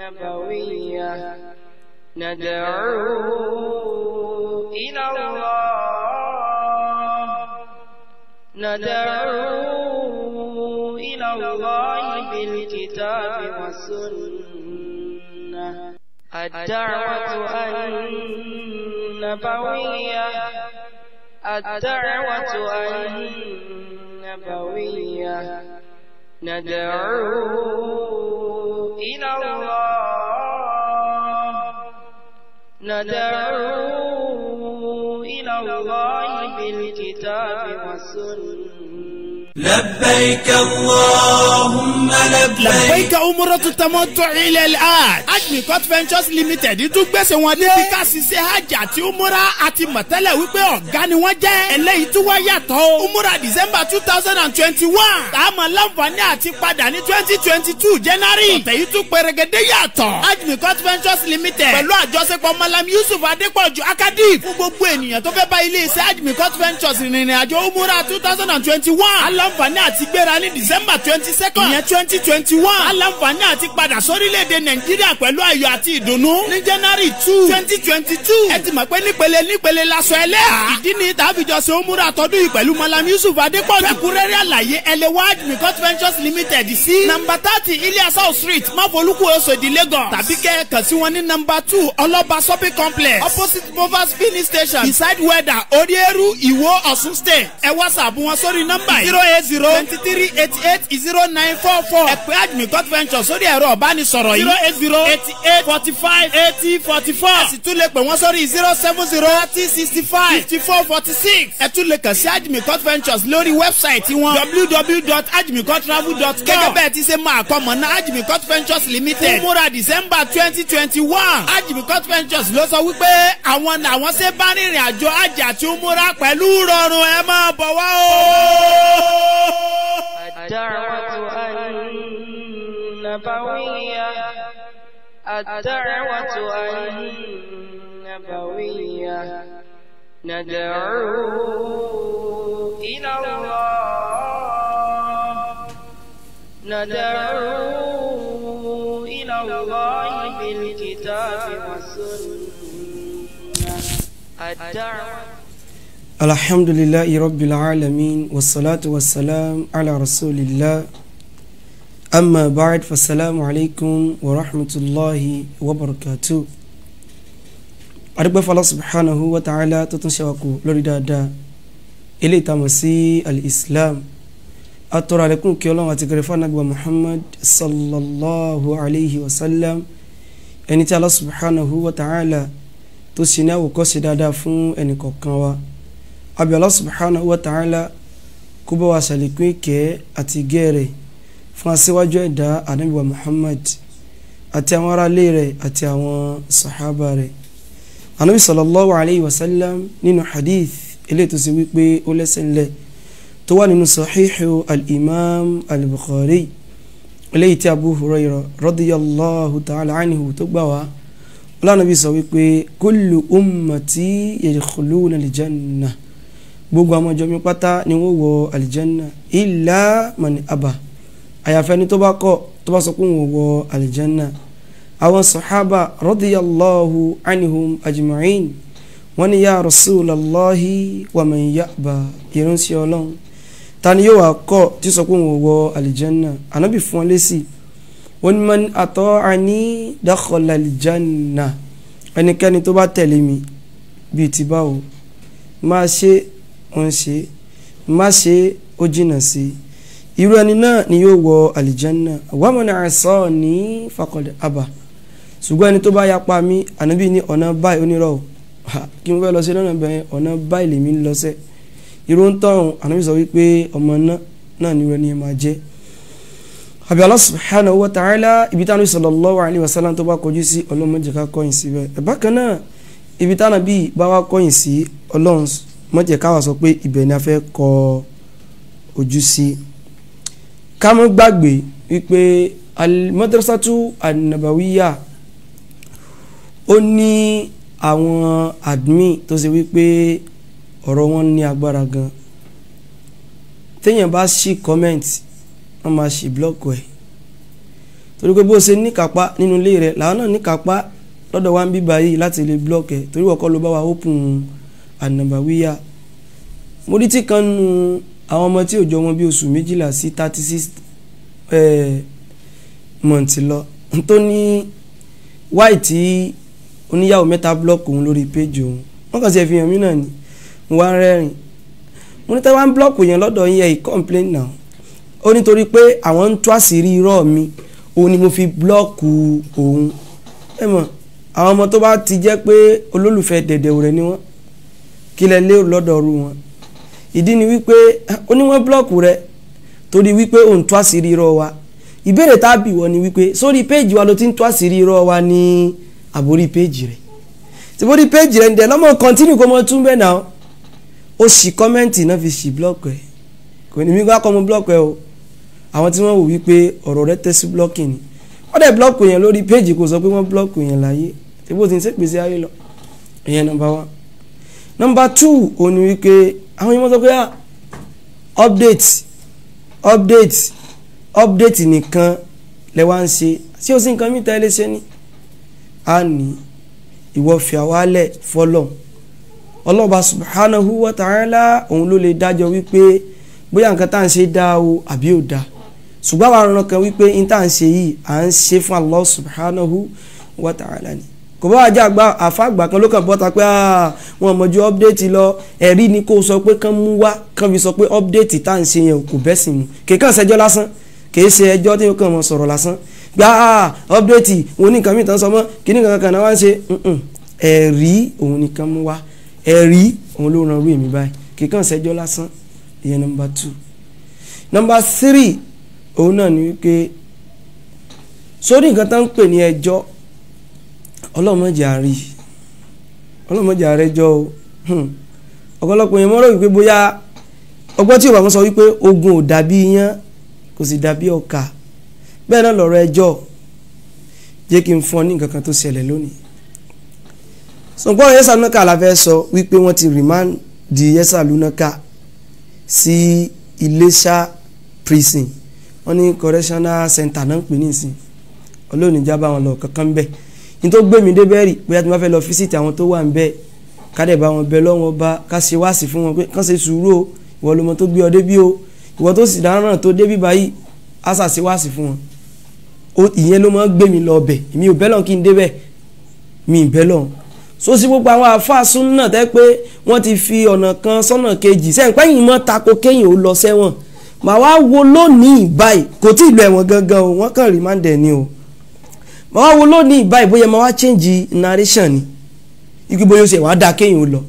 نبوية ندعو إلى الله ندعو إلى الله بالكتاب والسنة الدعوة النبوية الدعوة النبوية ندعو إلى الله ندعو إلى الله بالكتاب والسنة لبيك اللهم لبيك لبيك umratu tamattu ila al-hajj. Ajmi Court Ventures Limited tún gbèsè wọn dé. bí ká ṣiṣẹ́ hajj àti umura àti mọ̀tẹ́lẹ̀ wípé ọ̀gá ni wọ́n jẹ́. eléyìí tún wá yàtọ̀ o. umura december two thousand and twenty-one. táàmù láǹfààní àti padà ní twenty twenty two january. ọ̀tẹ̀ yìí tún pẹ̀rẹ̀gẹ̀dẹ̀ yàtọ̀. Ajmi Court Ventures Limited. pẹ̀lú àjọṣepọ̀ malam yusuf adépọ̀jù akadif. fún gbogbo ènìyàn tó fẹ́ bá ilé iṣẹ́ Ajmi Court Ventures rìnrìn àjò umura two thousand and twenty-one. aláǹfààní àti gbéra ní december twenty second. ìyẹn twenty twenty one. aláǹfààní àti padà sórílẹ̀-èdè nàìjíríà pẹ̀lú ayọ̀ àti ìdùnnú. ní january two twenty twenty two. ẹ ti mọ̀ pé nípele nípele laṣọ ẹlẹ́à. ìdí ni tàbíjọ ṣe ó múra tọdún yìí pẹ̀lú malam yusuf adépọ̀jù. fẹ́kúrẹ́rẹ́ àlàyé ẹlẹ́wà admicot ventures limited sí. nọmba thirty iliasau street máfolúkú oṣòdì lagos. tàbí kẹ́ ẹ kàn sí wọn ní nọmba two ọlọ́ba shopping complex opposite movers filling station beside weather orieru ìwó ọ̀ṣun state. ẹ whatsapp wọn sórí nọmba yìí zero eight zero twenty three eighty eight zero nine four four. ẹ pè admicot ventures sórí ẹ̀rọ ọ̀bánisọ̀rọ̀ yìí zero eight zero eighty eight forty five eighty forty four. ẹ sì tún lè pè wọ́n sórí zero seven zero thirty sixty five fifty four forty six. ẹ tún lè kàn sí admicot ventures lórí wẹ́bsáìtì wọn www.admicottravel.com. gẹ́gẹ́ bẹ́ẹ̀ ti ṣe máa kọ́ mọ̀ náà admicot ventures limited. fún múra december twenty twenty one. admicot ventures ló sọ wípé àwọn làwọn ṣe bá rìnrìn àjò àjà tí ó múra pẹ̀lú rọrùn ẹ máa bọ̀ wá o. الدعوة النبوية الدعوة النبوية ندعو إلى الله ندعو إلى الله بالكتاب والسنة الدعوة الحمد لله رب العالمين والصلاة والسلام على رسول الله أما بعد فالسلام عليكم ورحمة الله وبركاته adúgbò fọlọ́ subhanahu wa ta'ala tó tún ṣe wá kú lórí dáadáa ilé ìtàmọ̀ sí al-islam atọ́rọ̀ àlékún kí ọlọ́run àti gẹrẹfà nàgbà muhammad sallallahu alayhi wa sallam ẹni tí Allah subhanahu wa ta'ala tó ṣe ní àwòkọ́ṣe dáadáa fún ẹnì kọ̀ọ̀kan wa abi Allah subhanahu wa ta'ala kó bá wa ṣàlékún ìkẹ́ àti gẹ́rẹ̀ fún aṣíwájú ẹ̀dá ànábì wa muhammad àti àwọn aráalé rẹ̀ àti àwọn sàhábà rẹ̀ anabi sallallahu alayhi wa sallam nínú hadith eléyìí tó ṣe wípé ó lẹ́sẹ̀ ńlẹ̀ tó wà nínú sahihu al-imam al-bukhari eléyìí tí abu hurayra radiyallahu ta'ala anhu tó gbà wá ọlọ́nàbí sọ wípé kullu ummati yadkhuluna al-janna gbogbo àwọn ọjọ́ mi pátá ni wọ́n wọ alìjánná illa man aba àyàfẹ́ ni tó bá kọ̀ tó bá sọ pé wọ́n wọ alìjánná àwọn sàhábà radiyallahu anhum ajma'in wọ́n ní ya rasulallahi wa man ya'ba ìránṣẹ́ ọlọ́run ta ni yóò wá kọ̀ tí sọ pé wọ́n wọ alìjánná ànábì fún wọn lésì wọ́n ní man ata'ani dakhala alìjánná ẹnikẹ́ni tó bá tẹ̀lé mi bíi ti báwo máa ṣe ó ń ṣe má ṣe ó jìnnà sí irú ẹni náà ni yóò wọ àlìjánná wa man asani faqad aba ṣùgbọ́n ẹni tó bá yapa mí ànábì ní ọ̀nà báyìí onírọ̀ kí mo fẹ́ lọ sí lọ́nà bẹ́ẹ̀ ọ̀nà báyìí lèmi ń lọ sẹ́ irú ń tọ̀hún ànábì sọ wípé ọmọ náà náà ni irú ẹni máa jẹ́ àbí Allah subhanahu wa ta'ala ibi táwọn sallallahu alayhi wa sallam tó bá kọjú sí ọlọ́mọdé ká kọ́yìn sí bẹ́ẹ̀ bákan náà ibi táwọn bíi bá wá kọ́yìn sí ọlọ́run mọ̀jẹ̀ káwa sọ pé ibẹ̀ ni a fẹ́ kọ ojú sí ká mọ́ gbàgbé wípé al-madrasatu an-nabawiyya ó ní àwọn admin tó ṣe wípé ọ̀rọ̀ wọn ní agbára gan téèyàn bá ṣí comment wọ́n máa ṣì blọ́ọ̀kù ẹ̀ torí pé bó ṣe níkàpá nínú ilé rẹ̀ làwọn náà níkàpá lọ́dọ̀ wa ń bí báyìí láti lè blọ́ọ̀kì ẹ̀ torí wọ́n kọ́ ló bá wa open ànàbàwíyà mo rí tí kan nu àwọn ọmọ tí ò jọ wọn bí oṣù méjìlá sí thirty six mọ̀ǹtì lọ tó ní wáì tí oníyàwó mẹ́ta blọ́ọ̀kì òun lórí péjì òun wọ́n kàn sí ẹ̀fihàn mí náà ni mo wá rẹ́rìn mo ní tẹ́wọ́n blọ́ọ̀kì yẹn lọ́dọ̀ yẹn yìí complain now ó nítorí pé àwọn ń tú àṣírí irọ́ mi òun ni mo fi blọ́ọ̀kì òun ẹ mọ̀ àwọn ọmọ tó bá ti jẹ́ pé olólùfẹ́ dẹ̀dẹ̀ rẹ̀ ni wọ́n kí lẹ lérò lọ́dọ̀ ọ̀rú wọn ìdí ni wípé oníwọ̀n blọ́ọ̀kù rẹ torí wípé òun tú àṣírí irọ́ wa ìbéèrè tá a bì wọ́n ni wípé sórí péèjì wa ló ti ń tú àṣírí irọ́ wa ní àbórí péèjì rẹ̀ tìbórí péèjì rẹ̀ ń dẹ̀ lọ́mọ kọ́ntínú kó mọ tún bẹ́ẹ̀ náà ó sì kọ́mẹ́ǹtì náà fi sì blọ́ọ̀kù ẹ̀ kò ní mí kó akọ́ mọ blọ́ọ̀kù ẹ̀ o àwọn tí wọ́n wò wípé ọ̀rọ̀ rẹ̀ tẹ́ sí blọ́ọ̀kì ni wọ́n dẹ̀ blọ́ọ̀kù yẹn lórí péèjì kò sọ pé wọ́n blọ́ọ̀kù yẹn láyé tìbó ti ń sèpèsè ayé lọ ìyẹn nọ́mbà one nọ́mbà two òun ni wípé àwọn yẹn wọ́n sọ pé ah update update update nìkan lẹ wá ń ṣe ṣé o sì nǹkan mìíràn ẹ lè ṣe ni a ní ìwọ fi àwálẹ̀ fọlọ́ ọlọ́ba subhanahu wa ta'ala òun ló lè dájọ́ wípé bóyá nǹkan tá à ń ṣe dá o àbí ò dá ṣùgbọ́n àwọn aràn kan wípé n tá à ń ṣe yìí à ń ṣe fún Allah subhanahu wa ta'ala ni kò bá wàá jẹ́ àgbà àfàgbà kan ló kàn bọ́ta pé wọn mọ̀ ju update lọ ẹ̀rí ni kó sọ pé kán mú wá kán fi sọ pé update tá à ń ṣe yẹn kò bẹ́sìn mu kèékàn ṣẹjọ́ lásán kèé ṣe ẹjọ́ tí ó kàn mọ́ sọ̀rọ̀ lásán gbà á update wọn ní nǹkan mìíràn sọ mọ́ kíní kankan kan náà wá ń ṣe ẹ̀rí òun nìkan mú wá ẹ̀rí òun ló ran rú èmi báyìí kèékàn ṣẹjọ́ lásán ìyẹn number two number three òun náà ni wípé sórí nǹkan tó ń pè ní ẹjọ́ ọlọ́mọdé àárí ọlọ́mọdé àárẹ̀jọ́ o ọ̀pọ̀lọpọ̀ yẹn mọ́rọ̀ wípé bóyá ọgbọ́n tí yorùbá sọ wípé ogun ò dàbí iyán kò sì dàbí ọkà bẹ́ẹ̀ náà lọ̀rọ̀ ẹjọ́ jẹ́ kí n fún ọ ní nǹkan kan tó ṣẹlẹ̀ lónìí sọ̀pọ̀ yẹ́sà lúnákà la fẹ́ sọ wípé wọ́n ti remand di yẹ́sà lúnákà sí Iléṣà prison wọ́n ní correctional center náà ń pè ní ìsìn ọlọ́ọ̀nì jábá wọn lọ kankan bẹ́ẹ̀ ní tó gbé mi débẹ̀ rí bóyá tí wọ́n fẹ́ lọ fíṣítì àwọn tó wà ń bẹ́ẹ̀ kádẹ̀ bá wọn bẹ lọ́wọ́ bá ká ṣe wáàsí fún wọn pé kán ṣe sùúrù o ìwọ lọmọ tó gbé ọ débí o ìwọ tó sì dáná tó débí báyìí á ṣà ṣe wáàsí fún wọn ìyẹn ló máa ń gbé mi lọ ọbẹ̀ mi ò bẹ́lọ̀ kí n débẹ̀ mi ì bẹ́lọ̀ so sí gbogbo àwọn àfáàsùn náà tẹ́ pé wọ́n ti fi ọ̀nà kan sọ́nà kejì sẹ́yìn pẹ́yìn mọ́ tako kéyìn ó lọ sẹ́wọ̀n màá wá wo lónìí báyìí kò tí ì lọ ẹ̀wọ̀n gangan o wọ́n kàn rí máa ń dẹ̀ ni o màá wá wo lónìí báyìí bóyá màá wá change narration ni ikú bóyá ó ṣe wàá dáa kéyìn ó lọ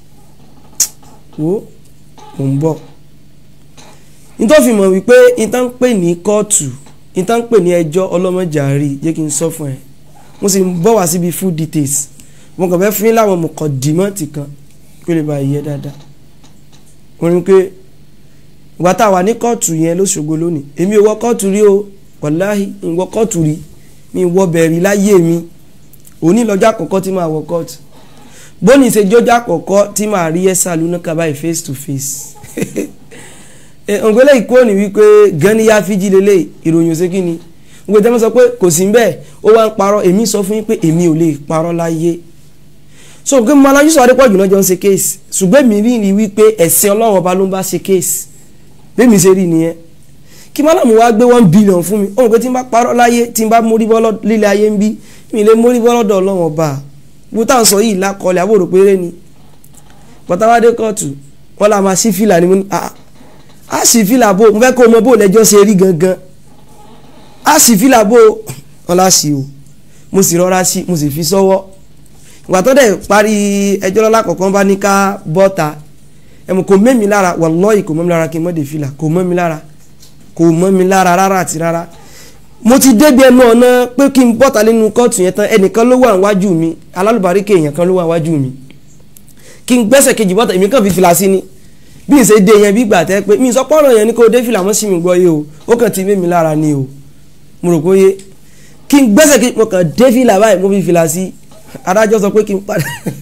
wo mò ń bọ̀ nítorí fi mọ̀ wípé ìtàn ń pè ní kóòtù ìtàn ń pè ní ẹjọ́ ọlọ́mọjàrí jẹ́ kí n sọ fún ẹ mo sì ń bọ̀ wá síbi full details mo kàn fẹ́ fún yín láwọn mọ̀kàndínmọ́tì kan kí ó lè bá yẹ dáadáa wọ́n ní pé ìgbà tá a wà ní kóòtù yẹn lóṣogbo lónìí èmi ò wọ kóòtù rí o wàláhì ń wọ kóòtù rí mi wọ bẹ̀rì láyé mi òní lọ́jọ́ àkọ́kọ́ tí màá wọ kóòtù bóni ṣe jọjọ́ àkọ́kọ́ tí màá rí ẹ̀sà lúnákà báyìí face to face ògbélé ìkó ni wípé ganiya fíjì lélẹ̀ ìròyìn òsè kí ni gbogbo ìtẹ́wọ́n sọ pé kò sí bẹ́ẹ̀ ó wá ń parọ́ èmi sọ fún yín pé èmi ò lè parọ́ láyé so pé mo alájú sọ adépọ̀jù náà jọ ń ṣe kéèsì ṣùgbọ́n èmi rí ni wípé ẹ̀sìn ọlọ́run ọba ló ń bá ṣe kéèsì bẹ́ẹ̀mi ṣe rí nìyẹn kí málàmù wá gbé one billion fún mi òun pé tí n bá parọ́ láyé tí n bá mórí bọ́ lílé ayé ń bí mi lè mórí bọ́ lọ́dọ̀ ọlọ́run ọba bó tá à ń sọ yìí lákọọlẹ̀ àbúrò péré ni pọtawádé kóòtù wọn là máa ṣí fìlà ni mo ní a ṣí fìlà bò mo fẹ́ kó o mọ bó lẹ́jọ́ ṣe rí gangan a ṣí fìlà bò wọn là ṣí o mo sì rọra ṣí mo sì fi sọ́wọ́ ìgbà tó dẹ̀ parí ẹjọ́ lọ́la kọ̀ọ̀kan bá ní ká bọ́ta ẹ̀mú kò mọ́ mi lára wàlọ́ọ̀yì kò mọ́ mi lára kí n mọ́ de fìlà kò mọ́ mi lára kò mọ́ mi lára rárá àti rárá mo ti débi ẹnu ọ̀nà pé kí n bọ́ta nínú kóòtù yẹn tán ẹnìkan ló wà níwájú mi alálùbáríkè èèyàn kan ló wà níwájú mi kí n gbẹ́sẹ̀ kejì bọ́ta èmi kàn fi fìlà sí ni bí n ṣe dé yẹn bí gbà tẹ́ pé mi sọ pọ́nrọ̀ yẹn ni kò dé fìlà mọ́ sí mi gbọ́ yé o ó kàn ti mé mi lára ni o mo rò pé yé kí n gbẹ́sẹ̀ kejì mo kàn dé fìlà báyìí mo fi fìlà sí adájọ́ sọ pé kí n padà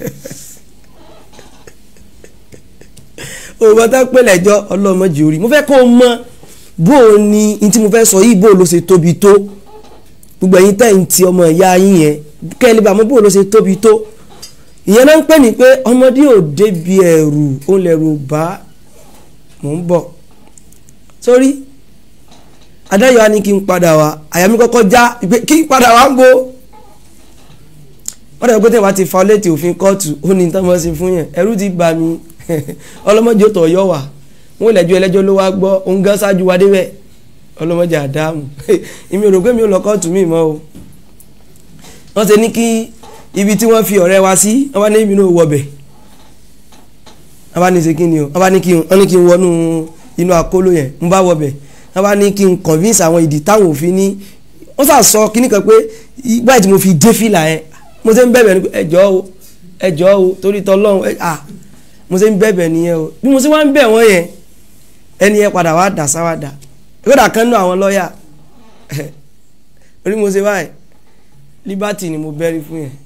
òwò tó pè lẹ́jọ́ ọlọ́mọdé orí mo fẹ́ kó o mọ bó o ní n tí mo fẹ́ sọ yìí bó o ló ṣe tóbi tó gbogbo ẹ̀yin tẹ̀ ń ti ọmọ ìyá yín yẹn kẹ́lẹ́ bá mọ́ bó ló ṣe tóbi tó ìyẹn náà ń pè ní pé ọmọdé ò débi ẹ̀rù òun lẹ̀rù bá mò ń bọ̀ sórí adáyọ̀ á ní kí n padà wá àyà mi kọ́kọ́ já ìpè kí n padà wá ń bo wọ́n dẹ̀ pé tẹ̀ wá ti fa létí òfin kóòtù ó ní tán mọ́ sí fún yẹn ẹ̀rù ti bà mí ọlọ́mọdé tó yọ wá wọn ò lẹ́jọ́ ẹlẹ́jọ́ ló wá gbọ́ òun gán ṣáájú wa débẹ̀ ọlọ́mọdé àdáàmù èmi ò rò pé mi ò lọ kóòtù mi mọ́ o wọ́n ṣe ní kí ibi tí wọ́n fi ọ̀rẹ́ wa sí wọ́n bá ní ibi náà wọbẹ̀ wọ́n bá ní ṣe kí ni o wọ́n bá ní kí wọ́n ní kí n wọnú inú àkóló yẹn n bá wọbẹ̀ wọ́n bá ní kí n convince àwọn ìdí táwọn òfin ní wọ́n sà sọ kíní kan pé báyìí tí mo fi dé fìlà yẹn mo ṣe ń bẹ̀bẹ̀ ní pé ẹjọ́ o ẹjọ́ o torí tọ́lọ́run à mo ṣe ń bẹ̀bẹ̀ nìyẹn o bí mo ṣe wá ń bẹ̀ wọ́n yẹn ẹni yẹn padà wá dà sáwádà kódà kan náà àwọn lọ́ọ̀yà orí mo ṣe báyìí liberty ni mo bẹ́rí fún yẹn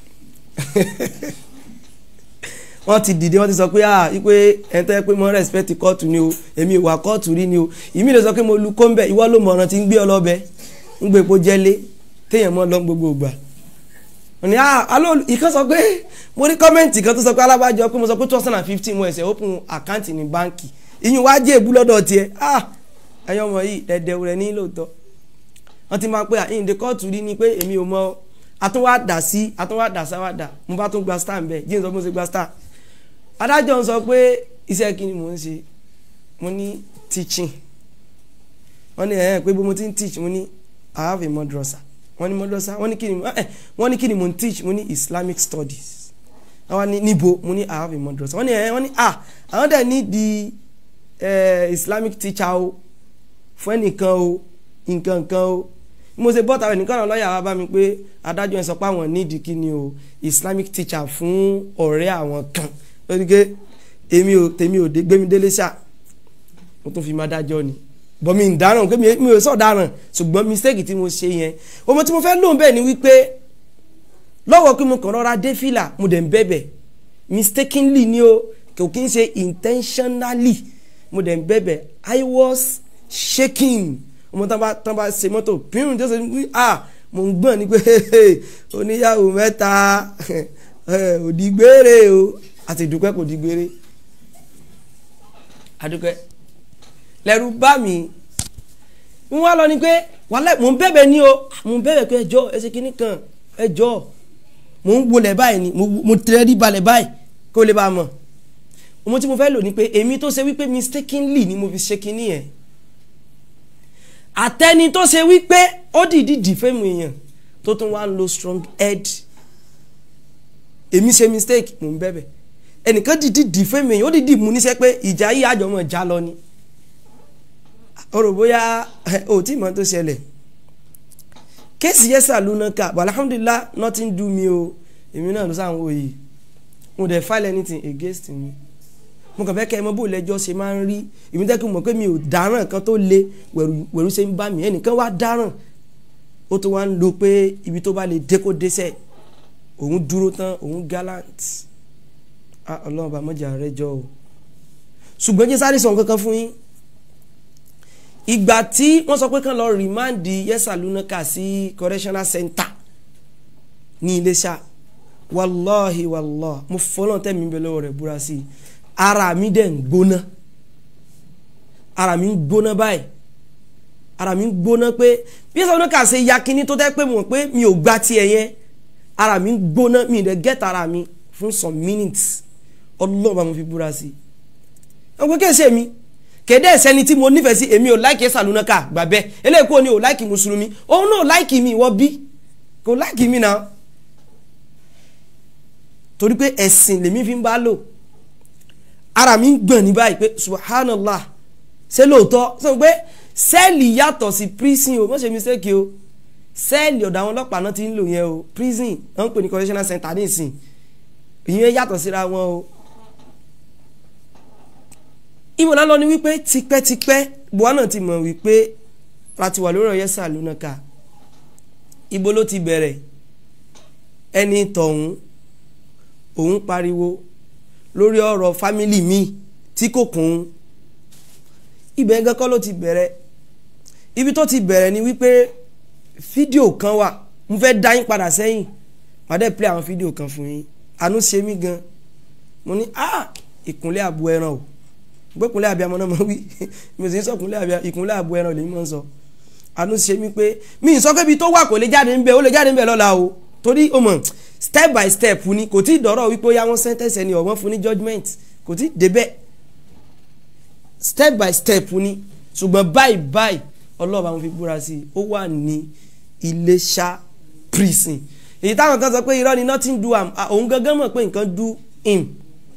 wọ́n ti dìde wọ́n ti sọ pé ah wípé ẹni tó yẹ pé mo respect kóòtù ni o èmi ò wà kóòtù rí ni o ìmí lè sọ pé mo lu kóńbẹ ìwọ ló mọ ọ̀ràn tí ń gbé ọ lọ́bẹ ń gbé epo jẹ́lé téèyàn mọ́ lọ gbogbo ìgbà wọ́n ní ah alo ìkan sọ pé mo ní kọ́mẹ́ǹtì kan tó sọ pé alábàjọ pé mo sọ pé two thousand and fifteen mo ẹ̀sẹ̀ open account ní báǹkì ìyún wá jẹ́ èbú lọ́dọ̀ tiẹ̀ ah ẹ̀yọ́ ọmọ yìí dẹ̀dẹ̀ rẹ̀ ní lóòótọ́ wọ́n ti máa pé àyíǹde kóòtù rí ni pé èmi ò mọ àtúnwá dà sí àtúnwá dà sáwádà mo bá tún gba star ń bẹ̀ jíǹ sọ pé mo ṣe gba star adájọ́ ń sọ pé iṣẹ́ kí ni mò ń ṣe mo ní teaching wọ́n ní ẹ̀ẹ́n pé bó mo ti ń teach mo ní I have a madrasa wọ́n ní madrasa wọ́n ní kí ni wọ́n ní kí ni mo ń teach mo ní Islamic studies wọ́n ní níbo mo ní I have a madrasa wọ́n ní ẹ̀ẹ́n wọ́n ní ah àwọn dẹ̀ ní di Islamic teacher o fún ẹnìkan o nǹkan nǹkan o mo ṣe bọ́ta rẹ̀ nìkan náà lọ́ọ̀yà wa bá mi pé adájọ́ yẹn sọ pé àwọn nídìí kí ni o Islamic teacher fún ọ̀rẹ́ àwọn kan lórí pé èmi ò tèmi ò dé gbémi délé ṣá mo tún fi máa dájọ́ ni bọ́ mi ń dáràn pé mi ò sọ̀ dáràn ṣùgbọ́n mistake tí mo ṣe yẹn ọmọ tí mo fẹ́ lóun bẹ́ẹ̀ ni wípé lọ́wọ́ pé mo kàn rọra dé fìlà mo dẹ̀ ń bẹ̀bẹ̀ mistakenly ni o kò kí n ṣe intentionally mo dẹ̀ ń bẹ̀bẹ̀ I was shaking ọmọ tán bá tán bá ṣe mọ́tò pírùn tó ṣe ní à mo ń gbọ́n ni pé oníyàwó mẹ́ta òdìgbére o àti ìdúpẹ́ kò dìgbére àdúpẹ́ lẹ́rù bá mi ń wá lọ ni pé wàhálà mò ń bẹ̀bẹ̀ ní o mò ń bẹ̀bẹ̀ pé ẹjọ́ ẹsẹ̀ kìíní kan ẹjọ́ mò ń wọlé báyìí ni mo tẹ̀lé balẹ̀ báyìí kó lè bá a mọ̀ ohun tí mo fẹ́ lò ní pé èmi tó ṣe wípé mistakenly ni mo fi ṣe kìíní yẹn àtẹni tó ṣe wípé ó dìídì dìfẹ́mù èèyàn tó tún wá ń lo strong head èmi ṣe mistake mò ń bẹ̀bẹ̀ ẹnìkan dìídì dìfẹ́mù èèyàn ó dìídì mú níṣẹ́ pé ìjà yìí àjọmọ̀ já lọ ni ó rò bóyá ò tí mọ̀ tó ṣẹlẹ̀ kéèsì yẹ́sà lónà ká but alhamdulillah nothing do me o èmi náà ló sáwọn òye mo dẹ̀ file anything against me mo kàn fẹ́ kẹ́ ẹ mọ bó lẹ́jọ́ ṣe máa ń rí èmi tẹ́ kí n mọ̀ pé mi ò dáràn kan tó le wẹ̀rù ṣe ń bá mi ẹnìkan wá dáràn ó tó wá ń lo pé ibi tó bá lè dé kó désẹ̀ òun dúró tán òun gallant ah ọlọ́run bá mọ́jà rẹ jọ o ṣùgbọ́n jẹ́ sáré sọ nǹkan kan fún yín ìgbà tí wọ́n sọ pé kàn lọ rìmáǹdì yẹ́sà lúnákà sí correctional center ní Iléṣà wàláhi wàláhi mo fọlọ́n tẹ́ mi bẹ lọ́wọ́ rẹ̀ búra sí i ara mi dẹ̀ ń gbóná ara mi ń gbóná báyìí ara mi ń gbóná pé bí yẹ́sà lúnákà ṣe ya kinní tó tẹ́ pé mo pé mi ò gba tiẹ̀ yẹn ara mi ń gbóná mi dẹ̀ get ara mi fún some minutes ọlọ́ọ̀bá mo fi búra sí i ọgbẹ́ kẹ́sẹ̀ mi kéde ẹsẹni tí mo nífẹ̀ẹ́ sí èmi ò láìkì sàlùnàkà gbàbẹ́ eléyìí kò ní ò láìkì mùsùlùmí òun náà láìkì mi ìwọ bí kò láìkì mi náà torí pé ẹ̀sìn lèmi fi ń bá lò ara mi ń gbọ̀n ní báyìí pé subhanallah ṣé lóòótọ́ sọ pé sẹ́ẹ̀lì yàtọ̀ sí prison o má ṣe mistake o sẹ́ẹ̀lì ọ̀dọ̀ àwọn ọlọ́pàá náà ti ń lò yẹn o prison wọ́n ń pè ní correctional center ní ìsìn ìyẹn yàtọ̀ síra wọn o ìmọ̀lá lọ ni wípé tipẹ́tipẹ́ buwa náà ti mọ̀ wípé láti wà lórí ọ̀yẹ́sà lónàka ibo ló ti bẹ̀rẹ̀ ẹni tọ̀hún òun pariwo lórí ọ̀rọ̀ fámìlì mi tí kò kún un ibẹ̀ gan kọ́ ló ti bẹ̀rẹ̀ ibi tó ti bẹ̀rẹ̀ ni wípé fídíò kan wà mo fẹ́ dá yín padà sẹ́yìn màá dẹ́ play àwọn fídíò kan fún yín àánú ṣe mí gan mo ní ah ìkúnlẹ̀ àbú ẹran o gbé ìkúnlẹ̀ àbíamọ náà mọ̀ wí mi ò sì ń sọ ìkúnlẹ̀ àbíamọ ìkúnlẹ̀ àbú ẹran lèmi mọ̀ ń sọ àánú ṣe mí pé mi ì sọ pé ibi tó wà kò lè jáde ńbẹ ó lè jáde ńbẹ lọ́la o torí o mọ̀ step by step ni kò tí ì dọ̀rọ̀ wípé ó yá wọn sentence ẹni ọ̀wọ́n fún ní judgement kò tí ì débẹ̀ step by step ni ṣùgbọ́n báyìí báyìí ọlọ́ọ̀bá mo fi búra sí i ó wà ní Iléṣà prison èyí táwọn kan sọ pé irọ́ ni nothing do am ah, òun gangan mọ̀ pé nǹkan do him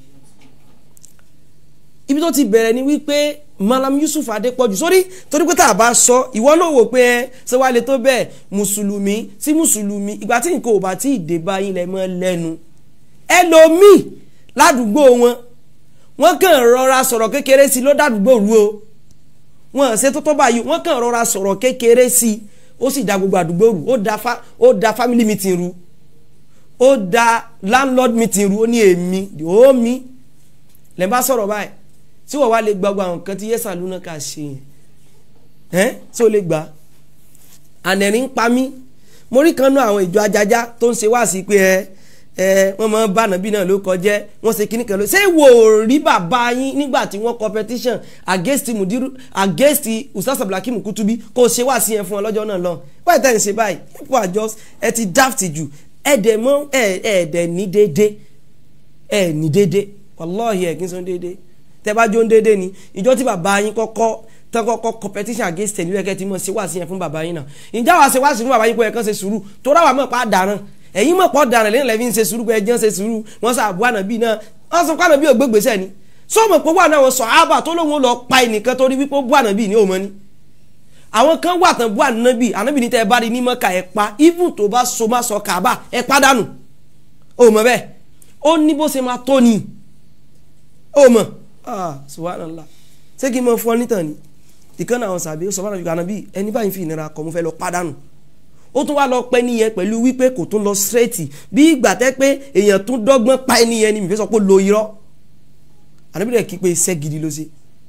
ibi tó ti bẹ̀rẹ̀ ni wípé Malam Yusuf Adépọ̀jù sórí torí pé tá a bá sọ ìwọ náà wò pé ẹ ṣé wàá lè tó bẹ́ẹ̀ mùsùlùmí sí mùsùlùmí ìgbà tí nǹkan ò bá tí ì dé báyìí lẹ mọ́ lẹ́nu ẹlòmíì ládùúgbò wọn wọ́n kàn rọra sọ̀rọ̀ kékeré sí ló dádùúgbò rú o wọn ṣe tó tó báyìí wọ́n kàn rọra sọ̀rọ̀ kékeré sí ó sì da gbogbo àdúgbò rú ó da fa ó da family meeting rú ó da landlord meeting rú ó ní èmi ó mi lẹ́ bá sọ̀rọ̀ báyìí tí wọ́n wá lè gba gbogbo àwọn nǹkan tí yẹ́sà lúná ká ṣe yẹn ẹ́ tí ó lè gbà ànẹ̀rín ń pa mí mo rí kan náà àwọn ìjọ ajájá tó ń ṣe wá sí pé ẹ ẹ wọ́n máa ń bá nàbí náà ló kọjẹ́ wọ́n ṣe kíní kan ló ṣé wò ó rí bàbá yín nígbà tí wọ́n competition against mudiru against usas abdulhakeem kutubi kò ṣe wá sí yẹn fún ọ lọ́jọ́ náà lọ wáyé tẹ́ ń ṣe báyìí people are just ẹ ti daft jù ẹ dẹ̀ mọ́ ẹ ẹ dẹ̀ ní déédé ẹ ní déédé wàláhì ẹ kí n sọ déédé tẹ́ bá jó ń déédé ni ìjọ tí bàbá yín kọ́kọ́ tán kọ́kọ́ competition against ẹ̀ nílẹ̀ kẹ́ ti mọ̀ ṣe wá sí yẹn fún bàbá yín náà ìjà wa ṣe wá sí fún bàbá yín pé ẹ̀ kàn ṣe sùúrù tó ráwà mọ̀ pa dàrán ẹ̀yin mọ̀ pọ̀ dàrán lẹ́yìn lẹ́yìn ṣe sùúrù pé ẹ̀ jẹ́ ṣe sùúrù wọ́n sọ àbúrò ànàbí náà wọ́n sọ pé ànàbí ò gbégbèsè ni sọ́mọ̀ pé wà náà wọ́n sọ ábà tó lóun lọ pa ẹnìkan torí wípé ó bú ànàbí ní òmọ́ ni àwọn kan wà tán bú ànàbí ànàbí ní tẹ́ ẹ bá rí ní mọ́ka ẹ̀ pa even tó bá so má sọ kàbà ẹ̀ pàdánù òmọ́ bẹ́ẹ̀ ó ní bó ṣe máa tó ni òmọ́ ah subhanallah ṣé kí n mọ fún ọ nítàn ni ìkànnì àwọn sàbí ó sọ fún ànàbí ànàbí ẹni báyìí fi ìnira kọ mo fẹ́ lọ pàdánù ó tún wá lọ pẹ́ nìyẹn pẹ̀lú wípé kò tún lọ straight bí ìgbà tẹ́ pé èèyàn tún dọ́gbọ́n pa ẹni yẹn ni mi fẹ́ sọ pé lo irọ́ ànàbí rẹ̀ kí pé iṣẹ́ gidi ló ṣe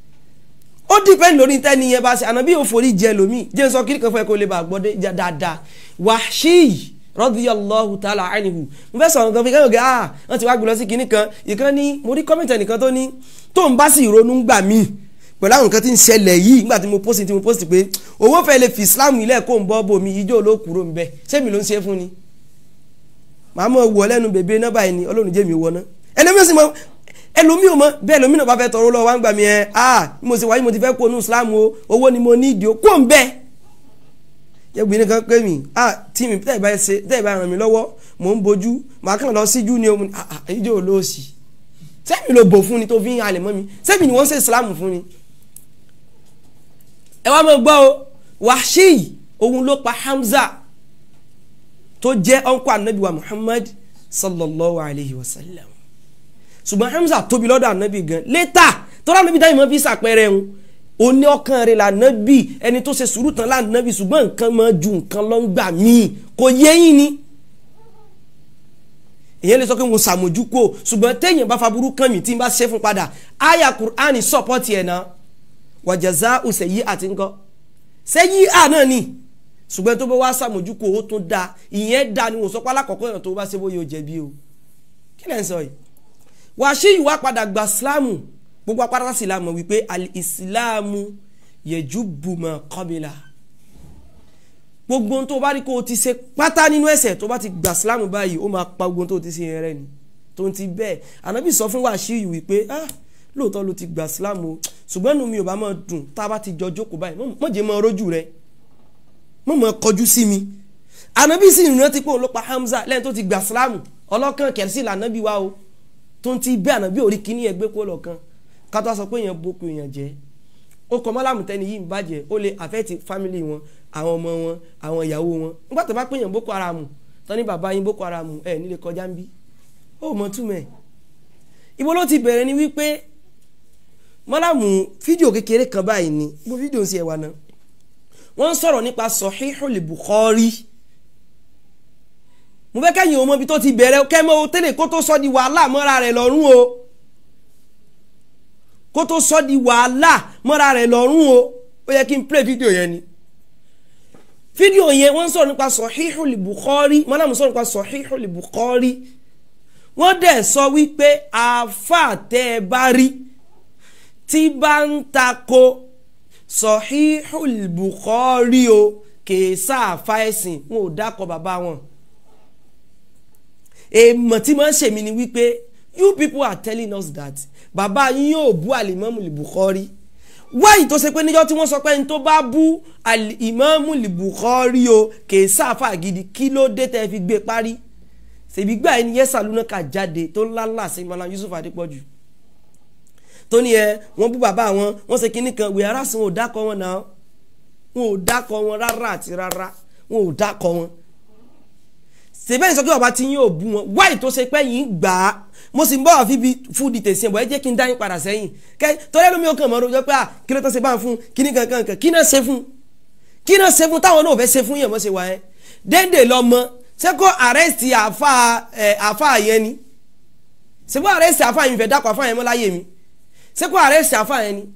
ó dìpẹ́ lórí tẹ́ni yẹn bá ṣe ànàbí ò forí jẹ lómi jẹ́ sọ kí nìkan fẹ́ kó lè bá gbọ́ dé dáadáa Wahshi radiyallahu ta'ala anhu mo fẹ́ sọ̀rọ̀ nǹkan fi kẹ́hìn gẹ́ ah wọ́n ti wá gbé lọ sí kinní kan ìkan ní mo rí kọ́mẹ̀ntì ẹnìkan tó ní tó ń bá sì ronú gbà míì pẹ̀lú àwọn nǹkan tí ń ṣẹlẹ̀ yìí nígbà tí mo post tí mo post pé owó fẹ́ lè fi islam ilẹ̀ kó ń bọ́ bomi ijó ló kúrò ń bẹ sẹ́mi ló ń ṣe fún ni màá mọ̀ wọ lẹ́nu bèbè náà báyìí ni ọlọ́run jẹ́ mi wọ ná ẹlẹ́mi sì mọ ẹlòmí ò mọ bẹ́ẹ̀ lómi náà bá fẹ́ tọrọ lọ́wọ́ wá ń gbà mí ẹ ah mo sì wáyé mo ti fẹ́ kó nu islam o owó ni mo ní ìdí o kó ń bẹ́ẹ̀ yẹ́gbìn nìkan pé mi ah tí mi tẹ́ ẹ̀ bá ṣe tẹ́ ẹ̀ bá ràn mí lọ́wọ́ mò ń bojú màá kàn lọ síjú ni o ah ah ijó olóòsì sẹ́mi ló bò fún ni tó fi ń halẹ̀ mọ́ mi sẹ́mi ni wọ́n ń ṣe islam fún ni ẹ wá mọ̀ gbọ́ o Wahshi òun ló pa Hamza tó jẹ́ ọ̀nkọ́ anabi wa Muhammad sallallahu alayhi wa sallam ṣùgbọ́n Hamza tóbi lọ́dọ̀ anabi gan létà tọ́lá anabi dáhùn mọ́ fi sàpẹ́rẹ́ ń oní ọkàn rẹ̀ lànàbì ẹni tó ṣe sùúrù tán lànàbì ṣùgbọ́n nǹkan máa ju nǹkan lọ ń gbà míì kò yé yín ni èyàn lè sọ pé mo ṣàmójú kó ṣùgbọ́n téèyàn bá faburú kàn mí tí n bá ṣe fún padà aya Qur'ani sọ́pọ́tì ẹ̀ náà wàjàzá òsèyí àti ńkọ́ sẹ́yí à náà ni ṣùgbọ́n tó bá wá sàmójúkò ó tún da ìyẹn da ni wọ́n sọ pé alákọ̀ọ́kọ́ èèyàn tó bá ṣe bóyá o jẹ̀bi o kí lẹ́ ń sọ yìí Wàṣíù wá padà gba sílámù gbogbo apáta sílámù wípé alìsílámù yẹjúbù mọ́ kọ́bìlà gbogbo ohun tó bá rí kó o ti ṣe pátá nínú ẹ̀ṣẹ̀ tó bá ti gba sílámù báyìí ó máa pa gbogbo ohun tó ti ṣe yẹn rẹ ni tó ń ti bẹ́ẹ̀ ànábì sọ fún Wàṣíù wípé ah lóòótọ́ ló ti gbà sílámù o ṣùgbọ́n inú mi ò bá máa dùn tá a bá ti jọ jókòó báyìí mọ̀ jẹ́ máa rójú rẹ mọ̀ máa kọjú sí mi ànábì sì rántí pé òun ló pa Hamza lẹ́yìn tó ti gbà sílámù ọlọ́kàn kẹ̀sì lànábì wa o tó ń ti bẹ́ ànábì orí kíní ẹgbẹ́ kó lọ́kàn ká tó a sọ pé èèyàn boko èèyàn jẹ́ ó kọ mọ́lámù tẹ́ni yìí ń bàjẹ́ ó lè àfẹ́tì fámìlì wọn àwọn ọmọ wọn àwọn ìyàwó wọn nígbà tó bá pé èèyàn boko haram tán ní bàbá yín boko haram ẹ̀ nílé kọjá ń bí ó mọ túmẹ̀ ibo ló ti bẹ̀rẹ̀ ni wípé mọ́lámù fídíò kékeré kan báyìí ni gbogbo fídíò sí ẹwà náà wọ́n ń sọ̀rọ̀ nípa Sahihul Bukhari mo fẹ́ kẹ́yìn ọmọ ibi tó ti bẹ̀rẹ̀ kẹ́mọ́ o tẹ́lẹ̀ kó tó sọ di wàhálà mọ́ra rẹ̀ lọ́rùn o kó tó sọ di wàhálà mọ́ra rẹ̀ lọ́rùn o ó yẹ kí n play fídíò yẹn ni fídíò yẹn wọ́n ń sọ̀rọ̀ nípa Sahihul Bukhari mọ́nàmù sọ̀rọ̀ nípa Sahihul Bukhari wọ́n dẹ̀ sọ wípé àáfàá tẹ́ ẹ bá rí tí bá ń tako Sahihul Bukhari o kèé sáàfà ẹ̀sìn wọn ò dákọ̀ bàbá wọn èèmọ̀ tí máa ń ṣèmi ni wípé you people are telling us that bàbá yín yóò bú àlìmọ́mù Bukhari wáyì tó ṣe pé níjọ́ tí wọ́n sọ pé ní tó bá bú àlìmọ́mù Bukhari o kèé sáàfà gidi kí ló dé tẹ́ fi gbé parí ṣèbí gbà ẹni yẹ́sà lúná kà jáde tó lálà sí Malam Yusuf Adépọ̀jù tó ní ẹ wọ́n bú bàbá wọn wọ́n ṣe kinní kan wíyà rásì wọn ò dákọ̀ wọn náà wọn ò dákọ̀ wọn rárá àti rárá wọn ò dákọ̀ wọn sèbẹ́yìn sọ pé bàbá tí yín ò bú wọn wáyì tó ṣe pé yín gbà á mo sì ń bọ̀ àfi bi fún di tèsí ẹ̀ bọ̀ ẹ jẹ́ kí n dá yín padà sẹ́yìn kẹ́ torí ẹlòmí ó kàn mọ́ rojọ́ pé à kí ló tó ṣe bá ń fún kíní kankan kan kí náà ṣe fún kí náà ṣe fún táwọn náà ò fẹ́ ṣe fún yẹn mọ́ ṣe wá ẹ́ déndé lọ́mọ ṣé kó àrẹ́sì àfa ẹ̀ àfa yẹn ni ṣé kó àrẹ́sì àfa yẹn fẹ́ dákọ̀ àfa yẹn mọ́ láyé mi ṣé kó àrẹ́sì àfa yẹn ni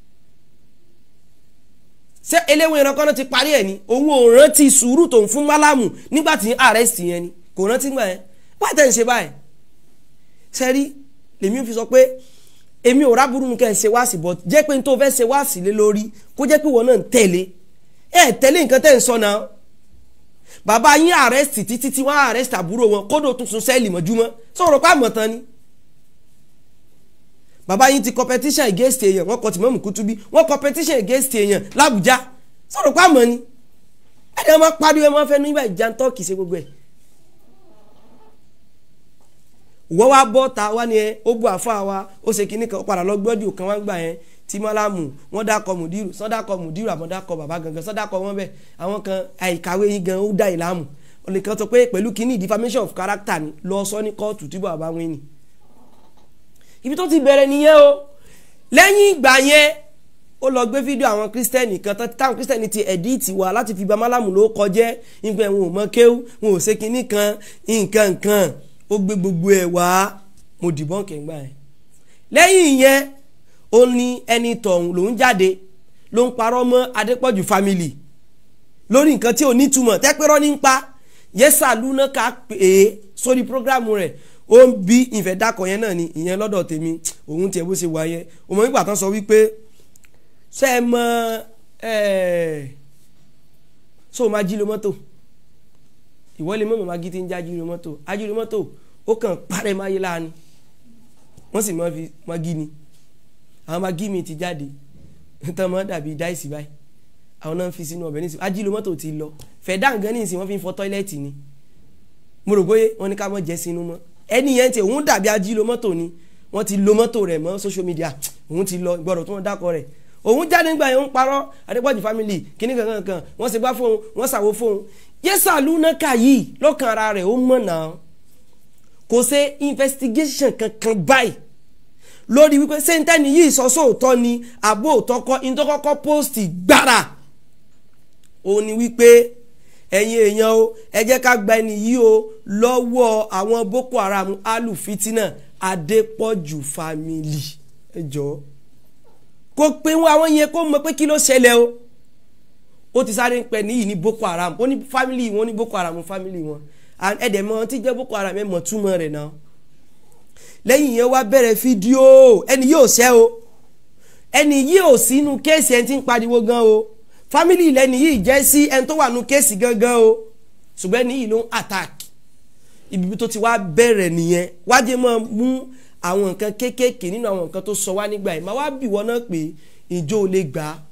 ṣé eléwé ìrànkọ́ náà ti parí ẹ̀ ni òun ò rántí sùúrù tó ń fún málámù nígbà tí àrẹ́sì yẹn ni kò rántí gbà yẹn wáyé tẹ̀ ń ṣe báyìí sẹ́rí lèmi fi sọ pé èmi ò rábùrú nǹkan ẹ̀ ṣe wáàsì bọ̀ jẹ́ pé n tó fẹ́ ṣe wáàsì lé lórí kó jẹ́ pé wọn náà ń tẹ̀lé ẹ̀ tẹ̀lé nǹkan tẹ̀ ń sọ náà bàbá yín àrẹ́sì títí tí wọ́n àrẹ́sì àbúrò wọn kódò tún sun sẹ́ẹ̀lì mọ́júmọ́ sọ̀rọ̀ pé àmọ̀ tán ni bàbá yín ti competition against èèyàn wọ́n kọ Tìmọ́mù Kútúbí wọ́n competition against èèyàn l'Àbújá sọ̀rọ̀ pé àmọ́ ni ẹ̀dẹ̀ wọn pariwo ẹ̀ wọ́n fẹ́ nígbà ìjà ń tọ́kì ṣe gbogbo ẹ̀ wọ́n wá bọ́ ta wá ni ẹ ó bu àfa wa ó ṣe kinní kan ó padà lọ gbọ́dọ̀ kan wá gbà yẹn tí mọ́lámù wọ́n dákọ̀ mùdírù sọ́ dákọ̀ mùdírù àmọ́ dákọ̀ bàbá gangan sọ́ dákọ̀ wọ́n bẹ́ẹ̀ àwọn kan àìkàwé yín gan ó dá ìlàmù olùkọ́ sọ pé pẹ̀lú kinní defamation of character ni lọ sọ ní kóòtù tí bàbá wọn ni. ibi tó ti bẹ̀rẹ̀ nìyẹn o lẹ́yìn ìgbà yẹn ó lọ gbé fídíò àwọn kírísítẹ́nì kan táwọn kírísítẹ́nì ti ẹ̀díìtì wá láti fi ba mọ́lámù ló kọjẹ́ nígbà wọn ò mọ kéwú wọn ò ṣe kinní kan nǹkan nǹkan ó gbé gbogbo ẹ̀ wá mo dìbọn kẹ̀ngbà ẹ̀ lẹ́yìn ìyẹn ó ní ẹni tọ̀hún lòún jáde ló ń parọ́ mọ́ Adépọ̀jù family lórí nǹkan tí ò ní túmọ̀ tẹ́pẹ́rọ́ ní ń pa yẹ́sà lúná ká pè é sórí prógrámù rẹ̀ ó ń bí ìfẹ́ dákọ̀ yẹn náà ni ìyẹn lọ́dọ̀ tèmi òun tiẹ̀ bó ṣe wà yẹn òmò nígbà tán sọ wípé ṣé ẹ mọ ẹ ṣó o máa jí lo mọ́tò ìwọ́lé mọ́mọ́ máa gí tí ń já jí lo mọ́tò ají lo mọ́tò ó kàn parẹ́ máyé láàánú wọ́n sì máa fi magi ni àwọn magi mi ti jáde tán máa dàbí dáìsì báyìí àwọn náà ń fi sínú ọbẹ̀ nísìnyí ajílò mọ́tò ti lọ fẹ̀dá nǹkan nísìnyí wọ́n fi ń fọ tọ́ílẹ̀tì ni mo rò bóyá wọ́n ní ká mọ̀ jẹ́ sínú mọ́ ẹni yẹn ti òun dàbí ajílò mọ́tò ni wọ́n ti lo mọ́tò rẹ̀ mọ́ social media òun ti lọ gbọ́dọ̀ tó wọ́n dákọ̀ rẹ̀ òun jáde nígbà yẹn ń parọ́ Adépọ̀jù family kíní kankan kan wọ́n ṣe gbá fóun wọ́n ṣàwo fóun yẹ́sà lúnákà yìí lọ́kàn ara rẹ̀ ó mọ̀ náà kò ṣe investigation kankan báyìí lórí wípé sẹ́ńtẹ́nì yìí sọ sóòótọ́ ni àbó òótọ́ kọ́ ìtọ́kọ́kọ́ post gbára ó ní wípé ẹ̀yin èèyàn o ẹ jẹ́ ká gba ẹni yìí o lọ́wọ́ àwọn Boko Haram alufitina Adépọ̀jù family ẹ jọ kó pé wọn àwọn yẹn kó mọ̀ pé kí ló ṣẹlẹ̀ o ó ti sáré ń pẹ níyì ní Boko Haram ó ní family wọn ní Boko Haram family wọn ẹ̀dẹ̀ mọ́ tí jẹ́ Boko Haram ẹ̀ mọ̀ túmọ̀ rẹ̀ náà lẹ́yìn yẹn wá bẹ̀rẹ̀ fídíò ẹni yóò ṣẹ́ o ẹni yìí ò sínú kéèsì ẹni tí ń pariwo gan o fámìlì lẹ́ni yìí jẹ́ sí ẹni tó wà nú kéèsì gangan o ṣùgbọ́n ẹni yìí ló ń attack ibi tó ti wá bẹ̀rẹ̀ nìyẹn wájẹ́ máa mú àwọn nǹkan kéékèèké nínú àwọn nǹkan tó sọ wá nígbà yìí máa wá bì wọ́n náà pé ìjọ ò lè gbà á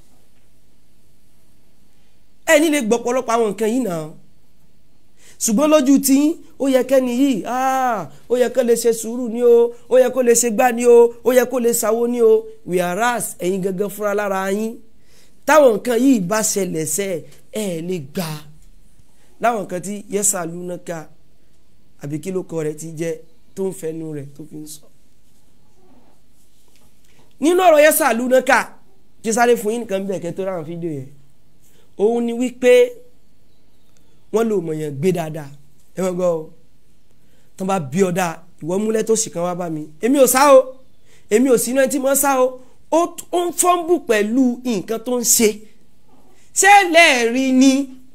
ẹni lè gbọ́ pọ̀lọpọ̀ àwọn nǹkan yìí náà ṣùgbọ́n lójú tí ó yẹ kẹ́ni yìí ó yẹ kó lè ṣe sùúrù ni o ó yẹ kó lè ṣe gbá ni o ó yẹ kó lè ṣàwo ni o whereas ẹ̀yin gangan fúnra lára yín táwọn nǹkan yìí bá ṣẹlẹ̀ sẹ́ ẹ̀ lè gbà láwọn nǹkan tí yẹ́sà lúnáka àbí kí ló kọ rẹ̀ ti jẹ́ tó ń fẹnu rẹ̀ tó fi ń sọ. nínú ọ̀rọ̀ yẹ́sà lúnáka kí sáré fún yín nǹkan bẹ́ẹ̀ kẹ́ tó ráhùn fídíò yẹn òun ni wípé wọ́n lò mọ̀ yẹn gbé dáadáa ẹ wọ́n gbọ́ ọ tó bá bí ọ dáa ìwọ múlẹ̀ tó sì kan wá bá mi èmi ò sá o èmi ò sínú ẹni tí mo sá o ó ń fọ́nbù pẹ̀lú nǹkan tó ń ṣe ṣé lẹ́ẹ̀rí ni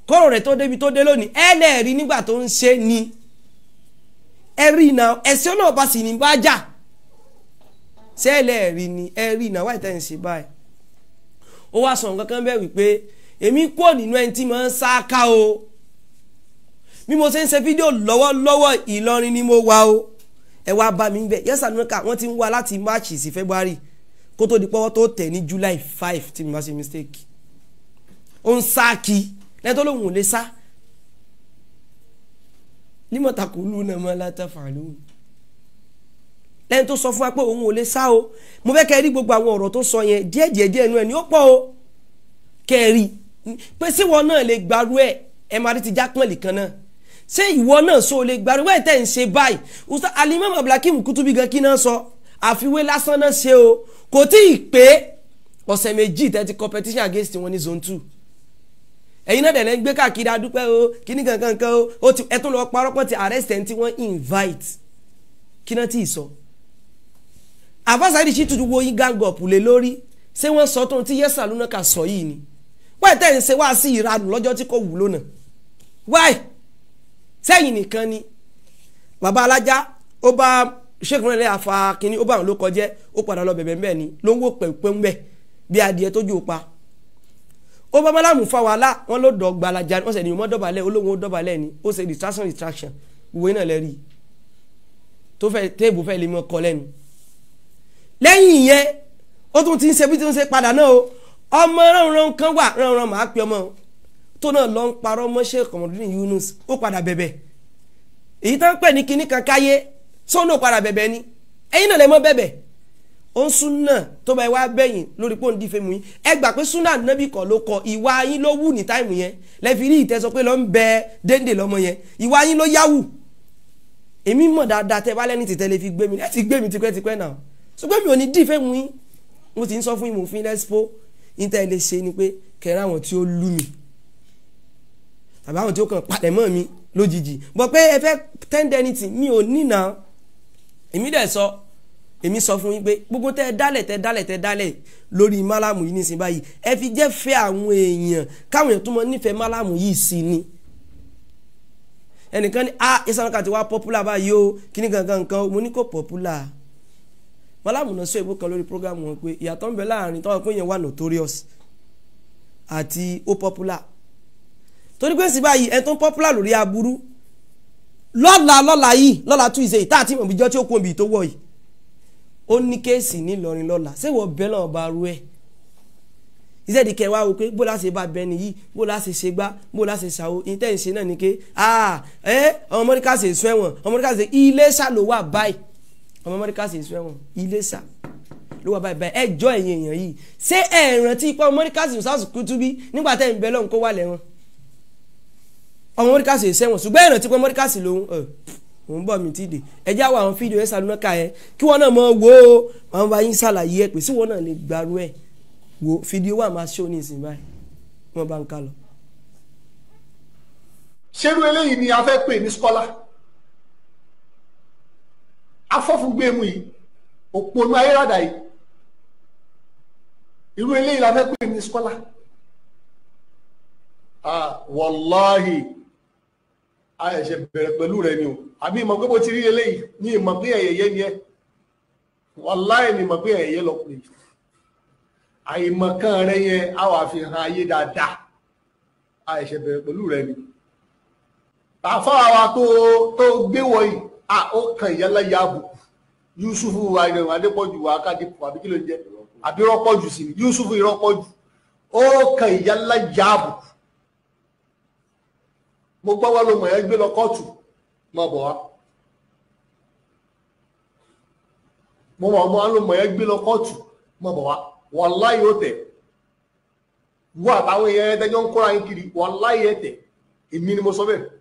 kọ́rọ̀ rẹ̀ tó débi tó dé lónìí ẹ lẹ́ẹ̀rí nígbà tó ń ṣe ni ẹ rí iná ẹ̀sìn náà bá sì ní bá jà ṣé ẹ lẹ́ẹ̀rí ni ẹ rí iná wáyé tẹ́ ń ṣe báyìí ó wá sọ nǹkan kan bẹ́ẹ̀ wípé èmi kúrò nínú ẹni tí mo ń sáká o bí mo ṣe ń ṣe fídíò lọ́wọ́lọ́wọ́ Ìlọrin ni mo wà o ẹ wá bá mi bẹ yẹsà nínú ká wọ́n ti ń wá láti March sí February kó tó di pọ́wọ́ tó tẹ̀ ní July five tí mi bá ṣe mistake ó ń sá kí lẹ́yìn tó lóun ò lè sá límọ̀tàkùn lù náà mọ́ látàfàlù lẹ́yìn tó sọ fún wa pé òun ò lè sá o mo fẹ́ kẹ́ ẹ rí gbogbo àwọn ọ̀rọ̀ tó sọ yẹn díẹ̀ díẹ̀ díẹ̀ inú ẹ̀ ní ó pọ̀ o kẹ́ ẹ rí pé síwọ náà lè gbarú ẹ̀ ẹ máa rí ti jápọ̀nlì kan náà ṣé ìwọ náà so lè gbarú ẹ̀ tẹ̀ ń ṣe báyìí ustaz alimami abdulhakeem kutubi gan kí náà sọ àfiwé lásán náà ṣe o kò tí ì pé ọ̀sẹ̀ méjì tẹ́tí competition against wọn ní zone two ẹ̀yin náà dẹ̀lẹ́ ń gbé káàkiri adúpẹ́ o kíní kankan kan o ó ti ẹtún lọ parọ́ pọ̀ ti arrest ẹni tí wọ́n invite kí náà tí ì sọ. àbáṣáìdì sì tuntun wo yín gang up lé lórí ṣé wọ́n sọ tóun tí yẹ́sà lónà kà sọ yìí ni wáyé tẹ̀ ń ṣe wá sí ìranù lọ́jọ́ tí kò wúlò náà wáyé sẹ́yìn nìkan ni bàbá alájá ó bá ṣèkùnrin rẹ̀ àfa kínní ó bá àwọn ló kọjẹ́ ó padà lọ bẹ̀bẹ̀ ńbẹ̀ ni ló ń wò pẹ̀pẹ́ ńbẹ̀ bí adìẹ tójú ó pa ó bá bálámù fa wàhálà wọn ló dọ̀ gbalaja wọn sẹ̀ ní ìmọ̀ dọ̀bálẹ̀ olóhùn ó dọ̀bálẹ̀ ni ó ṣe distraction distraction ìwé náà lẹ́rìí tó fẹ́ téèbù fẹ́ lè mọ kọ lẹ́nu. lẹ́yìn ìyẹn ó tún ti ń ṣe bí tí ń ṣe padà náà o ọmọ ránran kan wà ránran màá pe ọmọ tó náà lọ ń parọ́ mọ́ṣẹ́ kọ̀mọ̀dún Yunus ó padà bẹ̀bẹ̀ èyí tó ń pè ní kinní kan káyé sọ́nà ó padà bẹ̀bẹ̀ ni ẹ̀yin náà lè mọ́ bẹ̀bẹ̀ ó ń súnà tó bá wá bẹ́yìn lórí pé ó ń di fẹ́mu yín ẹ gbà pé súnà nábì kọ́ ló kọ ìwà yín ló wù ní táìmù yẹn lẹ́fi rí ìtẹ́sọ pé ló ń bẹ déńdé lọ́mọ yẹn ìwà yín ló yáwù èmi mọ̀ dáadáa tẹ́ bá lẹ́ni tètè lè fi gbé mi ẹ ti gbé mi tipẹ́tipẹ́ náà ṣùgbọ́n mi ò ní dì fẹ́mu yín mo ti ń sọ fún yín mo fi lẹ́sìpó yín tẹ́ ẹ lè ṣe ni pé kẹrẹ àwọn tí ó lù mí tàbí àwọn tí ó kàn palẹ̀ mọ́ mi lójijì bọ̀ pé ẹ fẹ́ tẹ́ndẹ́nìtì mi ò ní nà èmi dẹ̀ sọ èmi sọ fún yín pé gbogbo tẹ dálẹ̀ tẹ dálẹ̀ tẹ dálẹ̀ lórí málàmù yìí nísìnyí báyìí ẹ fi jẹ́ fẹ́ àwọn èèyàn káwọn èèyàn tó mọ nífẹ̀ẹ́ málàmù yìí sí ni ẹnìkan ní ah ìsànká ti wá popular báyìí o kíní gangan nǹkan mo ní kò popular málàmù náà sọ èbó kan lórí program wọn pé ìyàtọ̀ ń bẹ láàrin tọ́wọ́ pé yẹn wà notorious àti ó popular torí pé sí báyìí ẹni tó ń popular lórí aburú lọ́la lọ́la yìí lọ́la tún ìṣe ìta àti ìmọ̀bíjọ́ tí ó kún ibi tó wọ̀ yìí ó ní kéèsì nílọrin lọ́la ṣé wọ́n bẹ́ẹ̀ náà bá rú ẹ̀ ìṣèdí kẹwàá wò pé bó la ṣe bá bẹ nìyí bó la ṣe ṣe gbá bó la ṣe ṣàwò ìtẹ́ ìṣe náà ni ké ah ẹ ọmọ mọ́ríkà ṣe sún ẹ̀wọ̀n ọmọ mọ́ríkà ṣe Iléṣà ló wà báyìí ọmọ mọ́ríkà ṣe sún ẹ̀wọ̀n Iléṣà ló wà báyìí báyìí ẹ jọ ẹ̀yìn èèyàn yìí ṣé ẹ rántí ipá ọmọ mọ́ríkà ṣe sàṣù kútúbí nígbà tẹ́ ń bẹ lọ́hùn kó wà lẹ́wọ̀n ọmọ mọ́ríkà ṣe sẹ́wọ̀n ṣùgbọ́n ẹ rántí pé mọ́ríkà ṣe lòun òun bọ̀ mí ti dè ẹ já wa àwọn fídíò ẹ sàlùnà ká ẹ kí wọn náà mọ wo àwọn bá yín ṣàlàyé ẹ pé sí wọn náà lè gbarú ẹ wo fídíò wà máa ṣó ní ìsìn báyìí wọn bá ń ká lọ. ṣerú eléyìí ni a fẹ́ pè ní skọ́lá afọ́fúngbẹ́mu yìí òpònú ayérádà yìí irú eléyìí la fẹ́ pè ní skọ́lá ah wàláhì a ẹ̀ṣẹ̀ bẹ̀rẹ̀ pẹ̀lú rẹ ni o àbí ìmọ̀ pé bó ti rí eléyìí ní ìmọ̀ pé ẹ̀yẹyẹ ni ẹ wàláhì ni ìmọ̀ pé ẹ̀yẹyẹ lọ pè àìmọ̀kan rẹ yẹn a wà fi hàn ayé dáadáa a ẹ̀ṣẹ̀ bẹ̀rẹ̀ pẹ̀lú rẹ ni àfáà wa tó tó gbé wọ̀nyí a ó kan ìyálà ya àbùkù yusufu àìrẹ̀wọ̀n adépọ̀jù wa akádìpọ̀ àbí kí ló ń jẹ́ àbí rọ́pọ̀jù sí ni yusufu ìrọ́pọ̀jù ó kan ìyálà ya àbùkù mo gbọ́ wá ló mọ̀ ẹ́ gbé lọ kóòtù mọ̀ bọ̀ wá mo mọ̀ ọmọ ló mọ̀ ẹ́ gbé lọ kóòtù mọ̀ bọ̀ wá wàláyé ó tẹ̀ wọ́n àtàwọn èèyàn ẹ̀ẹ́dẹ́jọ́ ń kóra yín kiri wàláyé ẹ̀ tẹ̀ èmi ni mo sọ bẹ́ẹ̀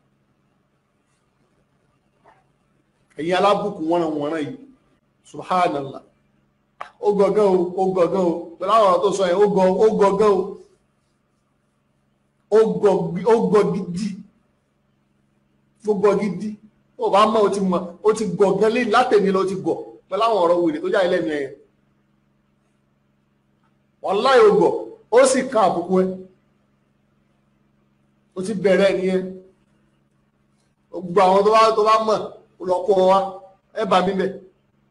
ẹ̀yin alábùkù wọ́n ràn wọ́n ràn yìí subhanallah ó gọ̀gán o ó gọ̀gán o pẹ̀lú àwọn ọ̀rọ̀ tó sọ yẹn ó gọ̀ ó gọ̀gán o ó gọ̀ gidi ó gọ̀ gidi ó bá mọ̀ ó ti mọ̀ ó ti gọ̀ gan lé látẹ̀mí lọ ó ti gọ̀ pẹ̀lú àwọn ọ̀rọ̀ wèrè tó jáde lẹ́nu ẹ̀yẹn wallahi ó gọ̀ ó sì ká àbùkù ẹ ó ti bẹ̀rẹ̀ nìyẹn gbogbo àwọn tó bá tó bá mọ̀ ó lọ kó wọn wá ẹ bá mi bẹ̀.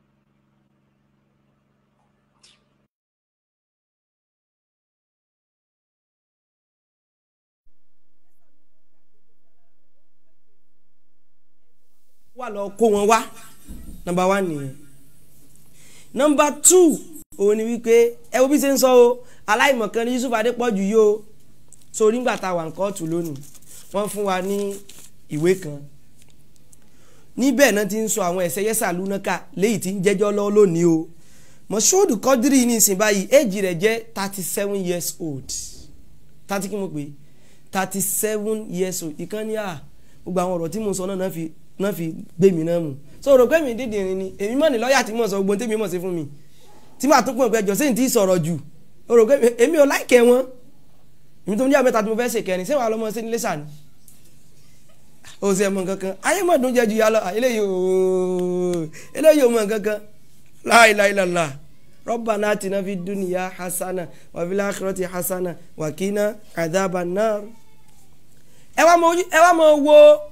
wà lọ kó wọn wá nọmba wá nìyẹn nọmba two òun ni wípé ẹ wo bí ṣe ń sọ o aláìmọ̀kan ní Yusuf Adépọ̀jù yìí o so nígbà tá a wà ń kóòtù lónìí wọ́n fún wa ní ìwé kan níbẹ̀ náà ti ń sọ àwọn ẹ̀sẹ̀ yẹ́sà lúnákà léyìí tí ń jẹ́jọ́ lọ́wọ́ lónìí o Moshood Quadri ní ìsìn báyìí éèjì rẹ̀ jẹ́ thirty seven years old thirty kí mo pè thirty seven years old ìkànnì à gbogbo àwọn ọ̀rọ̀ tí mo sọ náà náà fi náà fi gbé mi náà mú so rò pé mi dídì rìn ni èmi mọ̀ ní lọ́ọ̀yà tí mo sọ gbogbo tèmi mọ̀ sí fún mi tí màá tún pọ̀ pé ẹjọ́ sẹ́yìn tí ì sọ̀rọ̀ jù o rò pé èmi ò láìkẹ́ wọn èmi tó ń jẹ́ àmẹ́ta tí mo fẹ́ ṣe kẹrin sẹ́wọ̀n alọ́mọ sí nílé sàní o sì ẹ̀ mọ̀ kankan ayé mọ̀ dùn jẹ́ ju yálọ eléyìí ooo eléyìí ò mọ̀ kankan láìláìlàlà Rabbana atina fid dunya hasana wa fil akhirati hasana wa qina adhaban nar ẹ wá mọ wo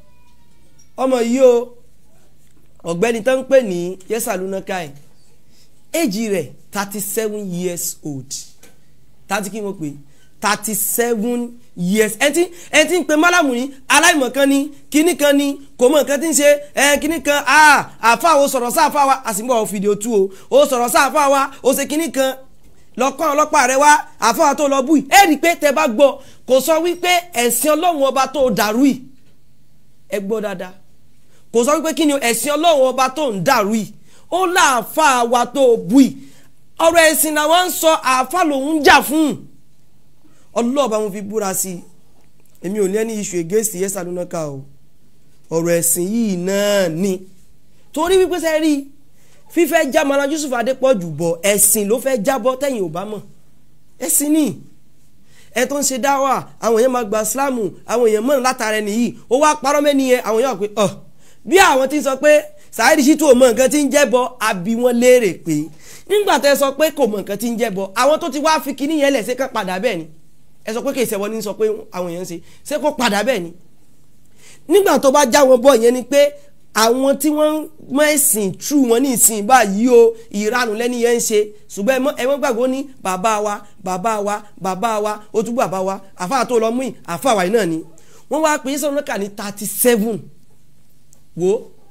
ọmọ yìí o ọ̀gbẹ́ni tó ń pè ní yẹsàlúná káì éjì rẹ̀ thirty seven years old thirty kí n mọ̀ pé thirty seven years ẹ ti ẹ ti ń pe málàmù ní aláìmọ̀kan ni kíní kan ni kò mọ̀ nǹkan tí ń ṣe ẹ kíní kan àfa o sọ̀rọ̀ sáfà wa àsìmọ́ fìdíò tú o o sọ̀rọ̀ sáfà wa o ṣe kíní kan lọ́kàn ọlọ́pàá rẹ wá àfa tó lọ bú yìí ẹ rí i pé tẹ bá gbọ́ kò sọ wípé ẹ̀sìn ọlọ́run ọba tó dàrú yìí ẹ gbọ́ dáadáa kò sọ wípé kí ni ẹ̀sìn ọlọ́run ọba tó ń dàrú yìí ó láàfà wa tó bú yìí ọ̀rọ̀ ẹ̀sìn làwọn ń sọ àáfà lòun ń jà fún ọlọ́ọ̀bá mo fi búra sí i èmi ò ní ẹni iṣu against yẹsà lónà ká o ọ̀rọ̀ ẹ̀sìn yìí náà ni torí wípé sẹ́ rí fífẹ́ já Malam Yusuf Adépọ̀jù bọ̀ ẹ̀sìn ló fẹ́ jábọ́ tẹ̀yìn ò bá mọ̀ ẹ̀sìn ni ẹ tó ń ṣe dáwà àwọn èèyàn máa gba sílámù àwọn èèyàn mọ̀ràn látara ẹni yìí ó wá parọ́ mẹ́ni yẹn àwọn èèyàn pé ọ̀ bí àwọn tí ń sọ pé Saheed Shittu ò mọ nǹkan tí ń jẹ́ bọ àbí wọn léèrè pé nígbà tẹ́ sọ pé kò mọ nǹkan tí ń jẹ́ bọ àwọn tó ti wá fi kíní yẹn lẹ̀ ṣe kán padà bẹ́ẹ̀ ni ẹ sọ pé kì í ṣẹ̀wọ́ ní sọ pé àwọn èèyàn ń ṣe ṣé kó padà bẹ́ẹ̀ ni nígbà tó bá já wọn bọ̀ yẹn ni pé àwọn tí wọ́n mọ ẹ̀sìn true wọn ní ìsìn báyìí o ìranù lẹ́ni yẹn ń ṣe ṣùgbọ́n ẹ mọ́ gbàgbọ́ ní bàbá wa bàbá wa bàbá wa ó tún bàbá wa àfa tó lọ mú ì àfa wàyí náà ni wọ́n wá pè é sọ̀rọ̀ lọ́kà ní thirty seven wo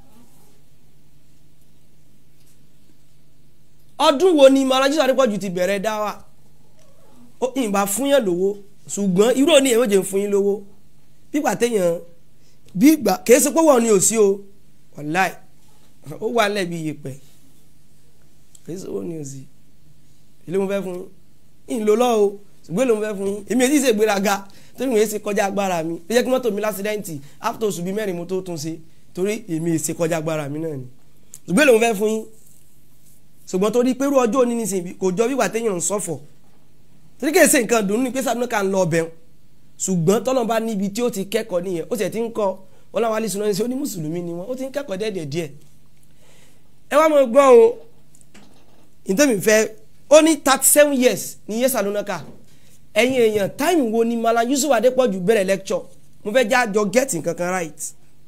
ọdún wo ni Malam Yusuf Adépọ̀jù ti bẹ̀rẹ̀ dá wa ó ìbá fún yàn lówó ṣùgbọ́n irú òní èèyàn méje ń fún yín lówó bígbà téèyàn bí ìgbà kìí ṣe pé wọ́n ní òsí o wàláì ó wà lẹ́bi yèpẹ̀ kìí ṣe wọ́n ní òsí ilé mo fẹ́ fún yín ìlò lọ́ o ṣùgbọ́n èlò mo fẹ́ fún yín èmi èyí ṣe gbéraga torí mo yẹ ṣe kọjá agbára mi ó yẹ kí mọ́tò mi lásìdẹ́ǹtì after oṣù bíi mẹ́rin mo tó tún ṣe torí èmi èyí ṣe kọjá agbára mi náà ni ṣùgbọ́n èlò mo fẹ́ fún yín ṣùgbọ́n torí pé irú ọjọ́ òní nísìnyí kò jọ wíwà téèyàn ń sọ̀fọ̀ torí kìí ṣe nǹkan dùn ní pé sábà kan lọ ọbẹ̀ ṣùgbọ́n tọ́lọ́ bá níbi tí ó ti kẹ́kọ̀ọ́ nìyẹn ó sì ti ń kọ́ wọn láwọn alẹ́ sùnà ní sẹ́ ó ní mùsùlùmí ni wọn ó ti ń kẹ́kọ̀ọ́ díẹ̀ díẹ̀ ẹ wá mọ̀ gbọ́ o ìtẹ́mi fẹ́ ó ní thirty seven years ní yẹ́sà lónà ká ẹ̀yin èèyàn táìmù wo ni Malam Yusuf Adépọ̀jù bẹ̀rẹ̀ lecture mo fẹ́ já jọ get nǹkan kan right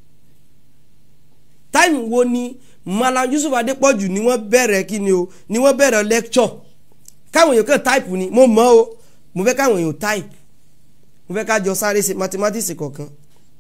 táìmù wo ni Malam Yusuf Adépọ̀jù ni wọ́n bẹ̀rẹ̀ kí ni o ni wọ́n bẹ̀rẹ̀ lecture káwọn èèyàn kàn táìpù ni mo mọ̀ o mo fẹ́ káwọn èèyàn táìpù mo fẹ́ ká jọ sáré ṣe mathematics kọ̀ọ̀kan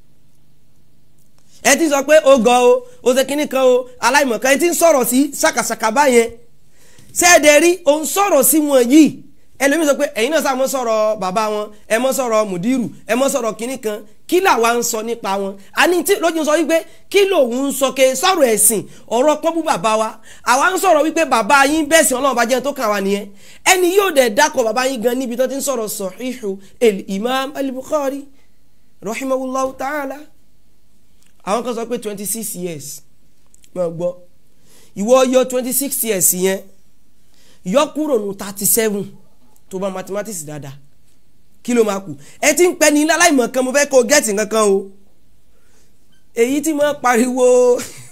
ẹ ti sọ pé ó gọ o ó ṣe kínní kan o aláìmọ̀kan ẹ ti ń sọ̀rọ̀ sí ṣàkàṣàkà báyẹn ṣẹ́ẹ̀dẹ̀ rí òun sọ̀rọ̀ sí wọn yìí ẹlòmíì sọ pé ẹ̀yin náà sáà mọ́ sọ̀rọ̀ bàbá wọn ẹ mọ́ sọ̀rọ̀ mùdírù ẹ mọ́ sọ̀rọ̀ kínní kan kí làwa ń sọ nípa wọn àní tí lójú sọ wípé kí lòun ń sọ ke sọ̀rọ̀ ẹ̀sìn ọ̀rọ̀ pọ́nbú bàbá wa àwa ń sọ̀rọ̀ wípé bàbá yín bẹ̀sìn ọlọ́run bá jẹ́ tó kàn wá nìyẹn ẹni yóò dẹ̀ dákọ̀ bàbá yín gan níbi tó ti ń sọ̀rọ̀ Sahihu el-Imam al-Bukhari rahimahullahu ta'ala àwọn kan sọ pé twenty six years mọ̀ gbọ́ ìwọ yọ twenty six years yẹn yọ kúrò ní thirty seven tó bá mathematics dáadáa kí ló máa kù ẹ ti ń pẹ́ ní láláìmọ̀ kan mo fẹ́ kó gẹ́ẹ̀tì kankan o èyí tí mo pariwo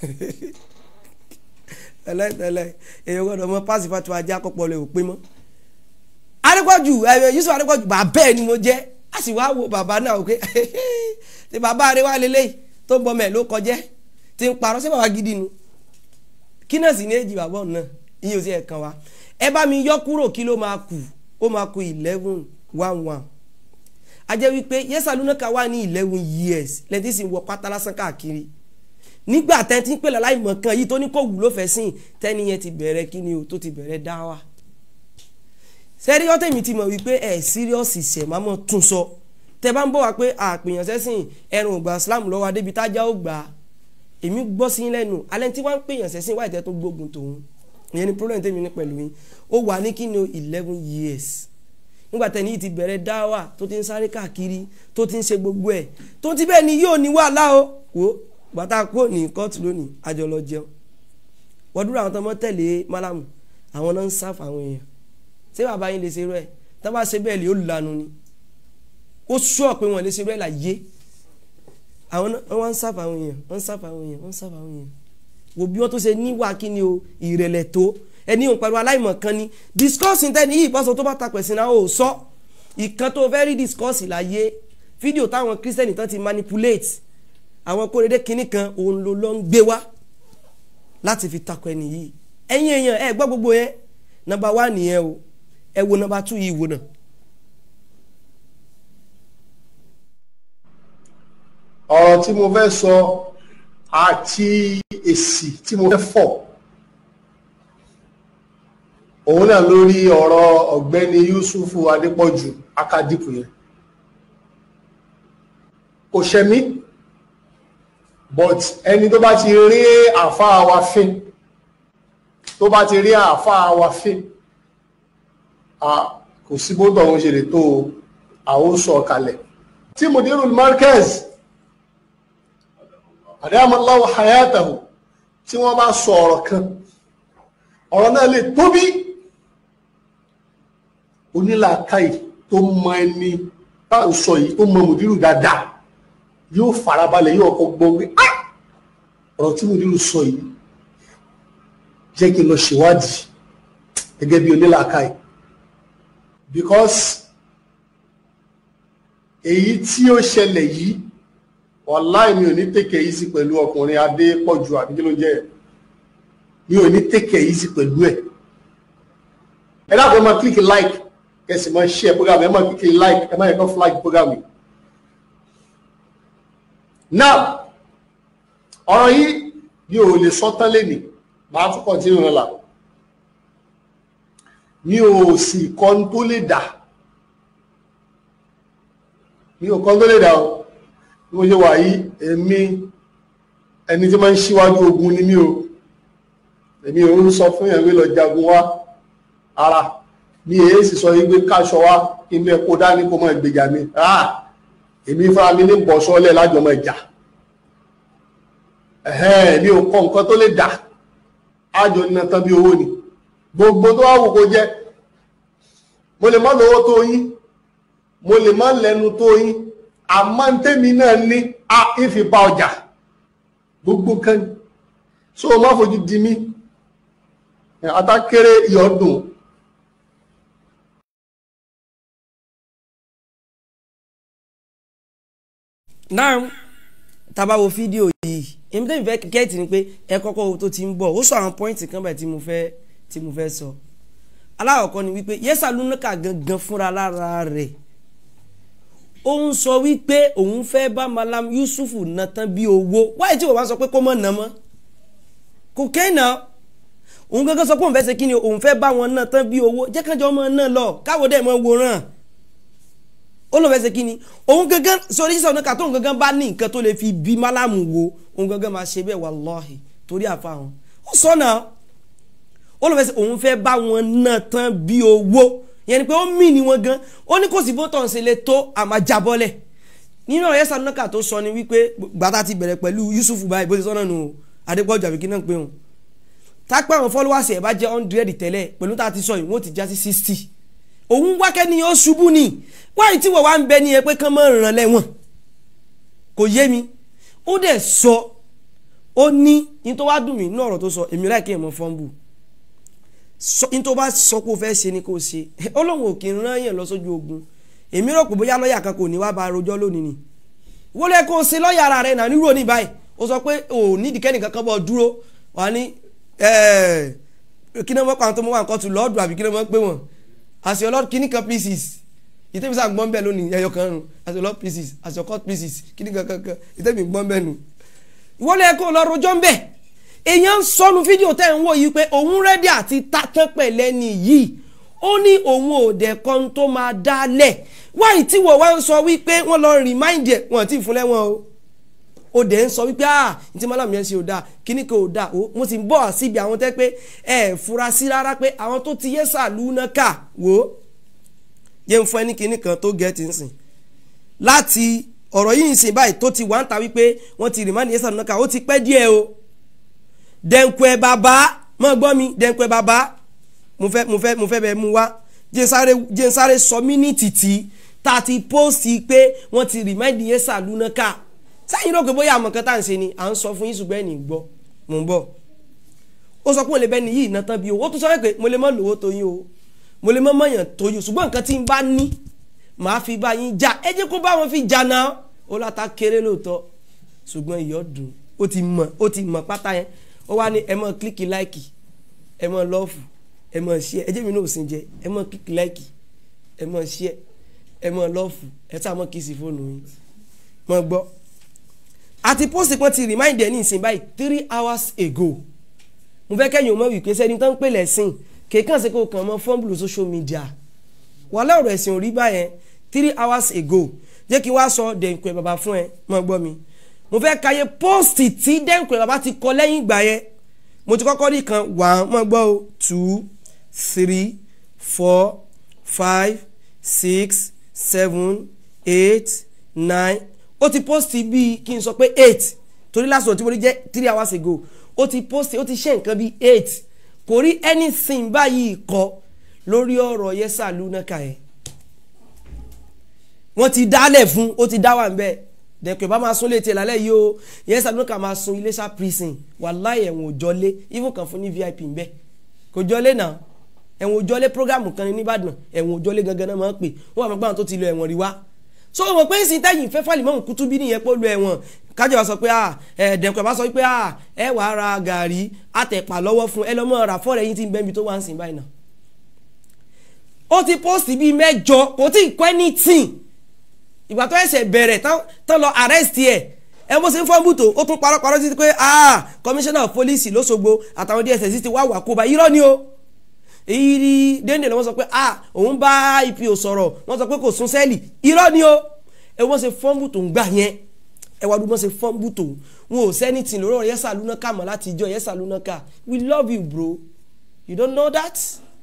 tẹ́lẹ̀tẹ́lẹ̀ èyí gbọ́dọ̀ mọ páàsì fatu ajá kọ́pọ̀ lè ò pé mọ́ Adépọ̀jù Yusuf Adépọ̀jù bàbá ẹ̀ ni mo jẹ́ a sì wá wo bàbá náà pé ṣe bàbá rẹ wà lélẹ́yìí tó ń bọ́ mẹ́ ló kọjẹ́ ti ń parọ́ ṣé bàbá gidi nu kí náà sì ní èjì bàbá ọ̀nà ìyẹn ò sí ẹ̀kan wa ẹ bá mi yọ kúrò kí ló máa kù ó máa kù eleven one one a jẹ́ wípé yẹ́sà lúnákà wà ní eleven years lẹ́tí sì ń wọ pátá lásán káàkiri nígbà tẹ́tí ń pèlè aláìmọ̀ kan yìí tó ní kò wù ló fẹ́ sìn tẹ́ni yẹn ti bẹ̀rẹ̀ kí ni o tó ti bẹ̀rẹ̀ dá wa sẹ́rí ọ́tẹ̀ mi ti mọ̀ wípé ẹ̀ síríọ́sì ṣẹ̀ máa mọ̀ tún sọ tẹ bá ń bọ̀ wá pé àpèyàn sẹ́sìn ẹrùn ògbà Islam lọ́wọ́ adébi tájá ó gbà á èmi gbọ́ sí lẹ́nu alẹ́ tí wọ́n ń pèyàn sẹ́sìn wáyé tẹ́ tó gbógun tòun ìyẹn ni problem tèmi ní pẹ̀lú yín ó wà ní kí ni o eleven years nígbà tẹ́ni yìí ti bẹ̀rẹ̀ dáwà tó ti ń sáré káàkiri tó ti ń ṣe gbogbo ẹ̀ tó ti bẹ́ẹ̀ ni yóò ní wàhálà o wò bàtà kó ní kóòtù lónìí àjọ lọ jẹun wọ́n dúró àwọn tó mọ́ tẹ̀lé málàmù àwọn náà ń sáfà àwọn èèyàn ṣé bàbá yín lè ṣe rẹ tó bá ṣe bẹ́ẹ̀ lè ó lanu ni ó sọ pé wọ́n lè ṣe rẹ là yé àwọn náà wọ́n ń sáfà àwọn èèyàn wọ́n ń sáfà àwọn èèyàn wọ́n ń sáfà àwọn èèyàn wò bí wọ́n tó ṣe níwà kí ni o ìrẹ̀lẹ̀ tó ẹni òun pẹ̀lú aláìmọ̀ kan ni discourse tẹ́ni yìí bọ́sọ̀ tó bá ta pẹ̀sìn náà ò sọ ìkan tó fẹ́ rí discourse láyé fídíò táwọn kírísítẹ́nì tán ti manipulate àwọn kórèdé kinní kan òun ló lọ ń gbé wá láti fi takọ ẹni yìí ẹ̀yin èèyàn ẹ gbọ́ gbogbo yẹn nọ́mbà wá nìyẹn o ẹ wo nọ́mbà two yìí wo náà. ọ̀rọ̀ tí mo fẹ́ sọ àti èsì tí mo fẹ́ fọ̀ òun náà lórí ọ̀rọ̀ ọ̀gbẹ́ni Yusufu Adépọ̀jù akadipu yẹn kò ṣẹ̀mí but ẹni tó bá ti rí àáfàá wa fín tó bá ti rí àáfàá wa fín kò sí bó tọ̀hún ṣe lè tó àwòsọ kalẹ̀ tí mudirul markaz adamallahu hayatahu tí wọ́n bá sọ ọ̀rọ̀ kan ọ̀rọ̀ náà lè tóbi onílàákàyè tó mọ ẹni bá ń sọ yìí tó mọ mudiru dáadáa yóò farabalẹ̀ yóò kọ́ gbọ́ pé ọ̀rọ̀ tí mudiru sọ yìí jẹ́ kí n lọ ṣèwádìí gẹ́gẹ́ bí onílàákàyè because èyí tí ó ṣẹlẹ̀ yìí wàláì mi ò ní tèkè yìí sí pẹ̀lú ọkùnrin Adépọ̀jù àbí kí ló ń jẹ́ ẹ̀ mi ò ní tèkè yìí sí pẹ̀lú ẹ̀ ẹ dábàá ẹ máa kílìkì like kẹsì máa share program ẹ máa kílìkì like ẹ máa yẹ kó flag program yìí now ọ̀rọ̀ yìí mi ò lè sọ tán lẹ́nìí màá tún continue rẹ̀ là mi ò sì kọ́ tó lè dà mi ò kọ́ tó lè dà o bí mo ṣe wà yìí èmi ẹni tí máa ń ṣíwájú ogun ni mí o èmi ò ń sọ fún yẹn pé lọ jagun wá ara mi èyí sì sọ yìí pé káṣọ wá kí n bẹ kó dání kó mọ ìgbèjà mi rà èmi fúnra mi ní bọ̀ sọ́lẹ̀ lájọmọ ìjà mi ò kọ́ nǹkan tó lè dà ájọ nínú tán bí owó ni gbogbo tó wá wù kó jẹ́ mo lè má lówó tó yín mo lè má lẹ́nu tó yín àmọ́ tèmi náà ní a ìfi bá ọjà gbogbo kan so o má fojú di mí atákéré ìyọdún náà tábà wo fídíò yìí èmi tẹ́mi fẹ́ kẹ́ẹ̀tì ni pé ẹ kọ́kọ́ wo tó ti ń bọ̀ ó sọ àwọn pọ́ìntì kan báyìí tí mo fẹ́ tí mo fẹ́ sọ alákọ̀ọ́kọ́ ni wípé yẹ́sà lúnàkà gangan fúnra lára rẹ̀ ó ń sọ wípé òun fẹ́ bá malam yusufu ná tán bí owó wáyé tí wọ́n bá sọ pé kó mọ̀ ná mọ́ kò kéèna òun gangan sọ pé òun fẹ́ ṣe kí ni òun fẹ́ bá wọn ná tán bí owó jẹ́ kájọ ọmọ náà lọ káwọ́ dẹ̀ mọ́ wòran ó lóun fẹ́ ṣe kí ni òun gangan sọrí sísọ náà tóun gangan bá ní nǹkan tó lè fi bí malamu wo òun gangan máa ṣe bẹ́ẹ̀ wallahi torí àfa wọn ó sọ náà ó lóun fẹ́ ṣe òun fẹ́ bá wọn ná tán bí owó yẹn ni pé ó mì ní wọn gan ó ní kò sí bó tọ̀hún ṣe lè tó àmàjábọ́lẹ̀ nínú ọ̀rẹ́ sanúkà tó sọ ni wípé gbàtà ti bẹ̀rẹ̀ pẹ̀lú Yusuf báyìí bó ti sọ́nà nù Adépọ̀jù àbíkí náà pé wọn tápẹ́ àwọn followers ẹ̀ bá jẹ́ hundred tẹ́lẹ̀ pẹ̀lú tá a ti sọ yìí wọ́n ti já sí sixty òun wákẹ́ ni ó ṣubú ni wáyé tí wọ́n wá ń bẹ ní ẹ pé kán mọ́ ràn lẹ́wọ̀n kò yé mi ó dẹ̀ sọ ó ní ní tó wá dùn mí ní ọ̀rọ̀ tó sọ èmi láì kí ẹ̀ mọ́ fọ́nbù ní tó bá sọ pé o fẹ́ ṣe ni kò ṣe ọlọ́run ò kì í rán yẹn lọ sójú ogun èmi rò pé bóyá lọ́ọ̀yà kan kò ní wá bá rojọ́ lónìí ni wọ́n lè kó o ṣe lọ́ọ̀yà ara rẹ̀ náà nírò ní báyìí ó sọ pé ò nídìí kẹ́nìkan kan bọ̀ dúró wà ní kí ni wọ́n pa àwọn tó mọ́ wà nǹkan tù lọ́ọ̀dù àbí kí ni wọ́n pé wọ́n àṣẹ ọlọ́ọ̀dù kí ni kan pieces ìtẹ́bí sáà gbọ́n bẹ́ẹ̀ lónìí ẹyọ kan nù àṣẹ ọlọ́ọ̀dù pieces àṣẹ ọkọ̀ pieces kí ni kan kankan ìtẹ́bí gbọ́n bẹ́ẹ̀ nù. ìwọ́n lè kó o lọ rojọ́ ń bẹ̀ èèyàn ń sọnu fídíò tẹ́ ń wò yìí pé òun rẹ́dí àti tatán pẹ̀lẹ́ ni yìí ó ní òun ò dẹ̀ kan tó máa dálẹ̀ wáyé tí wọ́n wá ń sọ wípé wọ́n lọ rìmáìndì ẹ̀ wọ́n ti fún lẹ́wọ̀n o ó dẹ̀ ń sọ wípé ah ní tí mọ́làmù yẹn ṣe ò dáa kíní kan ò dáa o mo sì ń bọ̀ síbi àwọn tẹ́ pé ẹ fura sí rárá pé àwọn tó ti yé sàlú náà kà wò ó yẹn ń fún ẹni kíní kan tó gẹ̀ẹ́tì ń sìn láti ọ̀rọ̀ yìí ń sìn báyìí tó ti wá ń ta wípé wọ́n ti rìmáìndì yé sàlú náà kà ó ti pẹ́ díẹ̀ o dẹ̀nkùẹ̀ bàbá mọ̀ gbọ́ mi dẹ̀nkùẹ̀ bàbá mo fẹ́ mo fẹ́ mo fẹ́ bẹ́ẹ̀ mú wá jẹ́nsáré jẹ́nsáré sọ mínítì tí tá a ti pósì pé wọ́n ti rìmáìndì yẹn sàlúná ká sẹ́yìn rò pé bóyá àmọ̀ kan tá à ń ṣe ni à ń sọ fún yín ṣùgbọ́n ẹ̀nì gbọ́ mò ń bọ̀ ó sọ pé mo lè bẹ́ẹ̀ ni yìí iná tán bí o ó tún sọ pé mo lè mọ̀ lówó tó yín o mo lè mọ̀ mọ̀yàn tó yín ṣùgbọ́n nǹkan tí n bá ní màá fi bá yín já ẹ jẹ́ kó bá wọn fi jà náà ó láta kéré lóòótọ́ ṣùgbọ́n ìyọ́ dùn ó ti mọ̀ ó ti mọ̀ pátá yẹn ó wá ní ẹ mọ̀ kílíkì láìkì ẹ mọ̀ lọ́ọ̀fù ẹ mọ̀ ṣíẹ ẹ jẹ́ mi náà ò sin jẹ ẹ mọ̀ kílíkì láìkì ẹ mọ̀ ṣíẹ ẹ mọ̀ lọ́ọ̀fù ẹ tá mọ̀ kí sí fóònù yín mọ̀ gbọ́ àti pósì kan ti remind ẹ ní ìsìn báyìí three hours ago mo fẹ́ kẹ́yìn ọmọ wípé sẹ́ni tó ń pè lẹ́sìn kéèkàn sí kò kàn mọ́ fọ́nbùlù social media wàhálà ọ̀rọ̀ ẹ̀sìn ò rí báyẹn three hours ago jẹ́ kí n wá sọ dẹ̀ǹkùẹ̀ bàbá fún ẹ mọ̀ gbọ́ mi mo fẹ́ kàyé pósìtì tí dẹ́nkùẹ̀ bàbá ti kọ lẹ́yìn ìgbà yẹn mo ti kọ́kọ́ rí kan one mọ̀ gbọ́ o two three four five six seven eight nine ó ti pósìtì bíi kí n sọ pé eight torí lásìkò tí mo rí jẹ́ three hours ago ó ti pósìtì ó ti ṣe nǹkan bíi eight kò rí anything báyìí kọ lórí ọ̀rọ̀ yẹ́sà lúnákà yẹn wọ́n ti dálẹ̀ fún ó ti dá wà ń bẹ́ẹ̀ dẹ̀kẹ̀ bá máa sún létí ẹ̀ lálẹ́ yìí o yẹn sàdúnkà máa sun iléṣà prison wàláhì ẹ̀wọ̀n òjọ́lé even kan fún ní vip ń bẹ́ kò jọ́lé náà ẹ̀wọ̀n òjọ́lé programu kan ní nìbàdàn ẹ̀wọ̀n òjọ́lé gangan náà máa ń pè wọ́n wà mọ́gbà tó ti lọ ẹ̀wọ̀n rí wá so wọ́n pé ìsìn tẹ́yìn fẹ́ fàlì mọ́mù kútú bí nìyẹn pé ó lọ ẹ̀wọ̀n kájọba sọ pé dẹ̀kẹ̀ bá sọ pé ẹ wàá ra gàrí àtẹ̀pà lọ́wọ́ fún ẹ lọ́mọ ra fọ́ọ̀rẹ́ yín tí ń bẹ́ẹ̀ bí tó wá ń sìn báyìí náà ó ti post bíi mẹ́jọ kò tí ì kọ́ anything ìgbà tó ẹsẹ̀ bẹ̀rẹ̀ tán lọ arrest ẹ̀ ẹ bó ṣe ń fọ́nbù tó ó tún parọ́parọ́ títí pé ah commissioner of police lọ́sọ̀gbọ̀ àtàwọn dss ti wá wà kó bá irọ́ ni o èyí rí déndé lọ́wọ́ sọ pé ah òun bá ipo sọ̀rọ̀ wọ́n sọ pé kò sún sẹ́ẹ̀lì irọ́ ni o ẹ wọ́n ṣe fọ́nbù tó ń gbà yẹn ẹ wá dúró ṣe fọ́nbù tó wọn ò sẹ́ni tì lórí ọ̀rọ̀ yẹ́sà lúnákà mọ́ láti ìjọ yẹ́sà lúnákà we love you bro you don't know that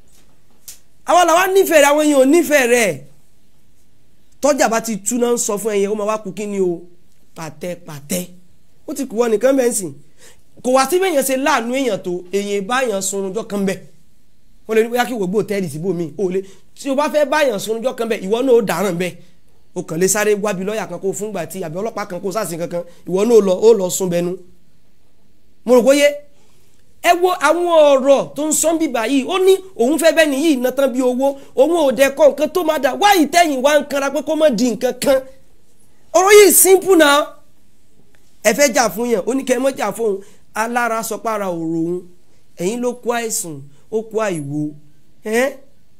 àwọn làwọn nífẹ̀ẹ́ rẹ̀ àwọn èèyàn ò nífẹ̀ẹ́ rẹ̀ tọ́jà bá ti tú náà ń sọ fún ẹyẹ ó máa wá kú kí ni o pàtẹ pàtẹ ó ti kú wọ nìkan bẹ́ẹ̀ sìn kò wá sí bẹ́ẹ̀ yẹn ṣe láàánú èèyàn tó èèyàn báyàn sunrunjọ́ kan bẹ́ẹ̀ wọ́n lè ní bóyá kí wọ́n gbé òtẹ́ẹ̀lì síbò mí ò lè tí o bá fẹ́ báyàn sunrunjọ́ kan bẹ́ẹ̀ ìwọ náà ó dáràn bẹ́ẹ̀ o kàn lè sáré wábi lọ́ọ̀yà kan kó o fúngbà tí àbí ọlọ́pàá kan kó o sàṣìn kankan ìwọ náà ó lọ ó lọ sún bẹnu mo rò bóyá ẹ wo àwọn ọ̀rọ̀ tó ń sọ́n bíbà yìí ó ní òun fẹ́ bẹ́ẹ̀ nìyí iná tán bí owó òun ò dẹ̀ kọ́ nǹkan tó máa dà wáyìí tẹ̀yìn wá ń kanra pé kó má di nǹkan kan ọ̀rọ̀ yìí simple náà ẹ fẹ́ jà fún yàn ó ní kẹ́ ẹ mọ́ jà fún òun alára sọpára òrò òun ẹ̀yin ló kó àìsàn ó kó àìwo ẹ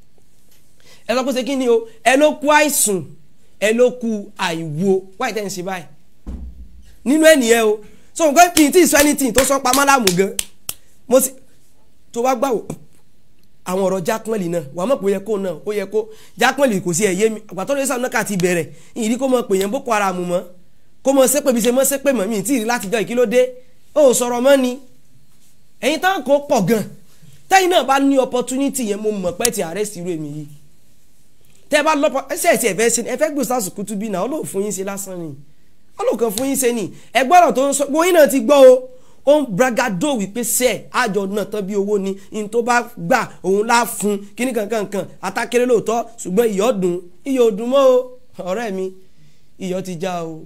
sọ pé ṣe kí ni o ẹ ló kó àìsàn ẹ ló kó àìwo wáyìí tẹ̀yìn ṣe báyìí nínú ẹ̀ nìyẹn o so nǹkan kì í tí ì sọ anything tó sọ pamọ́ láàmú gan mo sì tó bá gbà wò àwọn ọ̀rọ̀ jákànlì náà wà mọ̀ pé ó yẹ kó náà ó yẹ kó jákànlì kò sí ẹ̀yẹ mi àgbàtọ́ lóye sàmúnà káàtì bẹ̀rẹ̀ ìdí kó mọ̀ pé yẹn boko haram mọ́ kó mọ̀ sépè bí ṣe mọ̀ sépè mọ́ mi tí ì rí látijọ́ ìkílódé ó sọ̀rọ̀ mọ́ ni ẹ̀yin táwọn kò pọ̀ gan tẹ́yìn náà bá ní opportunity yẹn mo mọ̀ pé ti arrest irú èmi yìí tẹ́ bá lọ́pọ̀ ẹsẹ̀ ẹ̀sẹ̀ ẹ̀fẹ́ ṣe ẹ fẹ́ gbé sars kutu bí náà ó lò fún yín ṣe lásán ni ó lò kàn fún yín ṣe ni ẹgbọ́rọ̀ tó ń sọ gbóyin náà ti gbọ́ o ó ń bragado wípé sẹ àjọ náà tán bí owó ni in tó bá gbà òun lá fún kíní kankan kan atákéré lóòótọ́ ṣùgbọ́n iyọ̀ dùn iyọ̀ dùn mọ́ o ọ̀rẹ́ mi iyọ̀ ti já o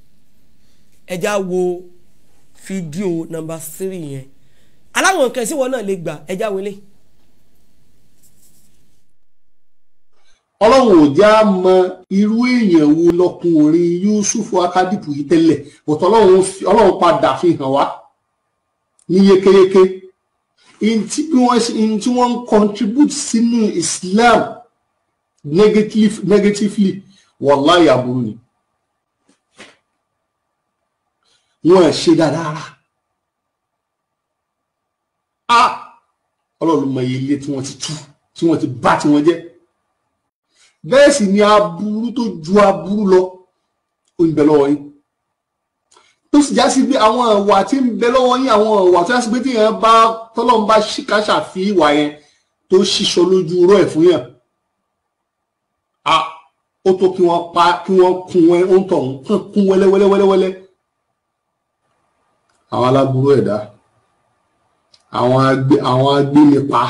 ẹja wo fídíò nọ́mbà three yẹn aláwọn nǹkan ìsìnwọ náà lè gbà ẹja wọlé. ọlọ́run ò já mọ irú èèyàn wo lọkùnrin Yusufu Akadipu yìí tẹ́lẹ̀ òtọ́ ọlọ́run fi- ọlọ́run padà fi hàn wá ní yékéyéké in tí bí wọ́n ṣe in tí wọ́n ń contribute sínú Islam negative, negatively wàláhì aburú ni wọn ẹ̀ ṣe dáadáa rárá a ọlọ́run mọ iye ilé tí wọ́n ti tú tí wọ́n ti bá tí wọ́n jẹ́ bẹ́ẹ̀ sì ni aburú tó ju aburú lọ ó ń bẹ lọ́wọ́ yín tó sì já sí pé àwọn ìwà tí ń bẹ lọ́wọ́ yín àwọn ìwà tó já sí pé tí yẹn bá tọ́lọ́run bá ṣìkàṣà fi ìwà yẹn tó ṣíṣọ lójú rọ́ ẹ̀ fún yàn a ó tó kí wọ́n pa kí wọ́n kún ẹ ó ń tọ̀ ń kún kún wẹ́lẹ́wẹ́lẹ́wẹ́lẹ́ àwọn aláburú ẹ̀dá àwọn agbé àwọn agbénipa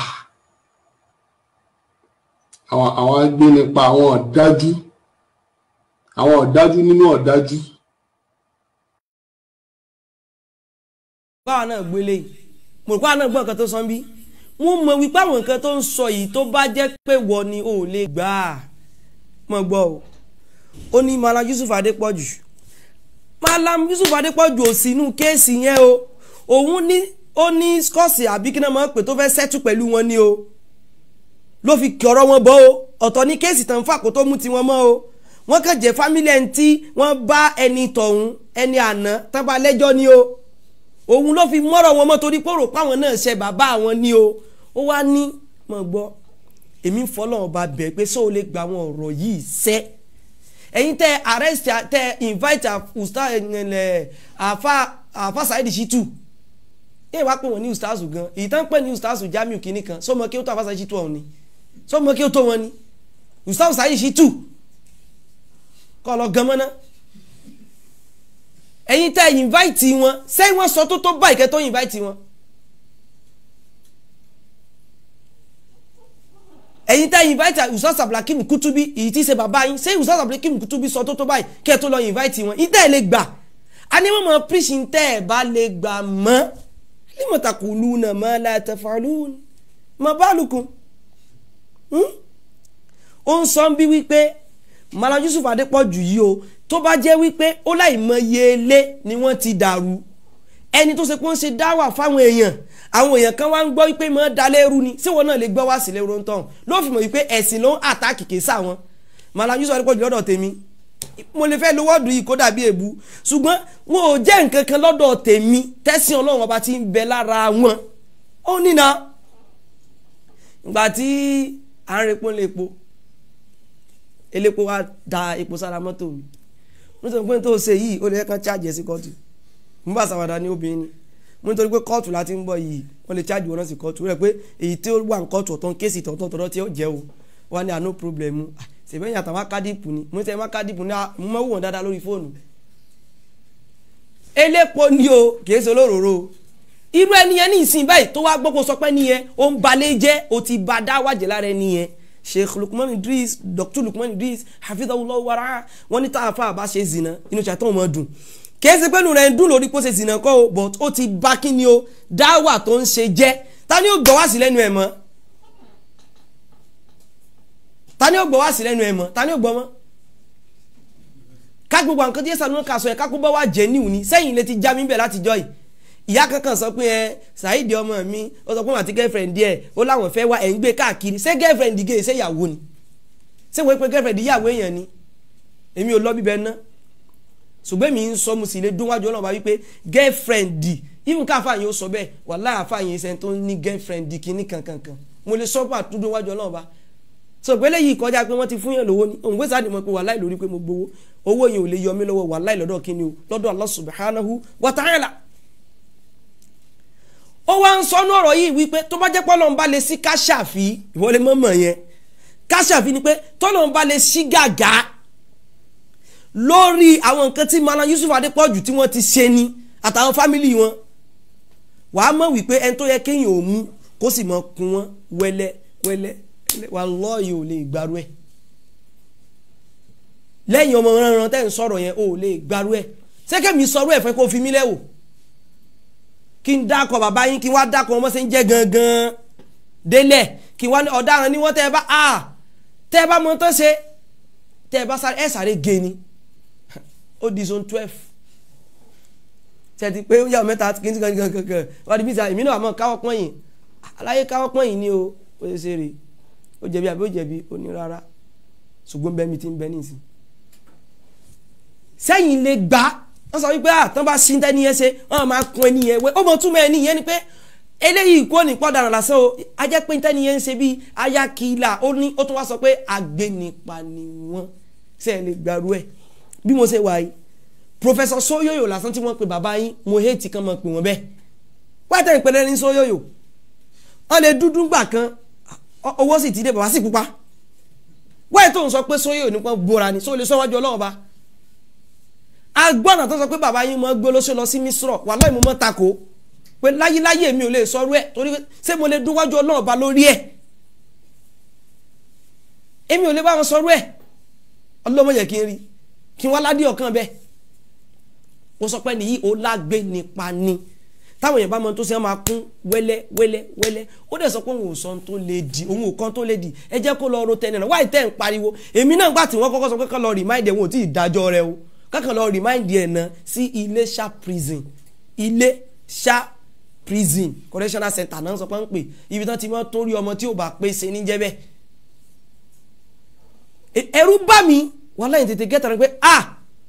àwọn àwọn agbénipa àwọn ọ̀dájú àwọn ọ̀dájú nínú ọ̀dájú báwa náà gbélé yìí mo rò pé àwọn náà gbọ́ nǹkan tó sọ ń bí wọ́n mọ̀ wípé àwọn nǹkan tó ń sọ yìí tó bá jẹ́ pé wọ ni ò lè gbà á mọ̀ gbọ́ o ó ní Malam Yusuf Adépọ̀jù Malam Yusuf Adépọ̀jù ò sí inú kéèsì yẹn o òun ní ó ní skọ́ọ̀sì àbí kí náà máa ń pè tó fẹ́ sẹ́tù pẹ̀lú wọn ni o ló fi kí ọ̀rọ̀ wọn bọ́ o ọ̀tọ̀ ní kéèsì tán fà kó tó mú tiwọn mọ́ o wọ́n kàn jẹ́ fámílì ẹni tí wọ́n bá ẹni tọ̀hún ẹni àná tán bá lẹ́jọ́ ni o òun ló fi mọ́rọ̀ wọn mọ́ torí pé ó rò páwọn náà ṣe bàbá àwọn ni o ó wá ní mọ̀ gbọ́ èmi ń fọlọ́ ọba bẹ̀ pé sọ ò lè gba àwọn ọ̀rọ̀ yìí sẹ́ ẹ̀yin tẹ arrest tẹ invite usta ẹ̀ àfa àfa Saheed Shittu yẹ́n wá pé wọ́n ní ustazu gan èyí tán pè ní ustazu Jamiu kìíní kan sọmọ kí ó tó àfa Saheed Shittu ọ̀hún ni sọmọ kí ó tó wọn ni ustazu Saheed Shittu kọ́ lọ gan mọ́ná ẹ̀yin tẹ́ invite wọn sẹ́yìn wọ́n sọ tó tó báyìí kẹ́ tó invite wọn. ẹ̀yin tẹ́ invite usas abdulhakeem kutubi èyí tí í ṣe bàbá yín sẹ́yìn usas abdulhakeem kutubi sọ tó tó báyìí kẹ́ tó lọ invite wọn ìtẹ́ ẹ̀ lè gbà á ní wọ́n mọ̀ preach ìtẹ́ ẹ̀ bá lè gbà mọ́ lima taquluna ma la taf'alun ma balukum ó ń sọ bí wípé Malam Yusuf Adépọ̀jù yìí o tó bá jẹ́ wípé ó láì mọye ilé ni wọ́n ti dàrú ẹni tó ṣe pé ó ń ṣe dáwà fáwọn èèyàn àwọn èèyàn kan wá ń gbọ́ wípé mọ́ dalẹ́rú ni síwọ́n náà lè gbọ́ wá sílẹ̀ ro ń tán ló fi mọ̀ wípé ẹ̀sìn ló ń àtàkì kì í sáwọn Malam Yusuf Adépọ̀jù lọ́dọ̀ tèmi mo lè fẹ́ lo wọ́ọ̀dù yìí kó dàbí èbú ṣùgbọ́n wọn ò jẹ́ nǹkan kan lọ́dọ̀ tèmi tẹ́sí ọlọ́run ọba ti ń bẹ lára wọn ó nínà ìgbà tí à ń repo lè po elépo wa da epo sára mọ́tò mi mo sọ pé tó ṣe yìí ó lè kàn chájì ẹ̀ sí kóòtù mo bá ṣàwàdà ní obìnrin ni mo nítorí pé kóòtù láti ń bọ̀ yìí wọ́n lè chájì wọn náà sí kóòtù rẹ̀ pé èyí tí ó wà ní kóòtù ọ̀tọ̀ kéèsì tọ̀tọ̀ tọ̀tọ̀ tí ó jẹ́ o wọ́n ní àná problem ṣèbẹ́yìn àtàwọn akádìpù ni mo ní sẹ́yìn akádìpù ni mo máa wù wọ́n dáadáa lórí fóònù elépo ni o kì í ṣe olóróró irú ẹni yẹn ní ìsìn báyìí tó wá gbọ́ kó sọ pé nìyẹn ó ń balẹ̀ jẹ́ ó ti ba dá wájẹ́ lára ẹni yẹn sheikh lukman idris dr lukman idris hafidhahullah wara wọn ní tá a fa àbá ṣe zina inú ṣàtọ̀ ọmọ dùn kìí ṣe pé inú rẹ̀ ń dùn lórí pé ó ṣe zina kọ́ o but ó ti bá kí ni o dáwà tó ń ṣe jẹ́ ta ni ó gbọ́ wá sí lẹ́nu ẹ̀ mọ́ ta ni ó gbọ́ wá sí lẹ́nu ẹ̀ mọ́ ta ni ó gbọ́ mọ́ ká gbogbo nǹkan tí yẹ́sà ló ń kà sọ ẹ̀ ká kó bá wà jẹ́ níwò ni sẹ́yìn lè ti já mi bẹ̀ látijọ́ yìí ìyá kankan sọ pé ẹ Saheed ọmọ mi ó sọ pé wọn àti girlfriend díẹ̀ ó láwọn fẹ́ wá ẹ̀ ń gbé káàkiri ṣé girlfriend gé ṣé ìyàwó ni ṣé wọ́n pe girlfriend ìyàwó èèyàn ni èmi ò lọ bíbẹ ná ṣùgbọ́n mi ń sọ mo sì lè dún wájú ọlọ́run bá wípé girlfriend even ká àfààyàn ó sọ bẹ́ẹ̀ wàláhì àfààyàn ṣe tó ní girlfriend kìíní kankankan mo lè sọ pé àtúndó wájú ọlọ́run bá so pé léyìí kọjá pé wọ́n ti fún yàn lówó ni òun gbèsè àdìmọ́ pé wàláhì lórí pé mo gbowó owó yẹn ò lè yọ mí lọ́wọ́ wàláhì lọ́dọ̀ kíni o lọ́dọ̀ Allah subhanahu wa ta'ala ó wá ń sọnú ọ̀rọ̀ yìí wípé tó bá jẹ́ pọ́lọ́n bá lè sí káṣàfì ìwọlé mọ́mọ́ yẹn káṣàfì ni pé tọ́lọ́n bá lè sí gàgà lórí àwọn nǹkan tí Malam Yusuf Adépọ̀jù tí wọ́n ti ṣe ni àtàwọn fámìlì wọn wàá mọ̀ wípé ẹni tó yẹ kéèyàn ò mú kó sì mọ̀ kún wọn wẹ́lẹ́ wẹ́lẹ́ wà lọ́ọ̀yì ò lè gbàrú ẹ̀ lẹ́yìn ọmọ ránran tẹ́ ń sọ̀rọ̀ yẹn ò lè gbàrú ẹ̀ sẹ́kẹ̀mí sọ̀rọ̀ ẹ̀ fẹ́ kó fi mí lẹ́wọ̀ kí n dákọ̀ bàbá yín kí n wá dákọ̀ ọmọ sí ń jẹ́ gangan délẹ̀ kí n wá ní ọ̀daràn ní wọ́n tẹ́ ẹ bá a tẹ́ ẹ bá mọ tán ṣe tẹ́ ẹ bá sáré ẹ sáré gé ni ó di zone twelve tẹ́tí pé ó yà mẹ́ta kí n ti kàn kàn kàn kàn wà á di bíta èmi náà àmọ́ káwọ́ pọ́n yìí aláyé káwọ́ pọ́n yìí ni o ó ṣe ṣe rè ó jẹ̀bi àbí ó jẹ̀bi ó ní rárá ṣùgbọ́n bẹ́ẹ̀ mi ti ń bẹ nísìn sẹ́yìn lè gbà wọ́n sọ wípé àtàn bá ṣí tẹ́ni yẹn ṣe wọ́n máa kun ẹni yẹn wé ó mọ túmọ̀ ẹni yẹn ni pé eléyìí kò ní pọ́dàrà lásán o a jẹ́ pé tẹ́ni yẹn ń ṣe bíi ayakila ó ní ó tún wá sọ pé agbẹnipa ni wọ́n ṣe é lè gbàrú ẹ̀ bí mo ṣe wà yìí professor Soyoyo lásán tí wọ́n pe bàbá yín mo hate kan mọ̀ pé wọ́n bẹ́ẹ̀ wáyé tẹ̀ ìpẹ́lẹ́ ní Soyoyo wọ́n lè dúdú gbà kan owó sì ti dé bàbá sì pupa wáyé tó ń sọ pé Soyoyo nípa bora ni sọ lè sọ wájú ọlọ́run ba agbọ́nà tó sọ pé bàbá yín mọ́ gbé olóṣèlú lọ sí Misrọ̀ wàláhì mo mọ́ tako pé láyéláyé mi ò lè sọrú ẹ̀ torí ṣé mo lè dún wájú ọlọ́run ba lórí ẹ̀ èmi ò lè bá wọn sọrú ẹ̀ ọlọ́mọ yẹ kí n rí kí n wá ládìí ọ̀kan bẹ́ẹ̀ ó sọ pé nìyí ó lágbé nípa ni táwọn èèyàn bá mọ tó ṣe máa kún wẹ́lẹ́ wẹ́lẹ́ wẹ́lẹ́ ó dẹ̀ sọ pé òun ò sọ tó lè di òun ò kan tó lè di ẹ jẹ́ kó lọ ro tẹ́ni náà wáyé tẹ́ ń pariwo èmi náà gbà tí wọ́n kọ́kọ́ sọ pé kán lọ remind ẹ̀ wọn ò tí ì dájọ́ rẹ o kákan lọ remind ẹ̀ náà sí Iléṣà prison Iléṣà prison correctional center náà sọ pé ń pè ibi tán ti mọ́ tó rí ọmọ tí ò bá pé ṣe ní jẹ́ bẹ́ẹ̀ ẹ̀rù bá mi wàhálà yìí tètè gẹ́tà rẹ pé ah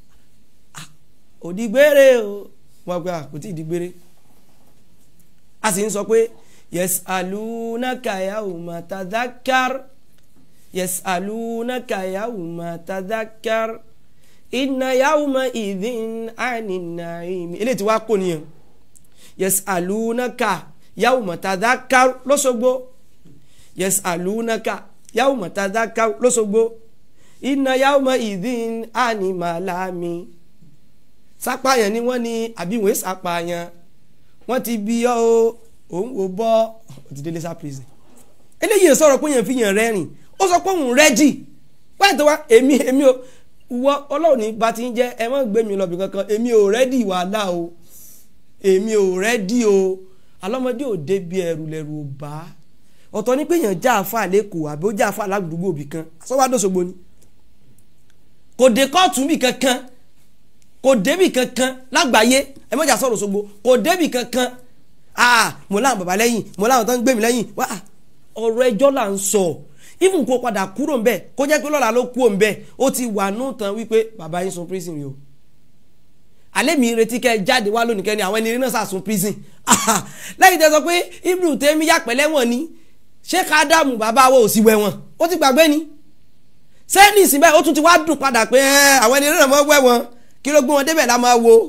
òdìgbére o wọn gba kò tí ì dìgbére a sì ń sọ pé yes alunaka yawma tadhakkar yes alunaka yawma tadhakkar inna yawma idhin anin na'im eléyìí tí wàá kó nìyẹn yes alunaka yawma tadhakkar lọ́sọ̀gbọ́ yes alunaka yawma tadhakkar lọ́sọ̀gbọ́ inna yawma idhin anin malami sápàyàn ni wọ́n ní àbíwọ̀n sápàyàn wọ́n ti bí ọ́ o òun ò bọ́ ó ti délé sá prison eléyìí sọ̀rọ̀ pé yẹn fi yàn rẹ́rìn ó sọ pé òun rẹ́jì wáyé tó wá èmi èmi ò wọ ọlọ́run ní bá ti ń jẹ́ ẹ má gbé mi lọ́bì kankan èmi ò rẹ́dì wàhálà o èmi ò rẹ́dì o alọ́mọdé ò débi ẹrù lẹ́rù ò bá ọ̀tọ̀ ní pé yàn já àfa lẹ́kọ̀ọ́ àbí ó já àfa aládùúgbò bì kan sọ́wádọ́sọ̀gbọ́ ni kò dé kóòtù bì kankan kò débì kankan lágbàáyé ẹ mọ̀jà sọ̀rọ̀ Òṣogbo kò débì kankan ah mo láwọn bàbá lẹ́yìn mo láwọn tó ń gbé mi lẹ́yìn wá ọ̀rọ̀ ẹjọ́ là ń sọ even kó padà kúrò ń bẹ̀ kó jẹ́ pé lọ́la ló kúrò ń bẹ̀ ó ti wà nù tán wípé bàbá yín sun prison rí o alẹ́ mi retí kẹ́ jáde wá lónìí kẹ́ni àwọn ẹni náà sàsun prison lẹ́yìn tẹ́ sọ pé Ibnu tẹ́mi yàpẹ́ lẹ́wọ̀n ni ṣé ká dààmú bàbá wo ò sí wẹ̀wọ̀n ó ti gbàgbé ni sẹ́ni ìsìn báyìí ó tún ti wá dùn padà pé àwọn ẹni náà mọ́ wẹ̀wọ̀n kí ló gbé wọn débẹ̀ la máa wo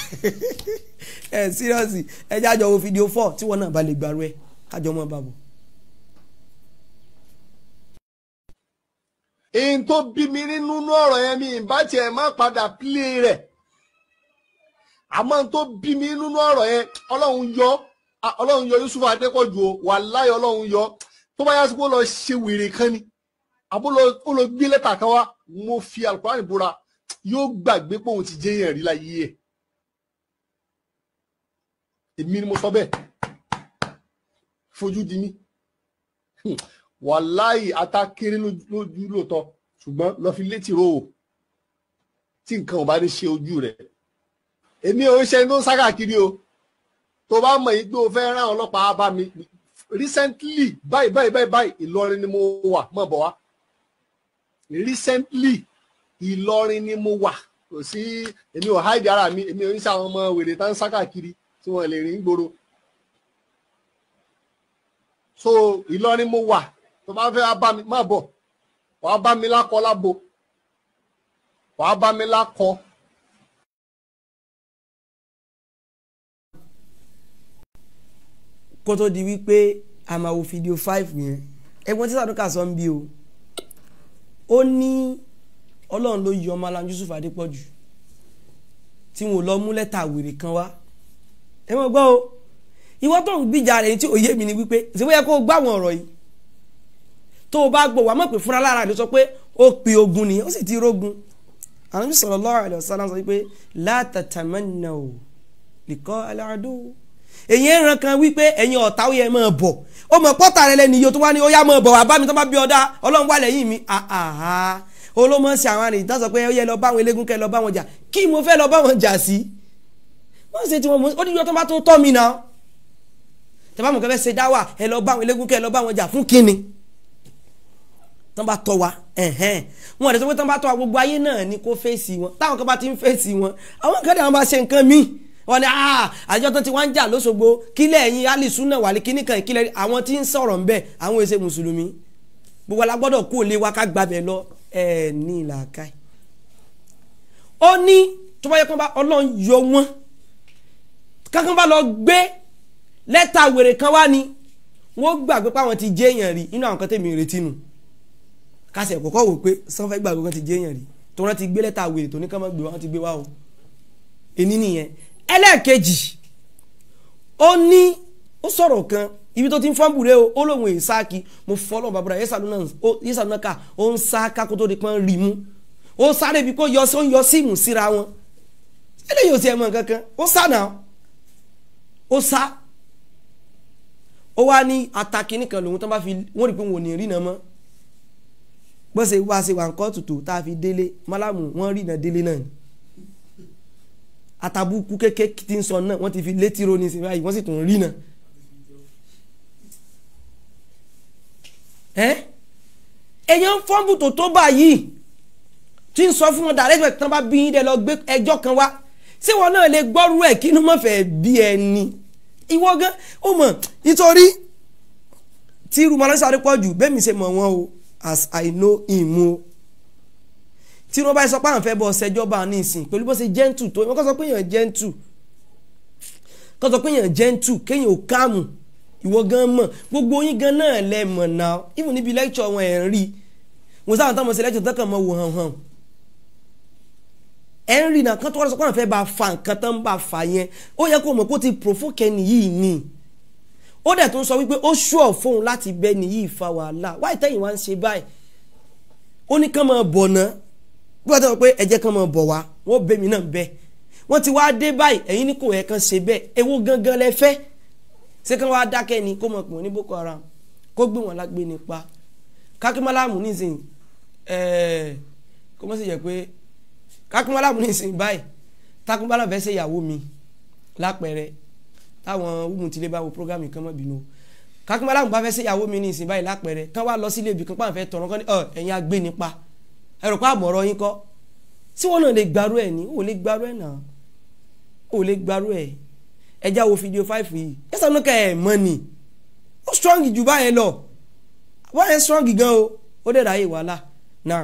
ẹ síríọ́sì ẹ jẹ́ àjọ wo fídíò fọ́ tí wọ́n náà bá lè gbàrú ẹ kájọ mọ́ bàbọ̀. èyí tó bí mi nínú ọ̀rọ̀ yẹn mi ìbá tiẹ̀ má padà pílé rẹ̀ àmọ́ tó bí mi nínú ọ̀rọ̀ yẹn ọlọ́run yọ ọlọ́run yọ Yusuf Adépọ̀jù o wàláhì ọlọ́run yọ tó bá yá sí pé ó lọ ṣe wèrè kan ni àbó ó lọ gbé lẹ́tà kan wá mo fi Al-Qur'an búra yóò gbàgbé pé òun ti jẹ́ yẹn rí láyé ẹ̀ èmi ni mo sọ bẹ́ẹ̀ fojú di mí wàláì atákéré lójú lóòótọ́ ṣùgbọ́n lọ fi létí ro o tí nǹkan ò bá ní ṣe ojú rẹ̀ èmi ò ń ṣe tó ń sá káàkiri o tó bá mọ̀ yìí pé o fẹ́ rán ọlọ́pàá bá mi recently báyìí báyìí báyìí báyìí Ìlọrin ni mo wà mọ̀ bọ̀ wá recently Ìlọrin ni mo wà kò sí èmi ò háìdì ara mi èmi ò ń ṣe àwọn ọmọ wèrè tá ń sá káàkiri tí wọ́n lè rìn gbòòrò so Ìlọrin mo wà tó bá fẹ́ wá bá mi má bọ̀ wàá bá mi lákọ lábo wàá bá mi lákọ. kó tó di wípé a máa wo fídíò five yẹn ẹ̀gbọ́n tí Sàdúkà sọ ń bí o ó ní ọlọ́run ló yọ ọmọ alam Yusuf Adépọ̀jù tí wọn ò lọ mú lẹ́tà wèrè kan wá ẹ mọ̀ gbọ́ o ìwọ tó ń gbìjà rẹ̀ tí òye mi ni wípé ìṣèwé yẹ kó o gbá àwọn ọ̀rọ̀ yìí tó o bá gbọ́ wàá mọ̀ pé fúnra lára rẹ̀ sọ pé ó pe ogun nìyẹn ó sì ti rógun Ànábì sallallahu alaihi wasallam sọ pé la tatamannaw liqa al-adu èyí ń ran kan wípé ẹ̀yin ọ̀tá ó yẹ máa bọ̀ ó mọ̀ pọ́tà rẹ lẹ́nu iye tó wá ní ó yá máa bọ̀ wá bá mi tó bá bí ọ̀dà ọlọ́run wà lẹ́yìn mi àhàhà olómọ̀ sí àwọn àrètí tó sọ pé ó yẹ lọ bá àwọn eléégún kẹ́ lọ bá wọn jà kí mo fẹ́ lọ bá wọn jà sí wọ́n ṣe tí wọ́n mú ó ní ìjọ tó bá tó tọ́ mi náà tẹ́ bá mọ̀ kẹ́ fẹ́ ṣe dáwà ẹ lọ bá àwọn eléégún kẹ́ lọ bá wọn jà fún kíni tán bá tọ́ wa ẹ̀hẹ́n wọn àti sọ pé tán bá tọ́ wa gbogbo ayé náà ni kó fèsì wọn táwọn kan bá ti ń fèsì wọn àwọn kan dẹ̀ wọn bá ṣe nǹkan míì wọn ni àjọ tó ti wá ń jà lóṣogbo kílẹ̀ ẹ̀yin alisuna wà ní kíní kan ìkílẹ̀ àwọn tí ń sọ̀rọ̀ ń bẹ̀ àwọn èsè mùsùlùmí gbogbo la gbọ́dọ̀ kó lé wa ká gbàbẹ̀ lọ ẹ̀ ní ìlàkà ó ní tó bá yẹ kó bá ọlọ́run yọ wọn kankan bá lọ gbé lẹ́tà wèrè kan wá ni wọ́n gbàgbé pé àwọn ti jẹ́ èèyàn rí inú àwọn kan tẹ̀mí retí nù kásẹ̀ kọ́kọ́ wò pé sanfẹ́ gbàgbé kan ti jẹ́ èèyàn rí tó wọ́n ti gbé lẹ́tà wèrè tó ní ká má gbé wá wọ́n ti gbé wá o èní nìyẹn ẹlẹ́ẹ̀kejì ó ní ó sọ̀rọ̀ kan ibi tó ti ń fọ́nbù rẹ o ó lóun èyí sáàkì mo fọ́lọ́ bàbá yẹ́sà náà ká ó ń sá kákó tó di pọ́n rí mú ó sáré bí kò yọ sí ó ń yọ síìmù síra wọn eléyìí ò sí ẹ̀mọ́ kankan ó sá náà ó sá ó wá ní ataki nìkan lòun tó bá fi wọ́n rí pé wọn ò ní rí náà mọ́ bó ṣe wá ṣe wà ń kọ́ tutù tá a fi délé málàmù wọ́n rí náà délé náà ni atabuku kéke tí ń sọ náà wọ́n ti fi létí ro ní ìsìn báyìí wọ́n sì tún rí náà. ẹ́ èèyàn fọ́nbù tó tó báyìí tí ń sọ fún wọn direct way tán bá bí yín dẹ lọ gbé ẹjọ́ kan wá ṣé wọn náà lè gbọ́rú ẹ̀ kí inú mọ̀fẹ́ bí ẹni ìwọ gan ó mọ̀ nítorí tí rumalẹ́sàrí pọ̀ jù bẹ́ẹ̀ mi ṣe mọ̀ wọ́n o as I know him o tí wọ́n bá sọ pé àwọn fẹ́ bọ́ ṣẹjọba ní ìsìn pẹ̀lú bó ṣe gentle tó wọ́n kọ́ sọ pé èèyàn gentle kọ́ sọ pé èèyàn gentle kéèyàn ò káàmù ìwọ gan mọ̀ gbogbo yín gan náà lẹ mọ̀ náà even níbi lecture wọn ẹ̀ ń rí wọn sáwọn táwọn ṣe lecture tọkàn mọ́ wò hàn hàn ẹ̀ ń rí náà kán tó wọ́n sọ pé àwọn fẹ́ bá fa nǹkan tán bá fa yẹn ó yẹ kó mọ̀ kó ti provoke ẹni yìí ni ó dẹ̀ tó ń sọ wípé ó ṣùọ̀ fóun láti bẹ́ ni yìí fa wàhálà wáyé tẹ́yìn wá ń ṣe báyìí ó ní kán máa bọ̀ náà bí wọ́n ti sọ pé ẹ̀jẹ̀ kan máa bọ̀ wá wọ́n bẹ̀ mí náà bẹ́ẹ̀ wọ́n ti wá dé báyìí ẹ̀yin ní kò yẹ kan ṣe bẹ́ẹ̀ èwo gangan lẹ fẹ́ ṣé kán wá dákẹ́ ni kó mọ̀ pé wọ́n ní Boko Haram kó gbé wọn lágbé nípa kákímọ́láàmù nísìnyí ẹ̀ẹ́ kó mọ̀ sí jẹ́ pé kákímọ́láàmù nísìnyí báyìí tákúmọ́láàmù fẹ́ ṣe ìyàwó mi lápẹẹrẹ táwọn wúmu tilé bá wo programme kan mọ́ bínú kákímọ́láàmù bá fẹ́ ṣe ìyàwó mi nísìnyí báyìí lápẹẹrẹ kán wá lọ sílé ibì kan pàǹ fẹ́ tọ̀rọ̀ kan ní ẹ̀yin agbé nípa ẹ̀rọ pa àmọ̀rọ̀ yín kọ́ tí wọ́n náà lè gbarú ẹ̀ ní ò lè gbarú ẹ̀ náà ò lè gbarú ẹ̀ ẹja wo fídíò five yìí ẹ sọ nípa ẹ̀ mọ́ ni ó strong jù báyẹn lọ báyẹn strong gan o ó dẹ̀ ráyè wàhálà náà.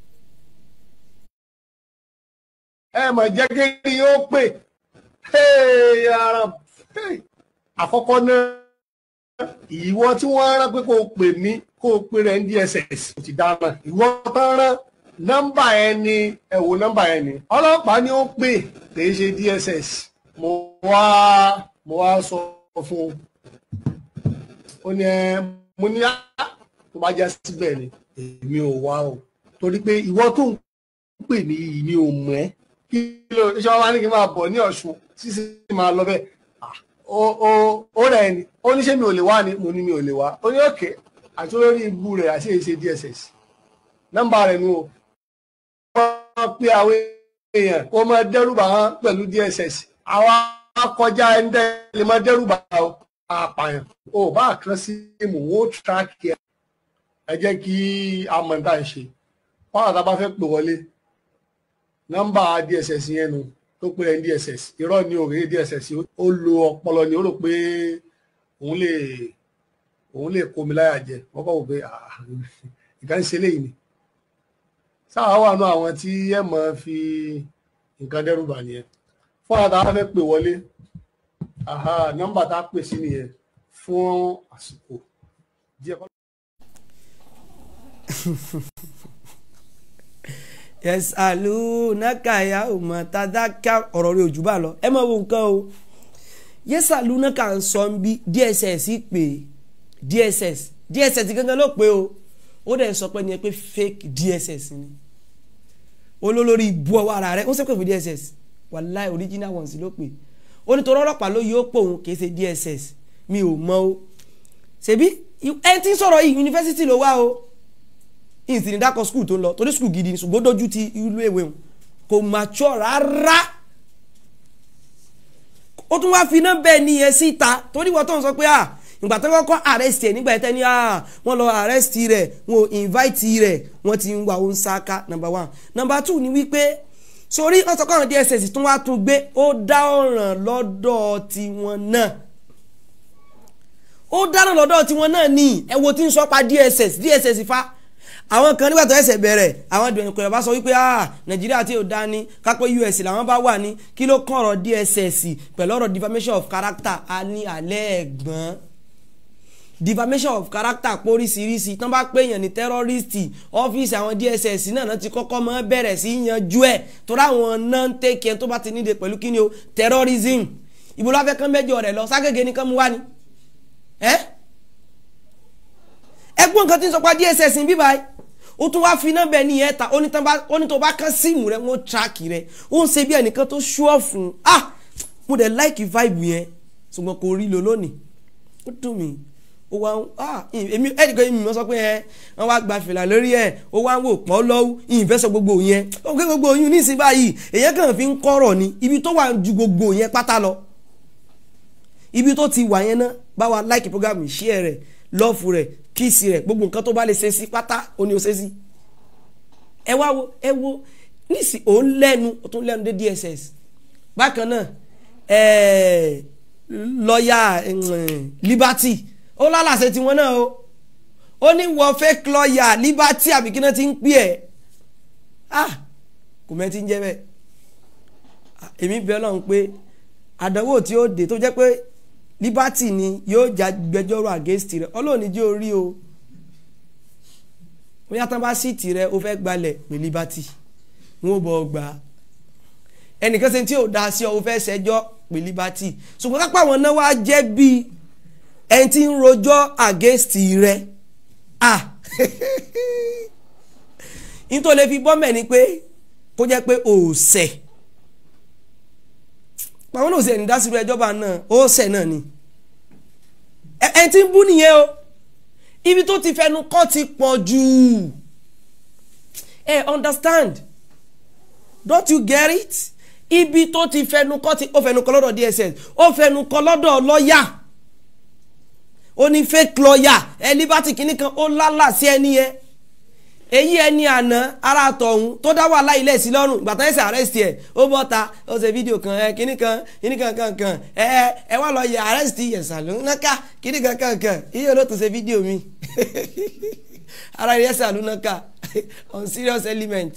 ẹ mọ̀ jẹ́ kí ni ó pè ara àkọ́kọ́ náà ìwọ tí wọ́n rán pé kó o pè mí kó o pè rẹ̀ ní DSS kò ti dáná ìwọ tán rán nọ́mbà ẹ ni ẹ wo nọ́mbà ẹ ni ọlọ́pàá ni ó pè kì í ṣe DSS mo wá mo wá sọ fún un ó ní ẹ mo ní á tó bá já síbẹ̀ ni èmi ò wá o torí pé ìwọ tó ń pè mí yìí ni ò mọ̀ ẹ́ kí ló ṣe wá ní kí n máa bọ̀ ní Ọ̀ṣun sísè máa lọ bẹ́ẹ̀ ó ó ó rẹ̀ ni ó ní ṣé mi ò lè wá ni mo ní mi ò lè wá ó ní òkè àti olórí ibu rẹ̀ àti èyí ṣe DSS nọ́mbà rẹ̀ nu o wọ́n pe àwọn èèyàn kó máa dẹ́rùbà wọn pẹ̀lú DSS àwa kọjá ẹni tẹ́ lè máa dẹ́rùbà o àpàyàn o bá kàn sí ìmù ó tíráàkì ẹ ẹ jẹ́ kí a mọ̀ níta ṣe fáwọn àtàbá fẹ́ pè wọlé nọ́mbà DSS yẹn nu tó pé ẹni DSS irọ́ ni òrèrè DSS ó lo ọpọlọ ni ó rò pé òun lè òun lè kó mi láyà jẹ wọ́n kọ́ wò pé nǹkan ṣe léyìí ni sáà wà nù àwọn tí ẹ mọ̀ fi nǹkan dẹ́rù bà nìyẹn fún àwọn táwọn fẹ́ pè wọlé nọ́mbà tá a pè sí nìyẹn fún àsìkò díẹ̀ kọ́. yes alu nakaya ọmọ tadaka ọ̀rọ̀ rẹ̀ ojú bá lọ ẹ máa wo nǹkan o yes alu naka ń sọ ń bí DSS pé DSS DSS gangan ló pé o ó dẹ̀ sọ pé ni ẹ pé fake DSS ni olólórí ibu ọwọ́ ara rẹ̀ ó sẹ́pẹ̀ fún DSS wàláì original ones ló pè ó ní torí ọlọ́pàá ló yóò pò òun kì í ṣe DSS mi ò mọ o ṣebí ẹni tí ń sọ̀rọ̀ yìí yunifásitì ló wá o ìsìn ní dákọ̀ skul tó ń lọ torí skul gidi ni ṣùgbọ́n ó dojú ti ìlú èwe òun kò mature rárá ó tún wáá fi iná bẹ́ẹ̀ nìyẹn síta torí wọ́n tó ń sọ pé à ìgbà tó kọ́kọ́ arrest ẹ̀ nígbà tẹ́ ní à wọ́n lọ arrest rẹ̀ wọ́n ò invite rẹ̀ wọ́n ti ń wá òun sáká number one number two ni wípé sórí wọ́n sọ pé àwọn DSS tún wá tún gbé ó dá ọ̀ràn lọ́dọ̀ tiwọn náà ó dáná lọ́dọ̀ tiwọn náà ní ẹ wo tí ń sọ pa DSS DSS fa àwọn kan nígbà tó ẹsẹ̀ bẹ̀rẹ̀ àwọn ìdùnnú bá sọ wípé ah nàìjíríà tí ò dá ní kápẹ́ us làwọn bá wà ní kí ló kàn ọ̀rọ̀ dss pẹ̀lú ọ̀rọ̀ defamation of character a ní alẹ́ ẹ̀gbọ́n defamation of character póríṣiríṣi tán bá pèèyàn ní tẹ́rọ́rìstì ọ́fíìsì àwọn dss náà náà ti kọ́kọ́ mọ́ bẹ̀rẹ̀ sí yanjú ẹ̀ torí àwọn náà ń tẹ̀kẹ́ tó bá ti níde pẹ̀lú kíni o terrorism ìbò láfẹ́ kán mẹ́jọ rẹ̀ lọ ságége ní kán mú wá ni ẹ́ ẹgbọ́n nǹkan tí ń sọ pa dss ń bí báyìí ó tún wáá fi nọ́mbà ẹni yẹn ta ó ní tó bá kán síìmù rẹ wọ́n tíráàkì rẹ ó ń ṣe bí ẹnìkan tó ṣúọ̀ fún ah mo dẹ̀ láìkì vibe yẹn ṣùgbọ́n kò rí lo lónìí ó dùn mí ó wá ah èmi ẹnìkan èmi mọ̀ sọ pé ẹ wọ́n wá gba fìlà lórí ẹ̀ ó wá ń wò pọ́ lọ́wọ́ ìyìnfẹ́ sọ gbogbo yẹn ó gbé gbogbo yẹn nísìnyí báyìí èyàn kàn fi ń kọ́rọ̀ ni ibi tó wà ju gbogbo yẹn pátá lọ ibi tó ti wà yẹn náà bá wa láìkì program share rẹ̀ lọ́ọ̀fù rẹ̀ kíìsì rẹ̀ gbogbo nǹkan tó bá lè ṣe sí pátá ó ní o ṣe sí. ẹ wá wo ẹ wo níìsì ò ń lẹ́nu ó tún lẹ́nu dé DSS bákan náà lọ́ọ̀yà Liberty ó lálàṣẹ tiwọn náà o ó ní wọ́n fake lọ́ọ̀yà Liberty àbí kí náà ti ń pè ẹ́ ah kò mẹ́ ti ń jẹ́ bẹ́ẹ̀ èmi bẹ́ẹ̀ lọ́n pé àdánwò tí ó dé tó jẹ́ pé liberty ni yóò já gbẹjọ́rò against rẹ ọlọ́ọ̀ni jẹ́ orí o bóyá tán bá sí tirẹ̀ o fẹ́ gbalẹ̀ pé liberty wọn ò bọ̀ gbà á ẹnìkan ṣe tí ò da sí ọ o fẹ́ ṣẹjọ́ pé liberty ṣùgbọ́n kápá àwọn náà wá jẹ́ bí ẹni tí ń rojọ́ against rẹ ah nítorí lè fi bọ́mẹ̀ ni pé kó jẹ́ pé òòsẹ̀ àwọn náà ṣe ní dásìrò ẹjọba náà ó ṣẹ̀ náà ni ẹ ti ń bú nìyẹn o ibi tó ti fẹnu kọ́ ti pọ̀ jù ẹ understand don't you get it ibi tó ti fẹnu kọ́ ti ó fẹnu kọ́ lọ́dọ̀ DSS ó fẹnu kọ́ lọ́dọ̀ lọ́ọ̀yà ó ní fake lọ́ọ̀yà ẹ liberty kìíní kan ó lálà sí ẹni yẹn èyí ẹni àná ara tọ̀hún tó dá wàhálà ilé sí lọ́rùn ìgbà tán ẹ̀sẹ̀ arrest ẹ̀ ó bọ́ ta ó ṣe fídíò kan ẹ kíní kan kíní kan kan kan ẹ ẹ ẹ wá lọ yẹ arrest yẹ̀sà ló ń náka kíní kan kan kan iye ló tún ṣe fídíò mi ara yẹ̀sà ló náka on serious element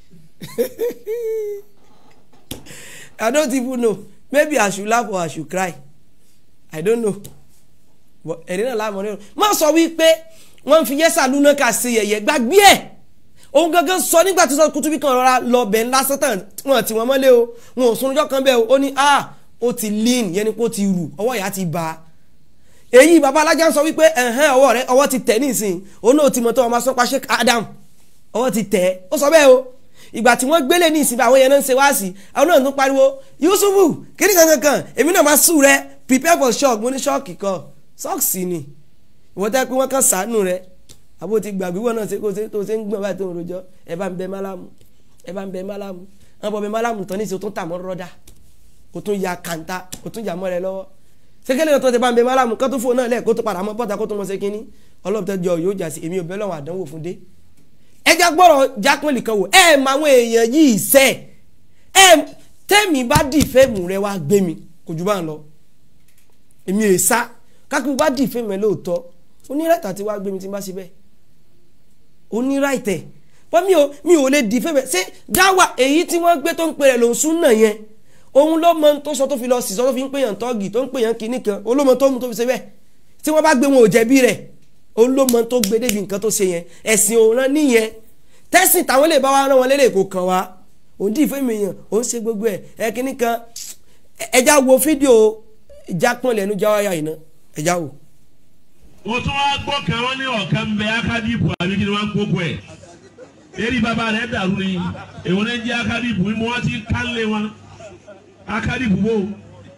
I don't even know maybe I should laugh or I should cry I don't know but ẹ̀rí náà láàmú ọ̀rẹ́ má sọ wípé wọ́n fi yẹ́sà lúná ká ṣe yẹ̀yẹ́ gbàgbé ẹ̀ òun gangan sọ nígbà tí sọ kutubi kan rọra lọ bẹ̀ ńlá sátán wọn tí wọ́n mọ́lé o wọn ò sunjọ́ kan bẹ́ẹ̀ o ó ní a ó ti lean yẹn ni pé ó ti rù ọwọ́ ìyá ti bá a èyí baba alájà ń sọ wípé ẹ̀hẹ́n ọwọ́ rẹ ọwọ́ ti tẹ̀ nísìn òun náà ti mọ̀ tó ọmọ sọ́pá Sheikh Adam ọwọ́ ti tẹ̀ ó sọ bẹ́ẹ̀ o ìgbà tí wọ́n gbélé ní ìsìn àwọn yẹn náà ń ṣe wá sí àwọn náà tún pariwo Yusufu kíní kankan kan èmi náà máa sùn rẹ prepare for shock mo ní ṣọ́ọ̀kì kan sọ́ọ̀sì ni ìwọ́n tẹ́ pé wọ́n kàn sàánú rẹ àbó ti gbàgbé wọn náà ṣe kó ṣe tó ṣe ń gbọ̀n báyìí tó ń rojọ́ ẹ bá ń bẹ málámù ẹ bá ń bẹ málámù wọn bọ bẹ málámù tán ní ìṣe tó tà mọ́ rọ́dà kó tún ya kàńtà kó tún yà mọ́ rẹ lọ́wọ́ sékélé tó ti bá ń bẹ málámù kó tún fóun náà lẹ̀ kó tún padà mọ́ bọ́ta kó tún mọ́ ṣe kínní ọlọ́ọ̀tẹ́jọ yóò jà sí èmi ò bẹ́ lọ́wọ́ àdánwò fún dé ẹja gbọ́rọ̀ jápẹ́lì kan wò ẹ mọ àwọn èèyàn yìí sẹ́ ẹ tẹ́mi bá dì fẹ́ẹ̀mù rẹ wá gbé mi kò jù bá ń lọ èmi è sá kákí bá dì fẹ́ẹ̀mù rẹ lóòótọ́ onírẹ̀tà tí wàá gbé mi tí n bá ṣe bẹ́ẹ̀ onírẹ̀tẹ̀ wọ́n mi ò mi ò lè dì fẹ́ẹ̀mù rẹ ṣé dáwà èyí tí wọ́n gbé tó ń pè rẹ̀ lòún sún náà yẹn òun ló mọ tó sọ tó fi lọ sí sọ tó fi ń pèyàn tọ́gì tó ń pèyàn kinní kan olómọ tó mú tó fi ṣe bẹ́ẹ̀ tí wọ́n bá gbé wọn ò jẹ̀bi rẹ̀ òun ló mọ tó gbé débi nǹkan tó ṣe yẹn ẹ̀sìn òun rán nìyẹn tẹ́sìn táwọn lè bá wa rán wọn lélẹ̀ kò kàn wá òun dì fún mi yàn òun ṣe gbogbo ẹ̀ ẹ kíní kan ẹja wo fídíò ìjápọ̀n lẹ́nu jáwáyà yìí ná ẹja wo. mo tún wá gbọ́ kan wọ́n ní ọ̀kan bẹ akadipu àbí kí ni wọ́n ń gbókò ẹ̀ eré bàbá rẹ̀ dàrú ni èwo ní jẹ́ akadipu mímú wọn ti kánlé wọn akadipu wo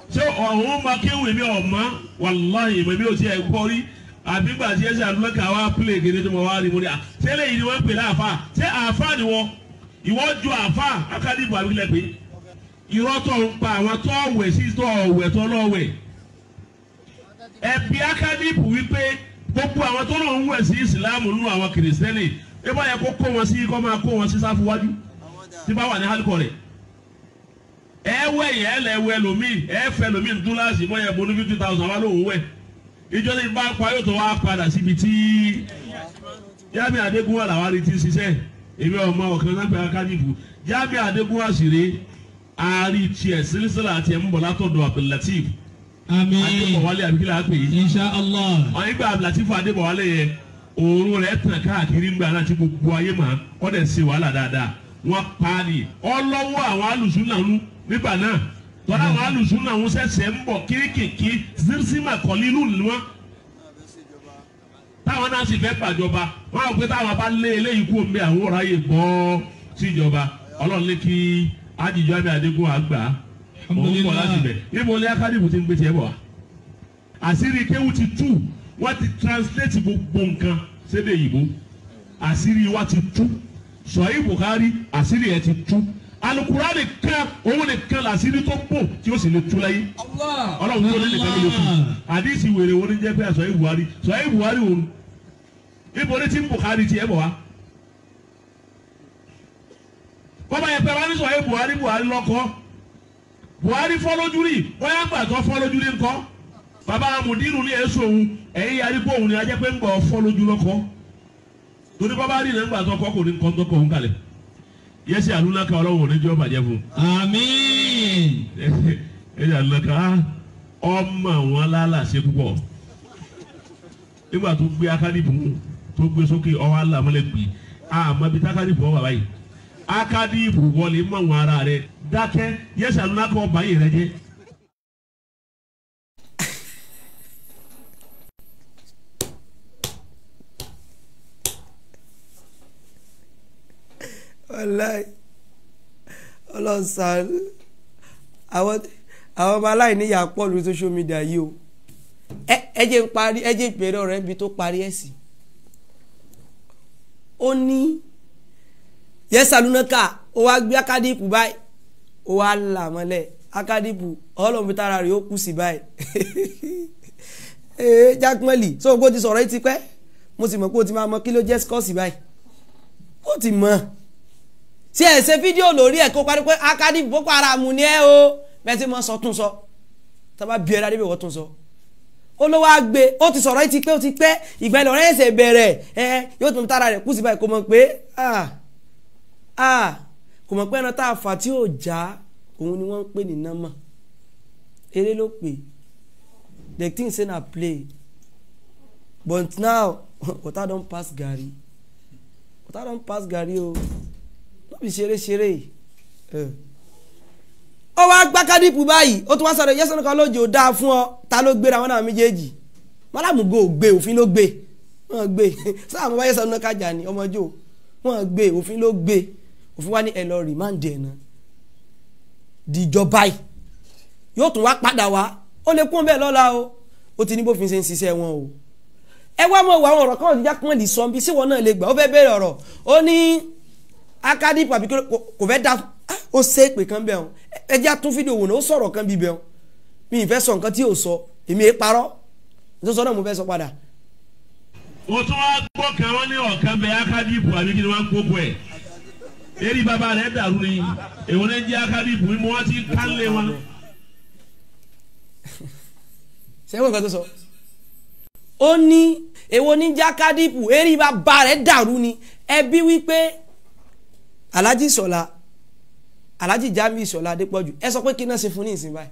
ṣé ọ̀hún ma kéwù èmi ọ̀mọ́ wàláhì èmi ò tiẹ̀ gbọ́ rí àbí gbà tí ẹ ṣe àdúrà ká wá pílẹ̀ gèdè tó mọ̀ wá rí mo ní à ṣé eléyìí ni wọ́n ń pè láàfà ṣé àfà ni wọ́n ìwọ ju àfà akadìbò àbíkílẹ̀ pé irọ́ tó ń pa àwọn tó ọ̀wẹ̀ sí tó ọ̀wẹ̀ tó lọ́wẹ̀ ẹ̀bí akadìbò wípé gbogbo àwọn tó náà ń wẹ̀ sí ìsìlámù nínú àwọn kìrìsìtẹ́nì ẹ bá yẹ kó kó wọn sí kó máa kó wọn sí sáfù wájú tí bá wà ní hálíkọ̀ rẹ̀ ẹ wẹ̀ yẹ ẹ lẹ wẹ̀ lómi ẹ fẹ́ lómi dúláàsì mọ́ yẹ bọ́nú fifty thousand wá lóhùn wẹ̀ ìjọ ní bá pa yóò tó wá padà síbi tí Jamiu Adégúnwà làwọn arìtí ṣiṣẹ́ èmi ọmọ ọ̀kan náà pé akádìbò Jamiu Adégúnwà sì rè àárí tiẹ̀ sílísílà àti ẹ̀ ń bọ̀ látọ̀dọ̀ Abdulateef àmín Adébọ̀wálé àbíkílà á pè é insha allah wọn nígbà Abdulateef Adébọ̀wálé yẹn òórùn rẹ̀ tàn káàkiri ńgbà náà tí gbogbo ayé mà kọ́ dẹ̀ ṣe wàhálà dáadáa wọ́n pa á ní ọlọ́wọ́ àwọn alùsùn náà nú nígbà náà tọ́lá àwọn alùsùn náà ń ṣẹ̀ṣẹ̀ ń bọ̀ kíríkìkí zirzima kọ́lílù ni wọ́n táwọn náà sì fẹ́ gbàjọba wọ́n á pé táwọn bá lé eléyìí kú omi àwọn ọ̀rọ̀ ayé bọ́ síjọba ọlọ́run lé kí ájíjọ àmì àdégún àgbà òun bọ̀ láti bẹ̀ níbo ní akádìmù ti ń gbé tiẹ̀ bọ̀ wá àṣírí kéwù ti tú wọ́n ti translate gbogbo nǹkan sédè yìí àṣírí wa ti tú sọ̀yìn Bukhari àṣírí ẹ̀ ti tú alukura nìkan òun nìkan làṣírí tó bò tí ó sì lè tú láyé ọlọ́run tó lé nìkan ló lè tú àdìsí wèrè wọn ní jẹ́ pé sọ̀yìn Buhari sọ̀yìn Buhari òun ibo ní ti ń Bukhari tiẹ̀ bọ̀ wá. bọ́bá yẹn pé wọ́n ní sọ̀yìn Buhari Buhari lọ́kọ́ Buhari fọ́lójú rí wọ́n yá gbàtọ́ fọ́lójú rí ńkọ́ bàbá amùdírù ní èso òun ẹ̀yìn yarí pé òun ni ajẹ́ pé ń gbọ́ fọ́lójú lọ́kọ́ torí bàbá rí nígbà tó kọ́ kò ní nǹkan tó kọ́ òun kalẹ̀ yẹ́sì àlùlákà ọlọ́run ò ní jẹ́ ọ̀bàjẹ́ fún àmín un yẹ́sì àlùlákà ọmọ wọn lálàsẹ púpọ̀ nígbà tó gbé akádìbò tó gbé sókè ọwọ́ alámọ́lẹ̀ gbé àmọ́ bí takádìbò wà báyìí akádìbò wọlé mọ̀ wọn ara rẹ̀ dákẹ́ yẹ́sì àlùlákà ọba yìí rẹ jẹ́. wàláì ọlọ́sàn àwọn àwọn ọmọ aláìníyà pọ̀ lórí social media yìí o ẹ ẹ jẹ́ ń parí ẹ jẹ́ ìpèrè ọ̀rẹ́ ibi tó parí ẹ̀ sí. ó ní yẹsàlúnákà ó wá gbé akádìpù báyìí ó wá là mọ́lẹ̀ akádìpù ọlọ́run fi tára rẹ̀ ó kù sí báyìí ee jákmẹ́lì sọ pé ó ti sọ̀rọ̀ yìí ti pẹ́ mo sì mọ̀ pé ó ti máa mọ kí ló jẹ́ skọ́ọ̀sì báyìí ó ti mọ̀ tí ẹ ṣe fídíò lórí ẹ kó parí pé akadi boko haram ni ẹ o bẹ́ẹ̀ tí mo sọ tún sọ tábà bí ẹ dáadé bẹ wọ́n tún sọ ó ló wáá gbé ó ti sọ̀rọ̀ ẹ ti pé ó ti pẹ́ ìgbà ìlọrin ẹ̀sẹ̀ bẹ̀rẹ̀ ẹ yóò tún tára rẹ̀ kú sí báyìí kò mọ̀ pé ah ah kò mọ̀ pé ẹran tá a fà tí ò já òun ni wọ́n ń pè ní nọ́mà eré ló pè the thing say na play but now water don pass garri water don pass garri o. Oh no be ṣeré ṣeré ó wá gbá kádìpù báyìí ó tún wá sọ̀rọ̀ yẹ́sọ̀rọ̀ kan lójó dáa fún ọ ta ló gbéra wọn náà méjèèjì mọ́làmùgò gbé òfin ló gbé wọ́n gbé sáà mo bá yẹ́sọ̀rọ̀ náà kájà ní ọmọjó wọ́n gbé òfin ló gbé òfin wá ní ẹ lọ rìmáǹdì ẹ̀ náà dìjọba yìí yóò tún wá padà wá ó lè kún bẹ́ẹ̀ lọ́la o ó ti ní bófin ṣe ń ṣiṣẹ́ wọn o ẹ wá mọ̀ wọ àwọn ọ̀rọ̀ kan ọ̀díjà kan lè sọ bí síwọ́n náà lè gbà ó fẹ́ bẹ̀rẹ̀ ọ̀rọ̀ ó ní akadipu àbí kò fẹ́ da ó ṣe é pé kan bẹ́ẹ̀ o ẹ jẹ́ àtún fídíò wò náà ó sọ̀rọ̀ kan bí bẹ́ẹ̀ o mi ì fẹ́ sọ nǹkan tí ò sọ èmi è parọ́ tó sọ náà mo fẹ́ sọ padà. o tún wá gbọ́ kan wọ́n ní ọ̀kan bẹ akadipu àbí kí ni wọ́n ń gbogbo ẹ̀ eri bàbá rẹ̀ dàrú ni èwo ní jẹ́ akadipu mímú wọn ti kálẹ̀ wọn. sẹ́wọ̀n nǹkan tó sọ. ó ní èwo ní jẹ́ akadipu eri bàbá rẹ̀ dàrú ni ẹbí wípé alhaji sọlá alhaji jami sọlá adépọ̀jù ẹ sọ pé kí náà ṣe fún ní ìsìn báyìí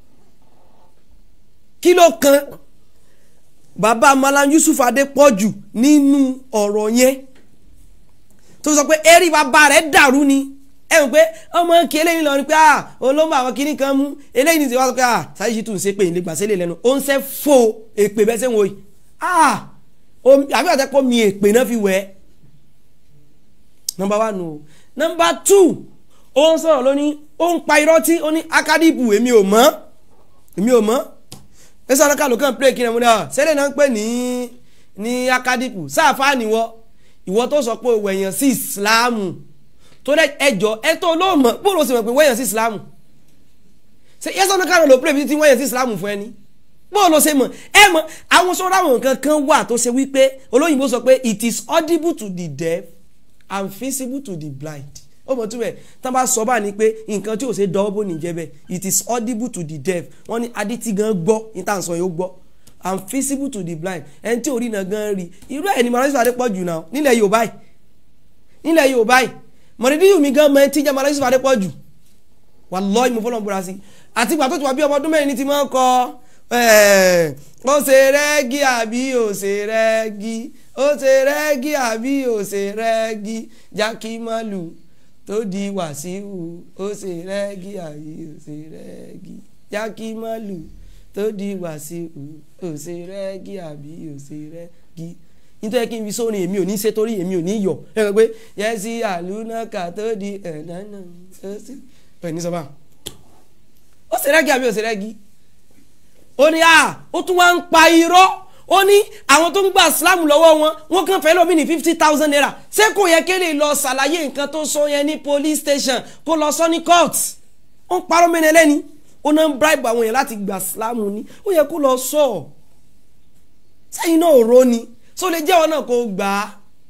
kí ló kan bàbá malam yusuf adépọ̀jù nínú ọ̀rọ̀ yẹn tó sọ pé eré bàbá rẹ̀ dàrú ni ẹ mọ̀ pé ọmọ kí eléyìí lọ ni pé ah olóńgbò àwọn kìnnì kan mú eléyìí ní ti wá sọ pé ah sáyé ṣì tún ṣe pé ìlẹgbà sílẹ̀ lẹ́nu ó ń ṣe fò èpè bẹ́ẹ̀ sẹ́wọ̀n yìí ah àbí àtẹ́kọ́ mi èpè náà fi wẹ̀ ẹ́ nọmba one o nọmba two ó ń sọ̀rọ̀ lónìí ó ń pa irọ́ tí ó ní akadipu èmi ò mọ̀ èmi ò mọ̀ ẹ sọ ọ́nà ló kàn play kí ni mo ní ọ sẹ́lẹ̀ náà ń pè ní ní akadipu sáàfà níwọ ìwọ tó sọ pé o wẹ̀yàn sí ìsìláàmù tó dẹ ẹjọ ẹ tó ló mọ̀ bó ló sì mọ̀ pé wẹ̀yàn sí ìsìláàmù ṣe yẹ sọ́nà kálọ̀ ló play bí ti wẹ̀yàn sí ìsìláàmù fún ẹni bó ló ṣe mọ̀ ẹ mọ̀ àwọn sọ́dọ̀ àwọn nǹkan kan wà tó ṣe wípé olóyìnbó sọ pé it is audible to the deaf and visible to the blind ó mọ̀ túbẹ̀ tán bá sọ bá ní pé nǹkan tí ò ṣe dọ́wọ́ bó ní jẹ́ bẹ́ẹ̀ it is audible to the deaf wọ́n ní adití gan gbọ́ ní tá à ń sọ yóò gbọ́ and visible to the blind ẹni tí orí náà gan rí irú ẹ̀ ní mọ̀lẹ́sì fàdé pọ̀ jù náà nílẹ̀ Yorùbá yìí nílẹ̀ Yorùbá yìí mọ̀lẹ́dí mi gan mọ̀ ẹ́ tí jẹ́ mọ̀lẹ́sì fàdé pọ̀ jù wallahi mo fọlọ́n búra sí àti ìgbà tó ti wà bí ọmọ ọdún mẹ́rin ní ti máa ń kọ ó ṣe rẹ́gí àbí ó ṣe rẹ́gí ó ṣe rẹ́gí àbí ó ṣe rẹ́gí jákèmálù tó di wàsíù ó ṣe rẹ́gí àbí ó ṣe rẹ́gí jákèmálù tó di wàsíù ó ṣe rẹ́gí àbí ó ṣe rẹ́gí nítorí kí n fi sórin èmi ò ní ṣe torí èmi ò ní yọ ẹ rẹ pé yẹsí àlùnáka tó di ẹ̀dáná ó sì ẹ̀ ní sọ́ba ó ṣe rẹ́gí àbí ó ṣe rẹ́gí ó ní à ó tún wá ń pa irọ́ ó ní àwọn tó ń gba sílámù lọ́wọ́ wọn wọ́n kàn fẹ́ lómi ní fifty thousand naira ṣé kò yẹ kéde lọ ṣàlàyé nǹkan tó sọ yẹn ní police station kó lọ sọ ní court ó ń parọ́ mẹ́rin ẹlẹ́ni ó náà ń bribe àwọn èèyàn láti gba sílámù ni ó yẹ kó lọ sọ ọ́ sẹ́yìn náà ò ró ni tó lè jẹ́ wọn náà kó gbà á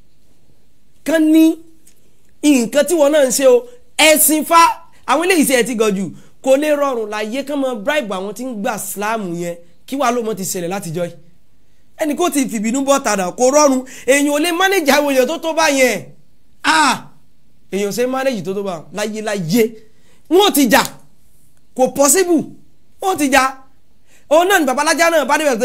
kán ní nǹkan tí wọn náà ń ṣe o ẹ̀sìn fa àwọn eléyìí ṣe ẹ̀ ti gọ̀ jù kò lè rọrùn láyé kán mọ bribe àwọn tí ń gba sílámù yẹn kí wàá ló mọ ti ṣẹlẹ̀ látijọ́ yìí ẹnì kó ti fìbínú bọ́ tàdà kó rọrùn èèyàn ò lè mánéjì àwọn èèyàn tó tó bá yẹn ah èèyàn ò ṣe mánéjì tó tó bá láyé láyé wọn ò ti jà kò pọ́síbù wọn ò ti jà òun náà ní babalájá náà bá débẹ̀ pé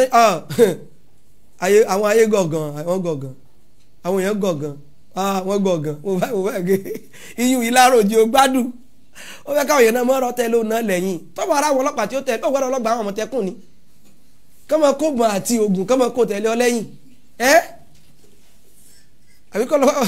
ayé àwọn ayé gọ̀ọ̀gàn àwọn gọ̀ọ̀gàn àwọn èèyàn gọ̀ọ̀gàn àwọn gọ̀ọ̀gàn mo bá mo bá gé iyùn ìlàrọ̀ òjì ó gbádùn ó fẹ́ káwọn èèyàn náà mọ́ ọ̀rọ̀ tẹ lóun náà lẹ́yìn tọ́wọ́ ara àwọn ọlọ́pàá tí ó tẹ ó gbọ́dọ̀ ọlọ́gbà àwọn ọmọtẹ́kùn ni kọ́mọ kó bọ̀ àti oògùn kọ́mọ kó tẹ̀lé ọ lẹ́yìn ẹ́ àbíkọ́ lọ́wọ́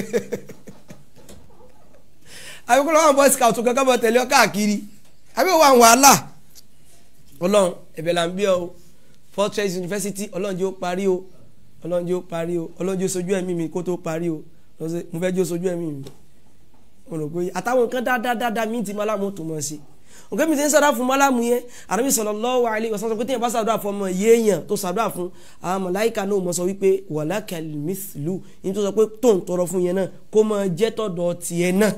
àbíkọ́ lọ́wọ́ boy scout kan kọ́mọ tẹ̀lé ọ káàkiri àbí wọ́n àwọn wàhálà ọlọ́run ẹ̀bẹ̀ là ń bí ọ o Fortress University ọlọ́run jẹ́ ó parí o ọlọ́run jẹ́ ó parí o ọlọ́run jẹ́ ó sojú ẹ̀mí mi kó tó parí o mo fẹ́ jẹ́ ó sojú ẹ̀mí mi mo rò pé àtàwọn nǹkan dáadáa mi ti malamu tó mọ̀ sí nǹkan mi ti ń sàdá fún malamu yẹn àrùn sallallahu alaihi wasallam pé téèyàn bá sàdúrà fún ọmọ yéèyàn tó sàdúrà fún àwọn màláíkà náà mọ̀ sọ wípé walakal mithlu ní tó sọ pé tó ń tọrọ fún yẹn náà kó máa jẹ́ tọ̀dọ̀ tiẹ̀ náà.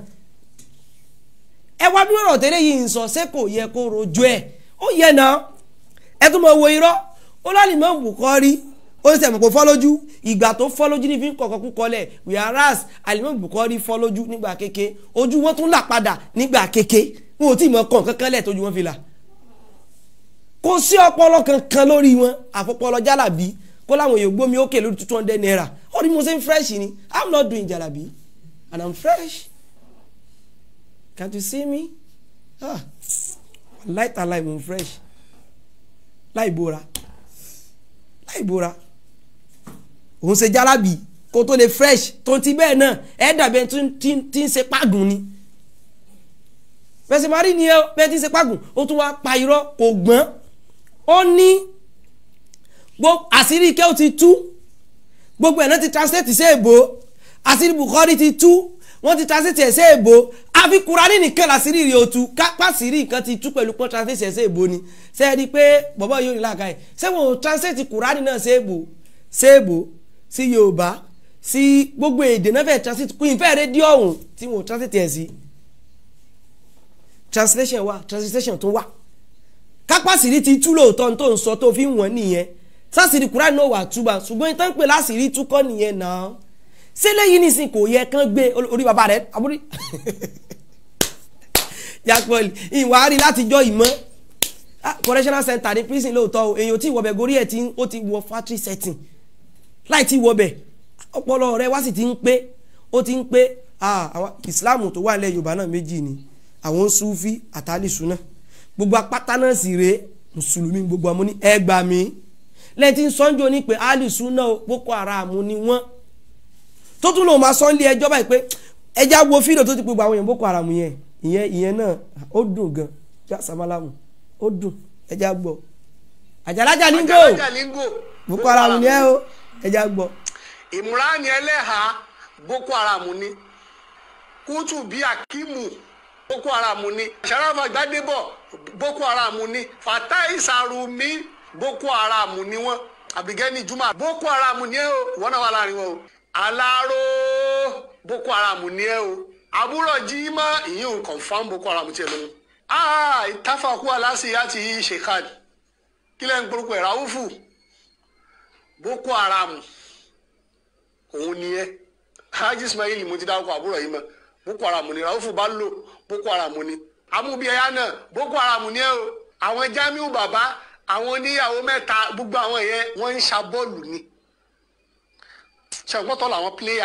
ẹ wá bí ọ̀rọ̀ tẹ́lẹ̀ yìí ń sọ ṣé kò yẹ kó rojọ́ ẹ̀ ó yẹ náà ẹ tún mọ̀ wo irọ́ ó lálẹ́ mọ́ Bukhari ó ń sẹ̀mọ̀ pé fọ́ lójú ìgbà tó fọ́ lójú ní fi ń kọ̀kọ́ kú kọlẹ̀ whereas alimọ́ Bukhari fọ́ lójú nígbà kéke ojú wọn tún là padà nígbà kéke wọn ò tí ì mọ kàn kankan lẹ̀ tójú wọn fi là kò sí ọpọlọ kankan lórí wọn àfọpọlọ jálàbí kó láwọn èèyàn gbómi ókè lórí two hundred naira ó ní mo ṣe ń fresh ni i'm not doing jálàbí and i'm fresh can't you see me ah light and light mo fresh láì bóra láì bóra òun ṣe jálàbí kó tó lè fresh tó ti bẹ́ẹ̀ náà ẹ̀ dàbí ẹni tí ń ṣe pàgùn ni bẹ́sẹ̀ máa rí nìyẹn bẹ́ẹ̀ tí ń ṣe pàgùn ó tún wá pa irọ́ kò gbọ́n ó ní àṣírí ike ó ti tú gbogbo ẹ̀ náà ti translate sí èbó àṣírí Bukhari ti tú wọ́n ti translate ẹ̀ sí èbó àfi Kùránì nìkan làṣírí rẹ̀ ó tú kápá àṣírí nǹkan ti tú pẹ̀lú pọ́n translate ẹ̀ sí èbó ni ṣe é rí i pé bọ̀bọ̀ yóò rí làákà ẹ̀ ṣé wọn ò translate Kùránì náà sí èbó sí èbó sí Yorùbá sí gbogbo èdè náà fẹ́ translate kú ìfẹ́ rédíò ọ̀hún tí wọn ò translate ẹ̀ sí translation wa translation tó wà kápásìrí ti tú lóòótọ́ tó ń sọ tó fi ń wọ̀n nìyẹn sásìrí Kùránì náà wà túbà ṣùgbọ́n ìtàn pè láṣìírí túkọ́ nìyẹn náà sílẹ̀ yìí nìsín kò yẹ kán gbé orí bàbá rẹ̀ àbúrí jápọ̀lì ìwà rí látijọ́ ìmọ̀ correctional center ní prison lóòótọ́ o èèyàn tí ìwọ̀bẹ̀ gorí ẹ̀ tí ó ti wọ factory setting láì tí ìwọ̀bẹ̀ ọpọlọ rẹ̀ wá sì ti ń pé ó ti ń pé Islam tó wà nílẹ̀ Yorùbá náà méjì ni àwọn sufi àtàlìsù náà gbogbo apáta náà sì rèé mùsùlùmí gbogbo àmọ́ ní ẹgbà mi lẹ́yìn tí ń sọ́njọ́ ní pé àlìsù náà Boko Haram ni wọ́n tó tún lòun máa sọ́nlé ẹjọ́ báyìí pé ẹja wo fídíò tó ti pé gbogbo àwọn èèyàn Boko Haram yẹn ìyẹn ìyẹn náà ó dùn gan já samalamu ó dùn ẹja gbọ́ àjàlájà nígò àjàlájà língò boko haram ni ẹ o ẹja gbọ́. ìmúránì ẹlẹ́hà boko haram ni kútùbí akimu boko haram ni sarafa gbadebo boko haram ni fatai sarumi boko haram ni wọn abigẹni juma boko haram ni ẹ o wọn náà wà láàrin wọn o alaro boko haram ni ẹ o àbúrò jimá ìyín confam boko haram tiẹ lóhun aa ìtafàkù aláṣẹ àti ṣèkàdì kílẹ̀ ń gbórúkọ ẹ̀ ráwùfù boko haram òun ni ẹ hajj ismail mo ti dárúkọ àbúrò yìí mọ boko haram ni raufu bá lò boko haram ni amúbíyẹyà náà boko haram ni ẹ o àwọn jamiu bàbá àwọn oníyàwó mẹ́ta gbogbo àwọn yẹn wọ́n ń ṣa bọ́ọ̀lù ni ṣàgbọ́tọ̀ làwọn píléyà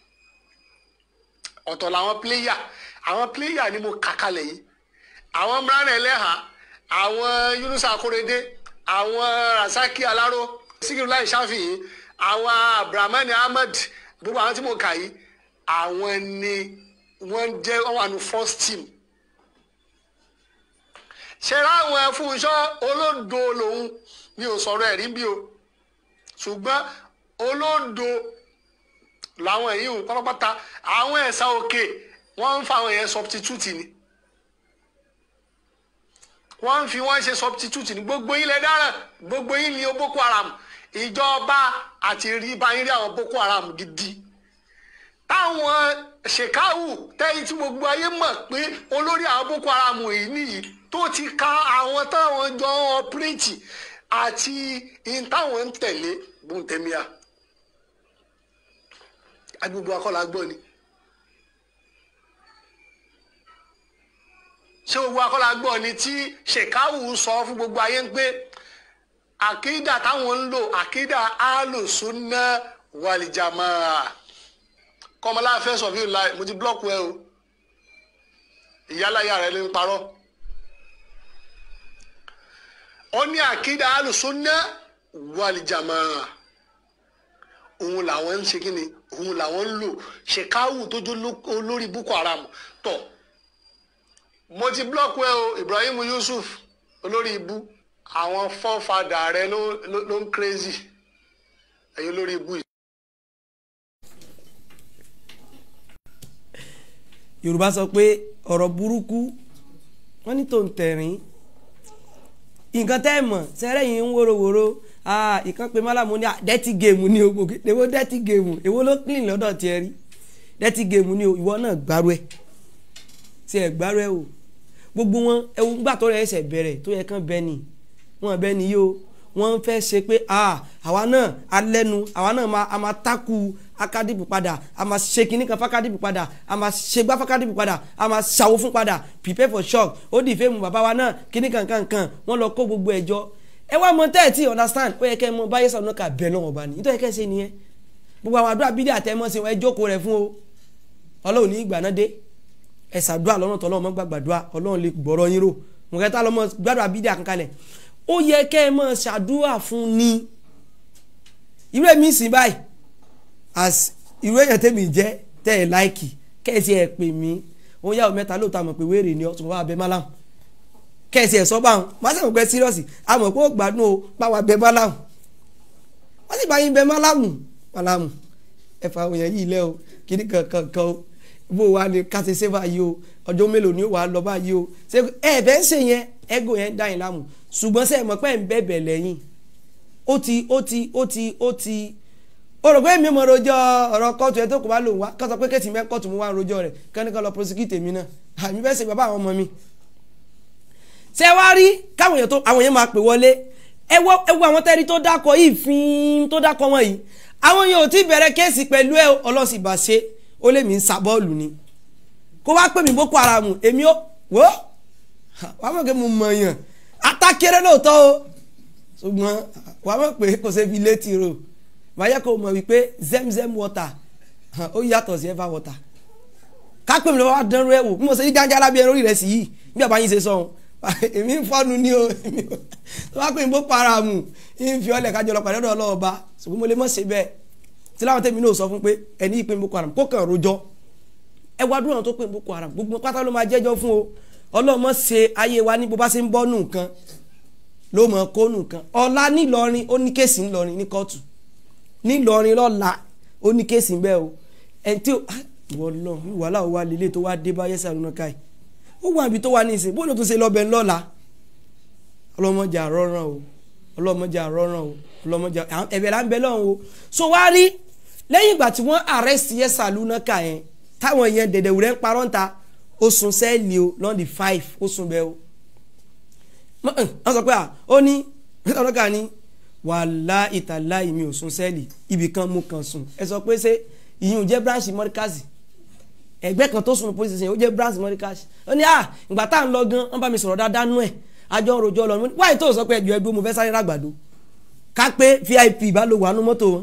ọ̀tọ̀ làwọn píléyà àwọn píléyà ni mo kà kalẹ̀ yìí àwọn mìíràn ẹlẹ́hà àwọn yunusa akorede àwọn rasaki alaro sikirulai shafi'i àwọn abdulrahman ahmed gbogbo àwọn tí mo kà yìí àwọn ni wọ́n jẹ́ wọ́n wà ní first team ṣẹlẹ àwọn ẹfúnṣọ olódo lòun mi ò sọ̀rọ̀ ẹ̀rí bí o ṣùgbọ́n olódo làwọn èyí ò pátápátá àwọn ẹ̀sà òkè wọ́n ń fa àwọn yẹn substitute ni wọ́n ń fi wọ́n ṣe substitute ní gbogbo yín lẹ dáràn gbogbo yín ni o boko haram ìjọba àti rí báyìí rí àwọn boko haram gidi táwọn ṣèkáwù tẹ́yìn tí gbogbo ayé mọ̀ pé olórí àwọn boko haram yìí nìyí tó ti ka àwọn táwọn jọ ń ọpírẹ́tì àti in táwọn ń tẹ̀lé gbọ̀ntẹ́míà agbègbè akọ́lá gbọ́ ni. ṣé gbogbo akọ́lá gbọ́ ni tí ṣèkáwù sọ fún gbogbo ayé ń pé àkídà táwọn ń lò àkídà alùsùnà wàlìjàmà kọ́mọlá fẹ́ sọ fún ìlà mo ti blọ́ọ̀kù ẹ o ìyálàyà rẹ ló ń parọ́ ó ní àkídà alùsùnà wàlìjàmà òun làwọn ń ṣe kí ni òun làwọn ń lò ṣèkáwù tó jó olórí boko haram tọ̀ mo ti blọọkù ẹ o Ibrahim Yusuf olórí ibú àwọn fọ́fadà rẹ ló ló ló ń crazy ẹ̀yin olórí ibú yìí. yorùbá sọ pé ọ̀rọ̀ burúkú wọ́n ní tó ń tẹ̀rín nǹkan tẹ́ ẹ̀ mọ̀ sẹ́rẹ́ yìí ń wóróworó ìkan pé mọ́lá mo ní dẹ́tí géèmù ní o gbòógì èwo dẹ́tí géèmù èwo ló clean lọ́dọ̀ tiẹ̀ rí dẹ́tí géèmù ní o ìwọ náà gbárù ẹ̀ tí ẹ̀ gbárù ẹ̀ o gbogbo wọn ẹwù gbà tó rẹ̀ ẹsẹ̀ bẹ̀rẹ̀ tó yẹ kán bẹ́ẹ̀ ni wọn bẹ́ẹ̀ ni yìí o wọ́n fẹ́ ṣe pé àwa náà alẹ́nu àwa náà a máa tákù akadìbò padà a máa ṣe kinní kan fákadìbò padà a máa ṣe gbá fákadìbò padà a máa ṣàwó fún padà prepare for shock ó dì fẹ́mu bàbá wa náà kinní kan kan kan wọ́n lọ kó gbogbo ẹ̀jọ́ ẹ wá mọ tẹ́ ẹ̀ tí understand ó yẹ kẹ́ ẹ mọ báyé sọ̀rọ̀ ká bẹ̀ lọ́wọ́ bá ní nítorí kẹ́ ẹ ṣe nìyẹn gbogbo àwọn àdúrà bídí àtẹmọ́ sí wọn ẹ jókòó rẹ̀ fún o ọlọ́run ní ìgbà náà dé ẹ ṣàdúrà lọ́nà tọ́lọ́run mọ́ gbàgbàdúrà ọlọ́run lè gbọ́rọ̀ yín rò mo kẹta lọ́mọ gbàdúrà bídí àkànkalẹ̀ ó yẹ kẹ́ ẹ mọ̀ ṣàdúrà fún ni irú èmi sìn báyìí as irú èèyàn tèmi jẹ́ tẹ́ ẹ láìkì kẹ́ẹ̀sì ẹ̀ pè mí òun yàwó mẹ́ta lóòótọ́ àmọ̀ pé wéèrè ni ọ̀tún wà bẹ́ málàmù kẹ́ẹ̀sì ẹ̀ sọ́ báwọn má sẹ́wọ̀n pẹ́ sírọ́ọ̀sì àmọ̀ pé ó gbádùn o báwa bẹ́ málàmù wọ́n sì bá yín bẹ́ málàmù málàmù ẹ̀fà òyìn yìí lẹ́ o kìíní kankan kan o bó wa ni ká ṣe ṣe báyìí o ọjọ́ mélòó ni ó wà á lọ báyìí o ṣé ẹ bẹ́ẹ̀ ń ṣe yẹn ẹ́gò yẹn dá yín láàmú ṣùgbọ́n sẹ́ẹ̀ mọ̀ pé ń bẹ̀bẹ̀ lẹ́yìn ó ti ó ti ó ti ó ti ó rò pé mi mọ̀ rojọ́ ọ̀rọ̀ kóòtù ẹ̀ tó kò bá lòun wá kó sọ pé kẹ́tì mẹ́ kóòtù mú wá rojọ́ rẹ̀ kẹ́nìkan lọ prosecute mi náà àmì fẹ́ ṣe bàbá àwọn ọmọ mi. ṣé wá rí káwọn èèyàn tó àwọn èèyàn máa pè wọlé ẹ wọ ẹ wọ àwọn tẹ́rí tó dákọ̀ yìí fín tó dákọ̀ wọn yìí àwọn yẹn ò tí bẹ̀rẹ̀ kéèsì pẹ̀lú ẹ ọlọ́sibà ṣe ó lè mí ń sa bọ́ọ̀lù ni kó wá pè mí boko haram èmi ó wò ó wàá mọ̀ pé mo mọ̀ yàn atákéré lóòótọ́ o ṣùgbọ́n wàá mọ̀ pé kò ṣe fi létí ro wàá yẹ kó mọ̀ wípé zemzem water ó yàtọ̀ sí ever water kápẹ́ mi lọ́wọ́ wá dánrú ẹ̀ wò bí mo ṣe ní gánjá lábẹ́ lórí rẹ̀ sí yìí bí àbá yín ṣe sọ èmi ń fọ́nu ní o tó bá pè mí boko haram ń fi ọlẹ̀ kájọ lọ pàdé ọ̀dọ̀ ọlọ́ọ̀ba ṣùgbọ́n mo lè mọ̀ ṣe bẹ́ẹ̀ tí láwọn tẹ̀mí náà sọ fún pé ẹni ìpè boko haram kó kàn rojọ́ ẹ wá dúró àwọn tó pè boko haram gbogbo pátá ló máa jẹ́jọ́ fún o ọlọ́mọ ṣe ayé wa ní bó bá ṣe ń bọ́ nù nǹkan ló mọ̀ kónù kan ọ̀la nílọrin ó ní kéèsì ńlọrin ní kóòtù nílọrin lọ́la ó ní kéèsì ń bẹ́ o ẹni tí ó ìwọ lọ wàhálà ó wà lélẹ̀ tó wá dé bá yẹ́sà lónà káì ó wà níbi tó wà ní ìsìn bóyá tó ṣe lọ́bẹ̀ ńlọ́la ọlọ́mọjà rọ́ràn o ọlọ́mọjà rọ́ràn o ọlọ́mọjà ẹ̀bẹ̀ là ń bẹ lọ́hùn o so wá rí lẹ́yìn ìgbà tí wọ́n arrest yẹ́sà lónà káì yẹn táwọn yẹn dẹ̀dẹ̀wúrẹ́ ń parọ́ ń ta ó sun sẹ́ẹ̀lì o lọ́ndì five ó sun bẹ́ẹ̀ o wọ́n sọ pé à ó ní ọlọ́kà ní wàhálà ìtàlá ìmí ò sun sẹ́ẹ̀lì ibì kan mú kan sùn ẹ sọ pé ṣé ìyún jẹ́ branch mọ́ríkàsì ẹgbẹ́ kan tó sùn police station ó jẹ́ branch mọ́ríkàsì ó ní à ìgbà tá à ń lọ gan wọ́n bá mi sọ̀rọ̀ dáadáa nú ẹ̀ àjọ òròjọ́ lọ wáyé tó sọ pé ẹjọ́ ẹdúró mo fẹ́ sáré ràgbàdo ká pé vip bá lò wà nú mọ́tò wọn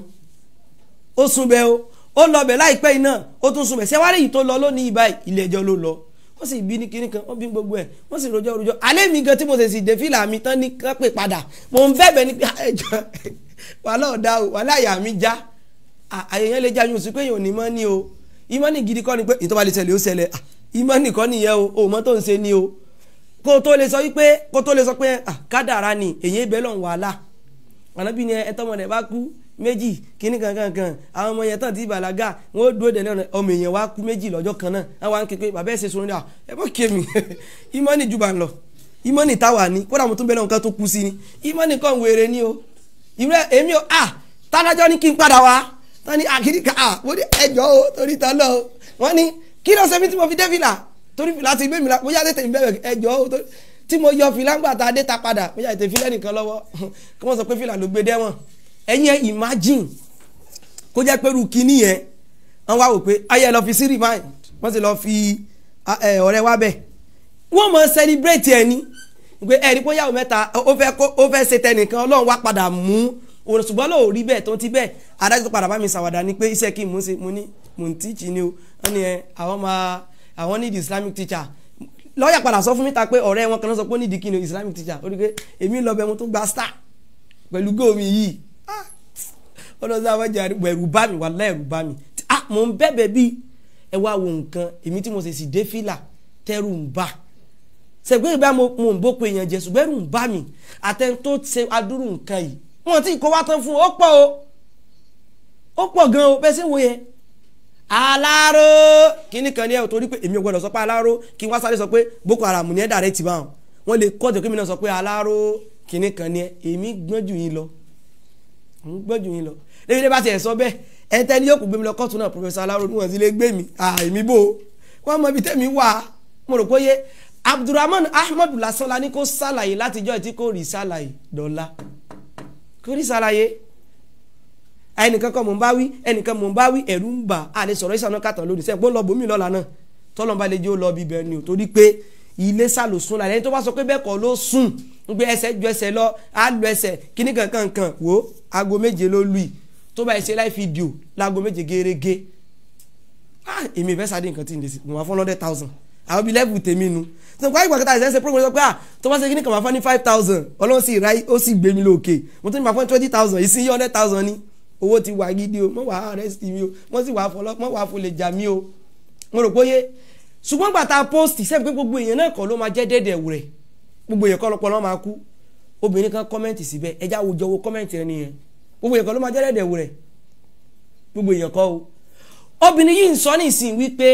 ó sun bẹ́ẹ̀ o ó lọ bẹ̀ láìpẹ́ yìí náà ó tún sun bẹ̀ ṣẹ́wárí yìí tó lọ lónìí báyìí ilé ẹjọ́ ló lọ wọ́n sì bí ní kinní kan wọ́n bí gbogbo ẹ̀ wọ́n sì rojọ́ rojọ́ alẹ́ mi gan tí mo sì sì dé fìlà mi tán ní kán pè padà mo ń bẹ̀bẹ̀ ní pé ẹjọ́ wàhálà ọ̀dà o wàhálà àyà mi já àyẹ̀yẹ́ lè já yín oṣù pé yóò ní mọ́ ní o ìmọ̀nì gidi kọ́ ni pé ìtọ́ba lè ṣẹlẹ̀ ó ṣẹlẹ̀ ìmọ̀nì kọ́ nìyẹn o òmọ́ tó ń ṣe ni o kó o tó lè sọ wípé kó o tó lè sọ pé kádàrá ni èyí bẹ́ẹ̀ lọ́n wàhálà ànábì ni ẹ tọ́mọ rẹ̀ bá kú méjì kíní kankan kan àwọn ọmọ yẹn tán ti bàlágà wọn ó dúró dẹ̀lẹ́ ọmọ èèyàn wá kú méjì lọ́jọ́ kan náà àwọn àwọn kékeré bàbá ẹ̀ ṣe sọ̀rọ̀ ní à ẹ bọ́ kémi ìmọ̀nì jù bá ń lọ ìmọ̀nì táwa ni kódà mo tún bẹ́ẹ̀ náà nǹkan tó kú sí ni ìmọ̀nì kan wèrè ni o ìrẹ́ èmi o à tádájọ́ ní kí n padà wá tán ní àkìrí ká à mo ní ẹjọ́ o torí tán lọ wọ́n ní kí ló ṣe mí tí mo fi dé fìlà torí fìlà ti gbé mi la bóyá tètè mi bẹ̀rẹ̀ ẹjọ́ o tí mo yọ fìlà ńgbà tá a dé ta padà bóyá tètè fìlà nìkan lọ́wọ́ kí wọ́n sọ pé fìlà ló gbé dẹ́wọ̀n ẹ̀yin ẹ̀ imagine kó jẹ́ pé rúkì nìyẹn wọ́n wá wò pé ayé lọ fi sí remind wọ́n sì lọ fi ọ̀rẹ́ wá bẹ̀ wọ́n mọ̀ celebrate ẹ̀ ní pé ẹ̀rí pé yàwó mẹ́ta ó fẹ́ ṣe tẹnìkan ọlọ́run wá padà mú òun ṣùgbọ́n lóò rí bẹ́ẹ̀ tó ti bẹ́ẹ̀ adájọ́ tó padà bá mi ṣàwàdà ni pé iṣẹ́ kí n mú ṣe mo ní mo ń tíìchì ni o wọ́n ní ẹ àwọn máa àwọn need islamic teacher lọ́ọ̀yà padà sọ fún mi ta pé ọ̀rẹ́ wọn kan náà sọ pé ó need kí ni islamic teacher ó rí pé èmi lọ bẹ mo tún gba star pẹ̀lú góòmì yìí ọlọ́sàn àwájà ẹ̀rù bá mi wàláhì ẹ̀rù bá mi ah mò ń bẹ̀bẹ̀ bí ẹ wá wo nǹkan èmi tí mo sì sì dé fìlà tẹ́rù ń bà sẹ̀gbẹ́ ìgbà mo ń bó pe èèyàn jẹ ṣùgbọ́n ẹ̀rù ń bá mi àtẹn tó ṣe adúrú nǹkan yìí wọn ti kó wá tán fún ó pọ̀ o ó pọ̀ gan o bẹ́ẹ̀ sì wo yẹn aláró kíní kan ní ẹ̀ torí pé èmi ò gbọ́dọ̀ sọ pé aláró kí wọ́n sáré sọ pé boko haram ní ẹ̀ dàrẹ́ tì bá wọn wọ́n lè kọ́ ọ̀tọ̀ kí mi náà sọ pé aláró kíní kan ní ẹ̀ èmi gbọ́n jù yín lọ ń gbọ́n jù yín lọ lẹ́yìn tí bá tiẹ̀ sọ bẹ́ẹ̀ ẹ̀ tẹ́ ni yóò kó gbé mi lọ kóòtù náà professor aláró níwọ̀n sí lè gbé mi àìmí bò ó wọ́n mọ ibi tẹ́mi wà mo rò pé yé abdulrahman ahmed lásán la ní kó ṣàlàyé látijọ́ tí kò rí ṣàlàyé dọ́là kò rí ṣàlàyé ẹnìkan kan mò ń bá wí ẹnìkan mò ń bá wí ẹ̀rù ń bà á lè sọ̀rọ̀ ìsànà kàtàn lónìí sẹ́yìn pé ó lọ bòmí lọ́la náà tọ́lọ́mọba lè jẹ́ ó lọ bí bẹ́ẹ̀ ni ò torí pé ilé sàlò sùn lálẹ́ ẹni tó bá sọ pé bẹ́ẹ̀ kọ́ ló sùn ń gbé ẹsẹ̀ ju ẹsẹ̀ lọ á lu ẹsẹ̀ kíní kankan kan wò ó aago méje ló lù í tó bá ẹsẹ̀ láì fídíò láago méje gẹ́gẹ́ èmi ìfẹ́ sáde nǹkan tí ń lè sí mo máa fún hundred thousand àwọn bíi level tèmi nu tó kọ́ ìgbà kẹta ẹ̀sẹ̀ ṣe program sọ pé ah tó bá ṣe kíní kan máa fún ní five thousand ọlọ́run sì ra ó sì gbé mi lókè mo tún ní máa fún twenty thousand ìsín yí hundred thousand ni owó ti wà gidi o mọ̀ wá arrest mi o mọ̀ sì wà fọlọ́ mọ̀ wà fọlẹ̀ jà mí o mo rò pé yé ṣùgbọ́n gbàtà post sẹ́mi pé gbogbo èèyàn náà kọ́ ló máa jẹ́ déédéé wù rẹ̀ gbogbo èèyàn kọ́ lọ́pọ̀ lọ́ máa kú obìnrin kan kọ́mẹ́ǹtì síbẹ̀ ẹja wo jọ wo kọ́mẹ́ǹtì ẹni yẹn gbogbo èèyàn kọ́ ló máa jẹ́ déédéé wù rẹ̀ gbogbo èèyàn kọ́ o obìnrin yìí ń sọ ní ìsìn wípé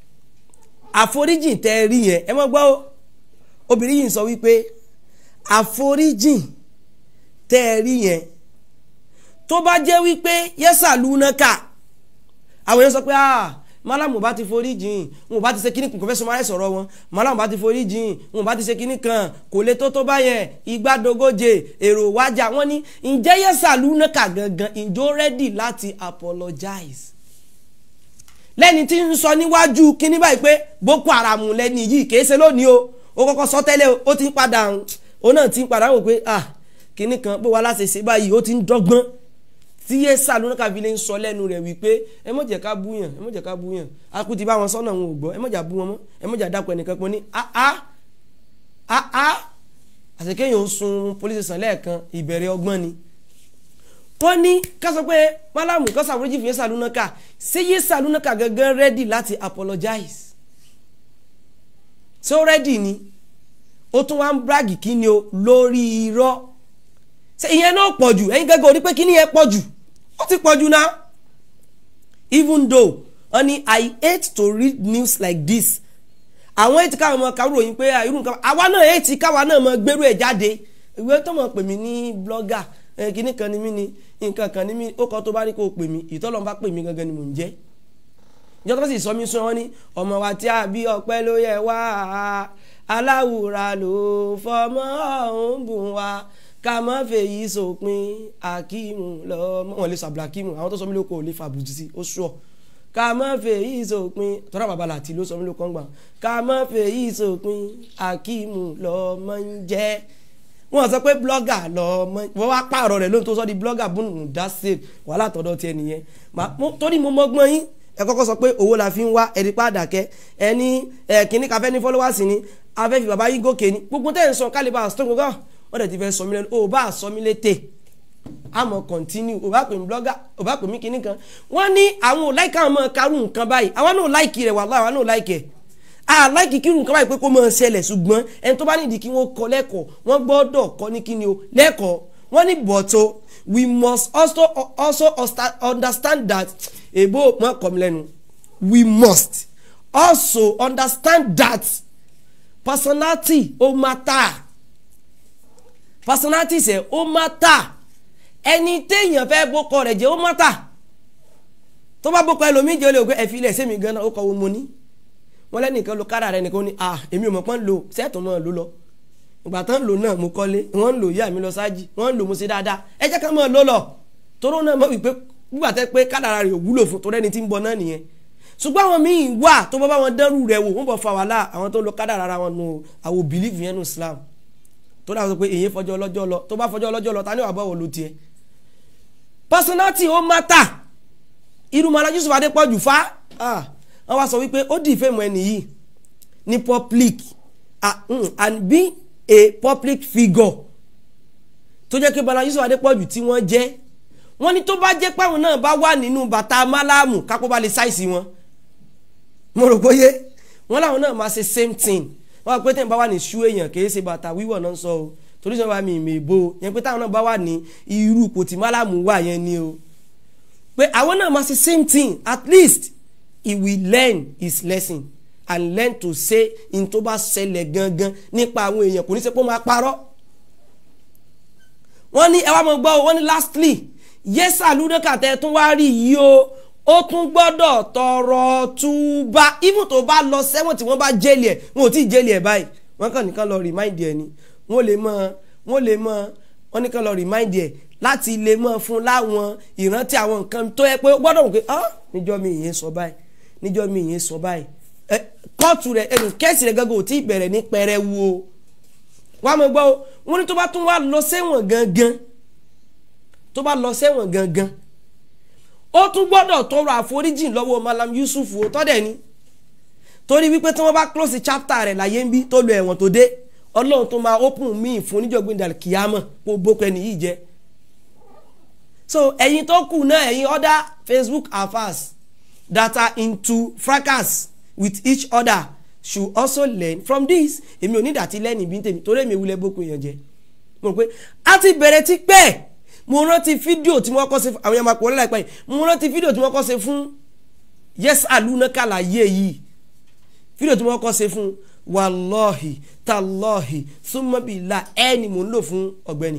àforíjìn tẹ́ ẹ rí yẹn ẹ mọ́ gbọ́ o obìnrin yìí ń sọ wípé àforíjìn tẹ́ ẹ rí yẹn tó bá jẹ́ wípé yẹ́sà lúnákà àwọn èèyàn sọ pé ah malamu bá ti forí jìn wọn bá ti ṣe kíní kan kò fẹ́ sọmọ ayé sọ̀rọ̀ wọn malamu bá ti forí jìn wọn bá ti ṣe kíní kan kò lè tó tó báyẹn igbádogóje èrò wájà wọn ní ǹjẹ́ yẹ́sà lúnákà gangan ǹjọ́ rẹ́dì láti apologize lẹ́ni tí ń sọ níwájú kíní báyìí pé boko haram lẹ́ni yìí kìí ṣe lónìí o ó kọ́kọ́ sọ tẹ́lẹ̀ ó ti ń padà ó náà ti ń padà wò pé ah kíní kan pé wàá láṣẹ ṣe báyìí ó ti ń dọ́gbọ́n tí yé sàlùnà fi lè ń sọ lẹ́nu rẹ̀ wípé ẹ mọ̀ jẹ́ ká búyàn ẹ mọ̀ jẹ́ ká búyàn akú ti bá wọn sọ́nà wọn ò gbọ́ ẹ mọ̀ jà bú wọn mọ́ ẹ mọ̀ jà dákọ̀ ẹnìkan pọ̀ ní áá áá àṣekẹ́yìn ń sun police station lẹ́ẹ̀kan ìbẹ̀rẹ̀ ọgbọ́n ni. wọ́n ní ká sọ pé málàmù kan sàwọ́rẹ́jì fi yé sàlùnà ká ṣé yé sàlùnà ká gangan rẹ́dì láti apologize ṣé ó rẹ́dì ni ó tún wá ń brag kí ni o lórí irọ́ ṣe ìyẹn náà pọ̀ jù ẹ̀yin gẹ́gẹ́ orí pé kí ni yẹn pọ̀ jù ó ti pọ̀ jù náà even though honey I hate to read news like this àwọn ètí káwọn ọmọ kàwé ròyìn pé irú nǹkan àwa náà ètí káwa náà mọ gbérú ẹ̀ jáde ìwé tó mọ̀ pè mí ní blogger ẹ̀ kíní kan ní mí ni nǹkan kan ní mí ó kọ́ tó bá ní kó o pè mí ìtọ́lọ́n bá pè mí gangan ni mò ń jẹ́ ìjọba tó sì sọ mí sún wọn ní ọmọ wa tí a bí ọpẹ́ ló yẹ wá aláwùrà ló fọmọ ọ̀hún bùn wá ká má fèyí sòpin akíìmù lọ́mọ wọn lè sàbùlà akíìmù àwọn tó sọ mí lóko ò lè fàbùjì sí ó sùọ́ ká má fèyí sòpin tọ́lá bàbá làtí ló sọ mí lóko ń gbà ká má fèyí sòpin akíìmù lọ́mọ ń jẹ́ wọ́n sọ pé blogger lọ́mọ wọ́n wá pààrọ̀ rẹ̀ lóhun tó sọ di blogger bùnú dáṣe wàhálà tọ́dọ̀ tiẹ̀ nìyẹn torí mo mọ́gbọ́n yín ẹ kọ́kọ́ sọ pé owó la fi ń wá ẹ̀rí pàdàkẹ́ ẹni ẹ̀kíní káfẹ́ ní followers ni afẹ́ fi bàbá yín gòkè ni gbogbo tẹ́ ẹ̀ ń sọ kálíbà stone gbogbo wọ́n dẹ̀ ti fẹ́ sọ mí lẹ́nu o bá sọ mí létè àmọ́ continue o bá pè mí blogger o bá pè mí kíní kan wọ́n ní àwọn ò láìka àwọn ọmọ karùn nǹkan báyìí àwọn náà láìkì rẹ̀ wàhálà àwọn náà láìkì ẹ̀ a láìkì kírun nǹkan báyìí pé kó máa ṣẹlẹ̀ ṣùgbọ́n ẹni tó bá nídìí kí wọ́n kọ́ lẹ́kọ̀ọ́ wọ́n gbọ́dọ̀ kọ́ ní kíni o lẹ́kọ̀ọ́ wọ́n ní bọ̀tọ̀ we must also also understand that èbó mọ́ kọ́ mi lẹ́nu we must also understand that personality ó matter personality ṣe ó matter ẹni téèyàn fẹ́ bókọ rẹ̀ jẹ́ ó matter tó bá bókọ ẹlòmíì jẹ́ ó lè gbé ẹ̀fí ilẹ̀ sẹ́mi gan-an ó kọ́ wo mo ní wọ́n lẹ́nìkan lo kára rẹ̀ nìkan ó ní ah èmi ò mọ̀ pọ́n lo sẹ́ẹ̀tún mọ́ ló lọ ìgbà tán lò náà mo kọ́lé wọ́n ń lò yá mi lọ sáájì wọ́n ń lò mo ṣe dáadáa ẹ jẹ́ ká mọ́ ló lọ toró náà mọ̀ wípé gbígbà tẹ́ pé kádàrà rẹ̀ ò wúlò fún torẹ́ni tí ń bọ̀ náà nìyẹn ṣùgbọ́n àwọn míì wà tó bá bá wọn dẹ́rù rẹ̀ wò wọ́n bọ̀ fa wàhálà àwọn tó lo kádàrà ara wọn nù àwọn bìlífù yẹn nù Islam tó dáa sọ pé èyí fọjọ́ ọlọ́jọ́ lọ tó bá fọjọ́ ọlọ́jọ́ lọ ta ni wàá bọ̀ wọ̀ ló tiẹ̀. personality ó matter irú mọ́lá Yusuf Adépọ̀jù fa wọ́n wá sọ wípé ó dì ìfẹ́ mọ́ ẹni yìí ní public and be a public figure tó jẹ́ pé mọ́lá Yusuf Adépọ̀jù tí wọ́n jẹ́ wọ́n ní tó bá jẹ́ páwọn náà bá wà nínú bàtà málámù kápó bá lè ṣàìsí wọn mo rò bóyé wọ́n láwọn náà máa ṣe same thing wọ́n á pé tẹ́yìn bá wà ní ṣú èèyàn kì í ṣe bàtà wíwọ̀ náà sọ o torí sọ́wọ́ mi ìmọ̀ èbó yẹn pé táwọn náà bá wà ní irú ipò tí málámù wà yẹn ni o pé àwọn náà máa ṣe same thing at least he will learn his lesson and learn to say in tó bá ṣẹlẹ̀ gangan nípa àwọn èèyàn kò ní ṣe pé ó máa parọ́ wọ́n ní ẹ wá mọ̀ gbọ́ wọ́n ní lastly yẹ́sà lúdẹ́kà tẹ́ tún wá rí yìí o ó tún gbọ́dọ̀ tọrọ túbà even tó bá lọ sẹ́wọ̀n tí wọ́n bá jẹ́lì ẹ̀ wọn ò tí ì jẹ́lì ẹ̀ báyìí wọ́n kàn nìkan lọ remind ẹ̀ ni wọ́n lè mọ wọ́n lè mọ wọ́n nìkan lọ remind ẹ̀ láti lè mọ fún láwọn ìrántí àwọn nǹkan tó yẹ pé ó gbọ́dọ̀ wò pé ah níjọ́ mi ìyẹn sọ báyìí níjọ́ mi ìyẹn sọ báyìí ẹ kóòtù rẹ ẹnu kẹ́sì rẹ gángan ò tí ì bẹ̀rẹ̀ ní pẹrẹwu o wọ́n á mọ̀ gbọ́ wọ́n ní tó bá tún wá lọ sẹ́wọ̀n gangan tó bá lọ sẹ́wọ̀n gangan ó tún gbọ́dọ̀ tọrọ àforíjìn lọ́wọ́ Malam Yusuf ó tọ́dẹ̀ ni torí wípé tí wọ́n bá close chapter rẹ̀ láyé ń bí tó lo ẹ̀wọ̀n tó dé ọlọ́run tó máa open míì fún níjọ́gbìn dàlẹ́ kìámọ̀ kó bókọ ẹni yìí jẹ́ so ẹ̀yin tó kù náà ẹ̀yin other Facebook affairs that are into fracas with each other should also learn from this èmi ò ní ìdàtí lẹ́nu ìbí tèmi torí èmi wulẹ̀ bókun èèyàn jẹ mo rò pé a ti bẹ̀rẹ̀ ti pẹ́ mo rántí fídíò tí wọ́n kọ́ ṣe fún àwọn yàrá pọ̀ láìpẹ́ yìí mo rántí fídíò tí wọ́n kọ́ ṣe fún yes aluna kàlàyé yìí fídíò tí wọ́n kọ́ ṣe fún wàlọ́ọ̀hì tàlọ́ọ̀hì súnmọ́bìlà ẹni mò ń lò fún ọ̀gbẹ́ni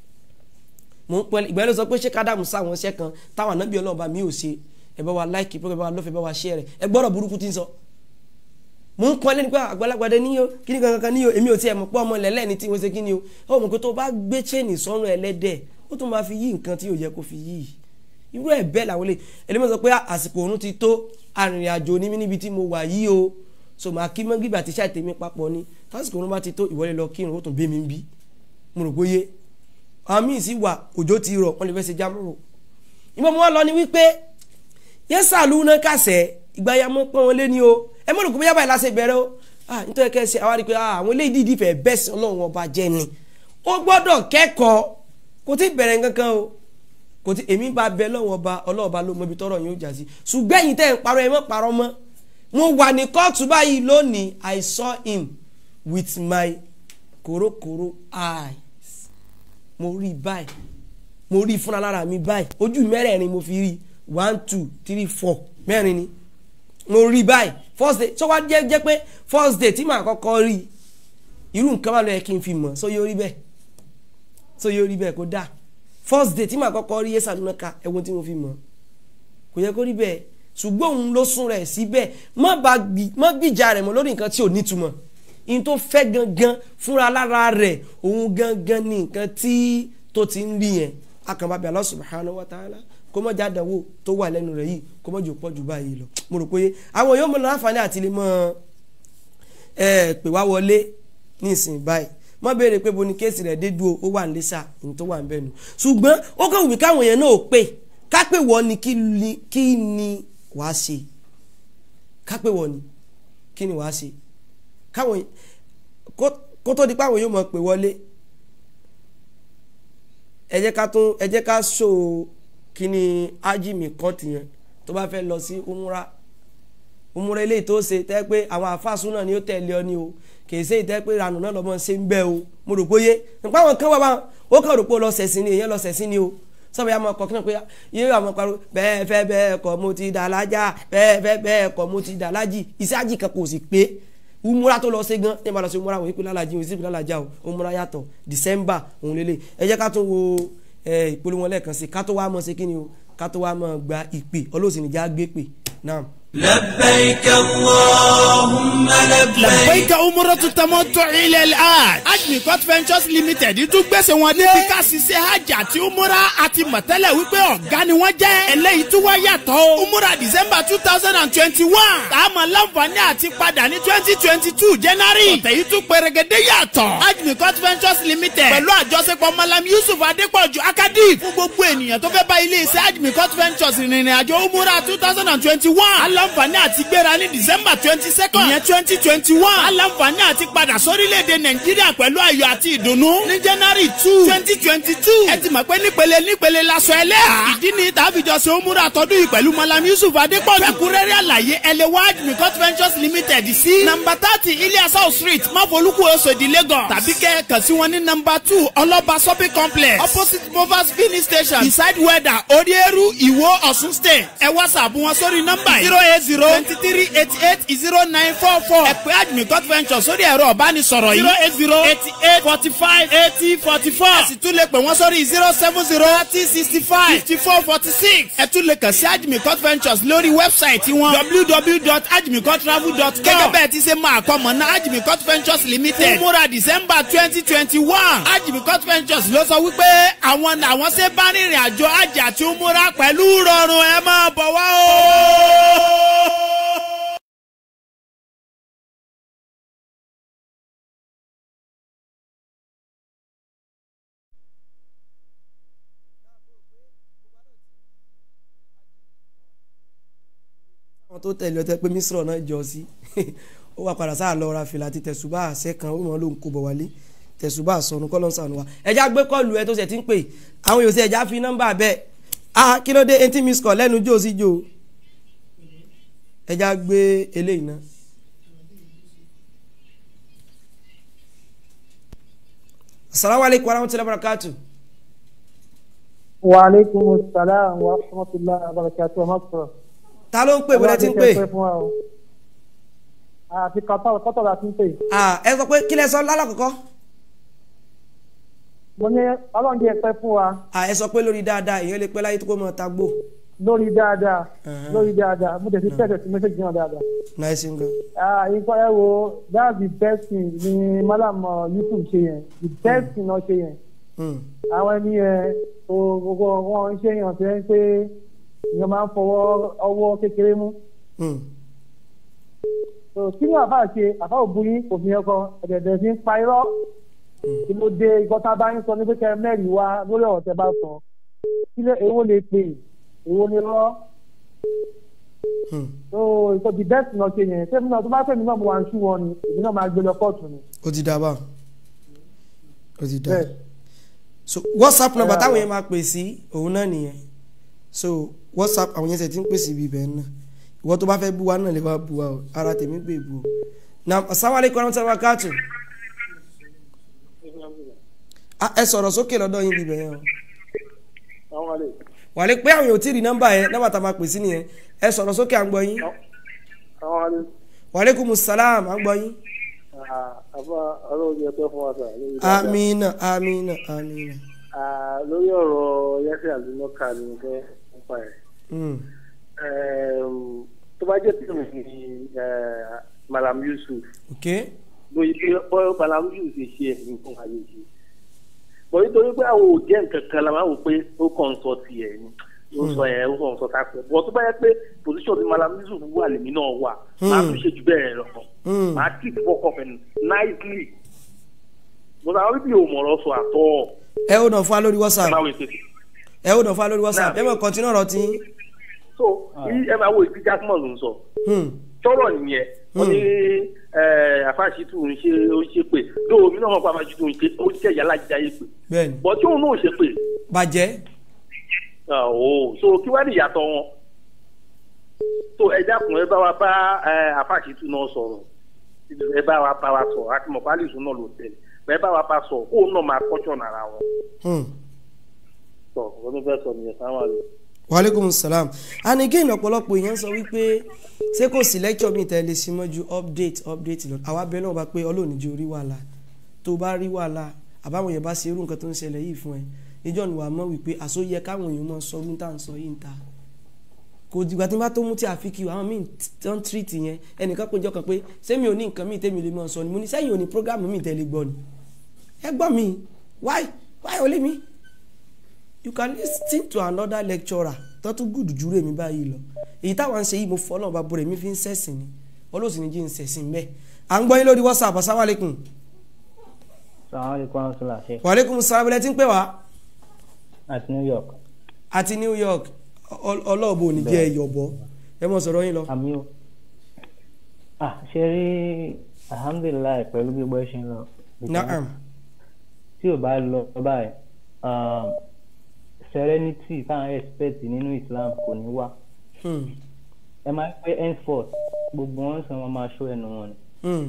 mo ń pẹ́ ìgbà ló sọ pé ṣé kádàmù sáwọn iṣẹ́ kan táwọn ànábì ọlọ́ọ̀bá mi ò ṣe ẹ bá wa láìkì pé ẹ bá wa lọ́fẹ̀ẹ́ bá wa ṣẹ́ rẹ̀ ẹ gbọ́dọ̀ burúkú tí ń sọ mo ń kọ́ lẹ́ni pé àgbàlagbàdẹ níyó kíní kankan níyó èmi ò tiẹ̀ mọ̀ pé ọmọ lẹ́lẹ́ni tí wọ́n ṣe kíní o ó mọ̀ pé tó bá gbé chain sọ́run ẹlẹ́dẹ̀ ó tún máa fi yí nǹkan tí yóò yẹ kó fi yí irú ẹ̀ bẹ́ẹ̀ làwọn lè ẹlẹ́mọ̀ sọ pé àsìkò òun ti tó arìnrìn-àjò ní níbi tí mo wà yí o so màá kí mọ́ gbígbà tí ṣàìtẹ́mi papọ̀ ni tásìkò òun bá ti tó ìwọlé lọ kírun ó tún bí mi ń bí mo rò bóyé àwọn míì sì wà òjò ti rọ̀ wọ́n lè fẹ́ ṣe jámúrò ìmọ̀ mo wá lọ ni wípé yẹ́sà lúná kàṣẹ́ ìgbà ya mọ́ pọ́n wọn lé ní o ẹ mọ̀ rò pé bóyá báyìí láṣẹ bẹ̀rẹ̀ o ah nítorí kẹ́sì àwa rí i pé àwọn eléyìí dìídì fẹ́ bẹ́ẹ̀ sí ọlọ́run ọba jẹ́ ni ó gbọ́dọ̀ kẹ́kọ̀ọ́ kò tí ì bẹ̀rẹ̀ nǹkan o kò tí èmi bá bẹ lọ́wọ́ ọba ọlọ́ọ̀ba ló mọ ibi tọ́rọ̀ yóò jà sí ṣùgbọ́n ẹ̀yin tẹ́ ń parọ́ ẹ mọ́ parọ́ mọ́ mo wà ní kóòtù báyìí lónìí I saw him with my kòrókòró eyes mo rí báyìí mo rí fúnra lára mi báyìí ojú mẹ́rẹ̀ẹ̀rin mo fi rí one two three four mẹ́rin ni mo rí báyìí first day tó wá jẹ́ jẹ́ pé first day tí màá kọ́kọ́ rí irú nǹkan bá lọ yẹ kí n fi mọ̀ so yóò rí bẹ́ẹ̀ so yóò rí bẹ́ẹ̀ kó dáa first day tí màá kọ́kọ́ rí yéṣà lónà ká ẹ̀wọ̀n tí mo fi mọ̀ kò yẹ kó rí bẹ́ẹ̀ ṣùgbọ́n òun ló sún rẹ̀ síbẹ̀ má bá gbi- má gbìjà rẹ̀ mọ́ lórí nǹkan tí ò nítumọ̀ in tó fẹ́ gangan fúnra lára rẹ̀ òun gangan ní nǹkan tí tó ti ń rí yẹn akànbábẹ́ Allah subhanahu wa ta'ala kó mọ̀ jáde àwò tó wà lẹ́nu rẹ̀ yìí kó mọ̀ jò pọ̀ jù báyìí lọ mo rò pé àwọn yóò mọ̀ láǹfààní àti lè mọ̀ ẹ pè wá wọlé ní ìsìn báyìí mọ béèrè pé bo ni kéèsì rẹ̀ dé dúró ó wà nílẹsà ní tó wà ń bẹnu ṣùgbọ́n ó kàn wù mí káwọn èèyàn náà ò pè ká pè wọ́n ni kí ni- kí ni wàá ṣe ká pè wọ́n ni kí ni wàá ṣe káwọn èèyàn- kó- kó tó di pé àwọn yóò mọ̀ pé wọlé ẹ jẹ́ ká tún ẹ jẹ́ ká ṣó kí ni ájìmí kọ́ọ̀tì yẹn tó bá fẹ́ lọ sí umra umra eléyìí tó ṣe tẹ́ pé àwọn àfáàsùn náà ni ó tẹ̀lé ọ ní o kìí ṣe ìtẹ́ pé ìranù náà lọ́mọ ṣe ń bẹ́ o mo rò pé yé nípa àwọn kan wà wá ó kàn rò pé ó lọ ṣẹ̀sìn ni èèyàn lọ ṣẹ̀sìn ni o sọ́bẹ̀ yà máa kọ́ kí náà pé yé àwọn pariwo bẹ́ẹ̀ fẹ́ bẹ́ẹ̀ kọ́ mo ti dà lájà bẹ́ẹ̀ fẹ́ bẹ́ẹ̀ kọ́ mo ti dà lájì iṣẹ́ àjì kan kò sì pé umura tó lọ ṣe gan ní ìbára ṣe umura wòye pé lálàjì òsì pé lálàjà o umura yàtọ̀ december òun lélẹ̀ ẹ jẹ́ ká tún wo ẹ, ìpolówó lẹ́ẹ̀kan sí ká tó wá mọ̀ ṣe kí ni o ká tó wá mọ̀ gba ìpè ọlọ́sìn ìjà gbé pè náà. لبيك اللهم لبيك labbaika umratu tamattu ila al-hajj ajmicot ventures limited tún gbèsè wọn dé. bí ká ṣiṣẹ́ hajj àti umura àti mọ̀tẹ́lẹ̀ wípé ọ̀gá ni wọ́n jẹ́. eléyìí tún wá yàtọ̀ o. umura december two thousand and twenty-one. táàmù láǹfààní àti padà ní twenty twenty-two january. ọ̀tẹ̀ yìí tún pèrègèdè yàtọ̀. ajmicot ventures limited pẹ̀lú àjọṣepọ̀ malam yusuf adépọ̀jù akadif fún gbogbo ènìyàn tó fẹ́ bá ilé-iṣẹ́ ajmicot ventures rìnrìn àjò umura two thousand and twenty-one. aláǹfààní àti gbéra ní december twenty second. ìyẹn twenty twenty one. aláǹfààní àti padà sórílẹ̀-èdè nàìjíríà pẹ̀lú ayọ̀ àti ìdùnnú. ní january two twenty twenty two. ẹ ti mọ̀ pé nípele nípele lasọ ẹlẹ́à. ìdí ni tàbíjọ ṣe òmùra tọdún yìí pẹ̀lú malam yusuf adépọ̀jù. fẹ́kúrẹ́rẹ́ àlàyé ẹlẹ́wàá mikot ventures limited sí. nàmbà thirty ilias house street máfolúkú oṣòdì lagos. tàbí kẹ́ kàn sí wọn ní nàmbà two ọlọ́ba shopping complex opposite movers filling station beside weather odieru ìwó ọ̀ṣun state. ẹ whatsapp wọn sórí nọ́mbà yìí zero eight zero twenty three eighty eight zero nine four four. ẹ pè admicot ventures sórí ẹ̀rọ ọ̀bánisọ̀rọ̀ yìí zero eight zero eighty eight forty five eighty forty four. ẹ sì tún lè pè wọ́n sórí zero seven zero thirty sixty five fifty four forty six. ẹ tún lè kàn sí admicot ventures lórí wẹ́bsáìtì wọn www.admicottravel.com. gẹ́gẹ́ bẹ́ẹ̀ ti ṣe máa kọ́ mọ̀ ná admicot ventures limited. fún múra december twenty twenty one. admicot ventures ló sọ wípé àwọn làwọn ṣe bá rìnrìn àjò àjà tí ó múra pẹ̀lú rọrùn ẹ máa bọ̀ wá o. àwọn tó tẹ̀lé ọtẹ pé mísírọ̀ náà jọ sí ó wà padà sáà lọ ra fìlà àti tẹ̀sùbà àṣẹ kan ó mọ̀ ló ń kó bọ̀ wálé tẹ̀sùbà sọnù kọ́ ló ń sànù wa ẹja gbé kọ́ọ̀lù ẹ tó ṣe ti ń pè àwọn yòó sí ẹja fi nọ́mbà bẹ́ẹ̀ ah kí ló dé etí miss call lẹ́nu jó sí jó ẹja gbé eléyìí náà. asalaamualeykum wa rahmatulahi wa barakatu. Waaleykum salaam wa rahmatulah abarakatu wa makura. ta ló ń pè bọ́lá ti ń pè. àti kọ́tọ̀ kọ́tọ̀ la ti ń pè. ah ẹ sọ pé kí lẹ sọ lálàkọ́kọ́. mo ní ọlọ́run jẹ́ pẹ́ fún wa ah ẹ sọ pé lórí dáadáa èèyàn lè pẹ́ láyé tó kó mọ́ ta gbó. lórí dáadáa Uh-huh. lórí dáadáa mo tẹ̀sí tẹ̀sẹ̀ sí mẹ́sẹ̀gì náà dáadáa. náà ṣe ń gan. Ah, nǹkan ẹ wo that's the best thing ni malam uh, yusuf ṣe yẹn the best thing náà ṣe yẹn Hmm. àwọn ẹni yẹn o gbogbo wọn ń ṣe yàn tó yẹn pé èèyàn máa ń fọwọ́ ọwọ́ kékeré mú. Hmm. so kí ni àbá ṣe àbá òbúyín kò fi yẹn kọ ẹ̀dẹ̀dẹ̀ fi ń pa irọ́ kí ló dé ìkọ́ta bá ń sọ ní pé kẹ́ ẹ mẹ́rin wá lórí ọ̀rọ̀ tẹ́ bá sọ kí ló èwo lè pè èwo ni rọ́ Hmm. so ìkọ́ the best náà ṣe yẹn sẹ́mi náà tó bá fẹ́mi náà mo wà ń ṣú wọn ni èmi náà máa gbé lọ kóòtù ni ó ti dá báwọn ó ti dá bẹ́ẹ̀ so whatsapp number Yeah. táwọn yẹn máa pè sí òun náà nìyẹn so whatsapp àwọn yẹn ṣe ti ń pèsè ibi ibẹ̀ náà ìwọ tó bá fẹ́ bú wa náà lè wá bú wa o ara tèmi gbé bú o na asalaamualeykum warahmatulahi wabarakatuh Ah, ẹ sọ̀rọ̀ sókè lọ́dọ̀ yín bíbẹ̀ yẹn o àwọn àlè wàlẹ́ pé àwọn èèyàn ò tí ì rí nọ́mbà yẹn nọ́mbà tá a máa pè sí nìyẹn ẹ sọ̀rọ̀ sókè à ń gbọ́ yín àwọn àlè wàlẹ́kùmù sàlám à ń gbọ́ yín. àfa ọlọ́run yẹ pẹ́ fún wa sà lórí amina amina amina. Ah, lórí ọ̀rọ̀ yẹ́sẹ̀ àlùmọ́kà ni mo fẹ́ nípa ẹ̀. Mm. Ẹm, tó bá jẹ́ tèmi ni eh, Malam Yusuf ok lóye pé bọ́ Malam Yusuf ṣe ṣe ẹ̀sìn fún ayé ṣe. bọ̀ nítorí pé àwọn ò jẹ́ nǹkan kan la máa wò pé ó kàn ń sọ tiẹ̀ ni ó sọ yẹn ó kàn ń sọ tápẹ́ bọ̀ tó bá yẹ pé position ti Malam Yusuf wà lèmi náà wà máa tún ṣe jù bẹ́ẹ̀ lọ Mm. máa tì fọkọ̀ fẹ́ nicely. bọ̀dọ̀ àwọn bíbí ò mọ̀rọ̀ sọ àtọ́ ẹ ó dàn fún wa lórí ẹ whatsapp máa wò ètò ẹ ó dàn fún wa lórí whatsapp ẹ mọ̀ kọ́ntínú ọ̀rọ̀ tí. so yí- ẹ máa wo ìdí jákèmọ̀ ló ń sọ. Hmm. tọrọ nìyẹn wọn ní àfàṣìtù ń ṣe ó ń ṣe pé lóò mí náà wọn pa àfàṣìtù ń ṣe ó ń ṣe ìyálà jíjà yé pé bẹ́ẹ̀ni bọ tí òun náà ṣe pé bàjẹ́ ọ̀ so kí wàá ní ìyàtọ̀ wọn so ẹ dákun ẹ bá wa bá àfàṣìtù náà sọ̀rọ̀ ẹ bá wa bá wa sọ̀rọ̀ àti mọ̀pálísù náà ló tẹ̀lé ẹ bá wa bá sọ̀rọ̀ kóun náà máa kọ́ṣọ̀ nàra wọn Hmm. sọ wọn ní fẹ́ sọ nìyẹn sáwọn àlè. waaleykum salam and again ọ̀pọ̀lọpọ̀ èèyàn sọ wípé ṣé kò sí lecture mi tẹ́lẹ̀ sí mọ́ ju update update lọ àwa bẹ́ẹ̀ náà bá pé ọlọ́ọ̀ni jẹ́ orí wàhálà tó bá rí wàhálà àbáwọn yẹn bá ṣe irú nǹkan tó ń ṣẹlẹ̀ yìí fún ẹ níjọ́ ni wàá mọ̀ wípé àsóyẹ káwọn èèyàn mọ̀ sọ ọdún tá à ń sọ yìí ń ta kò dìgbà tí n bá tó mú tí a fi kí àwọn míì tó ń treat yẹn ẹnìkan péjọ kan pé ṣé mi ò ní nǹkan míì tẹ́mi lè mọ̀ sọ ni mo ní sẹ́yìn ò ní program míì tẹ́lẹ̀ gbọ́ ni ẹ gbọ́ mi why why only me you can listen to another lecturer tó tún gùdù jùlọ èmi báyìí lọ èyí táwọn ń ṣe yìí mo fọ́ náà bá bọ̀rẹ̀ mi fi ń sẹ̀sìn ni olóòsì ní jí ń sẹ̀sìn bẹ́ẹ̀ à ń gbọ́ yín lórí whatsapp asalaamualeykum sàwọn lè kó àwọn sọlá ṣe waaleykum salaam ẹ ti ń pè wá àti new york àti new york ọ- ọlọ́ọ̀bù ò ní jẹ́ ẹ̀yọ̀bọ ẹ mọ̀ sọ̀rọ̀ yín lọ. àmì o ah ṣe rí alhamdulilayi pẹ̀lú gbogbo ẹ ṣe ń lọ naam tí ò bá lọ báyìí um, serenity táwọn expect nínú islam kò ní wá Hmm. ẹ máa ń pẹ́ henceforth gbogbo wọn sọ wọn máa ṣó ẹnu wọn ni Hmm.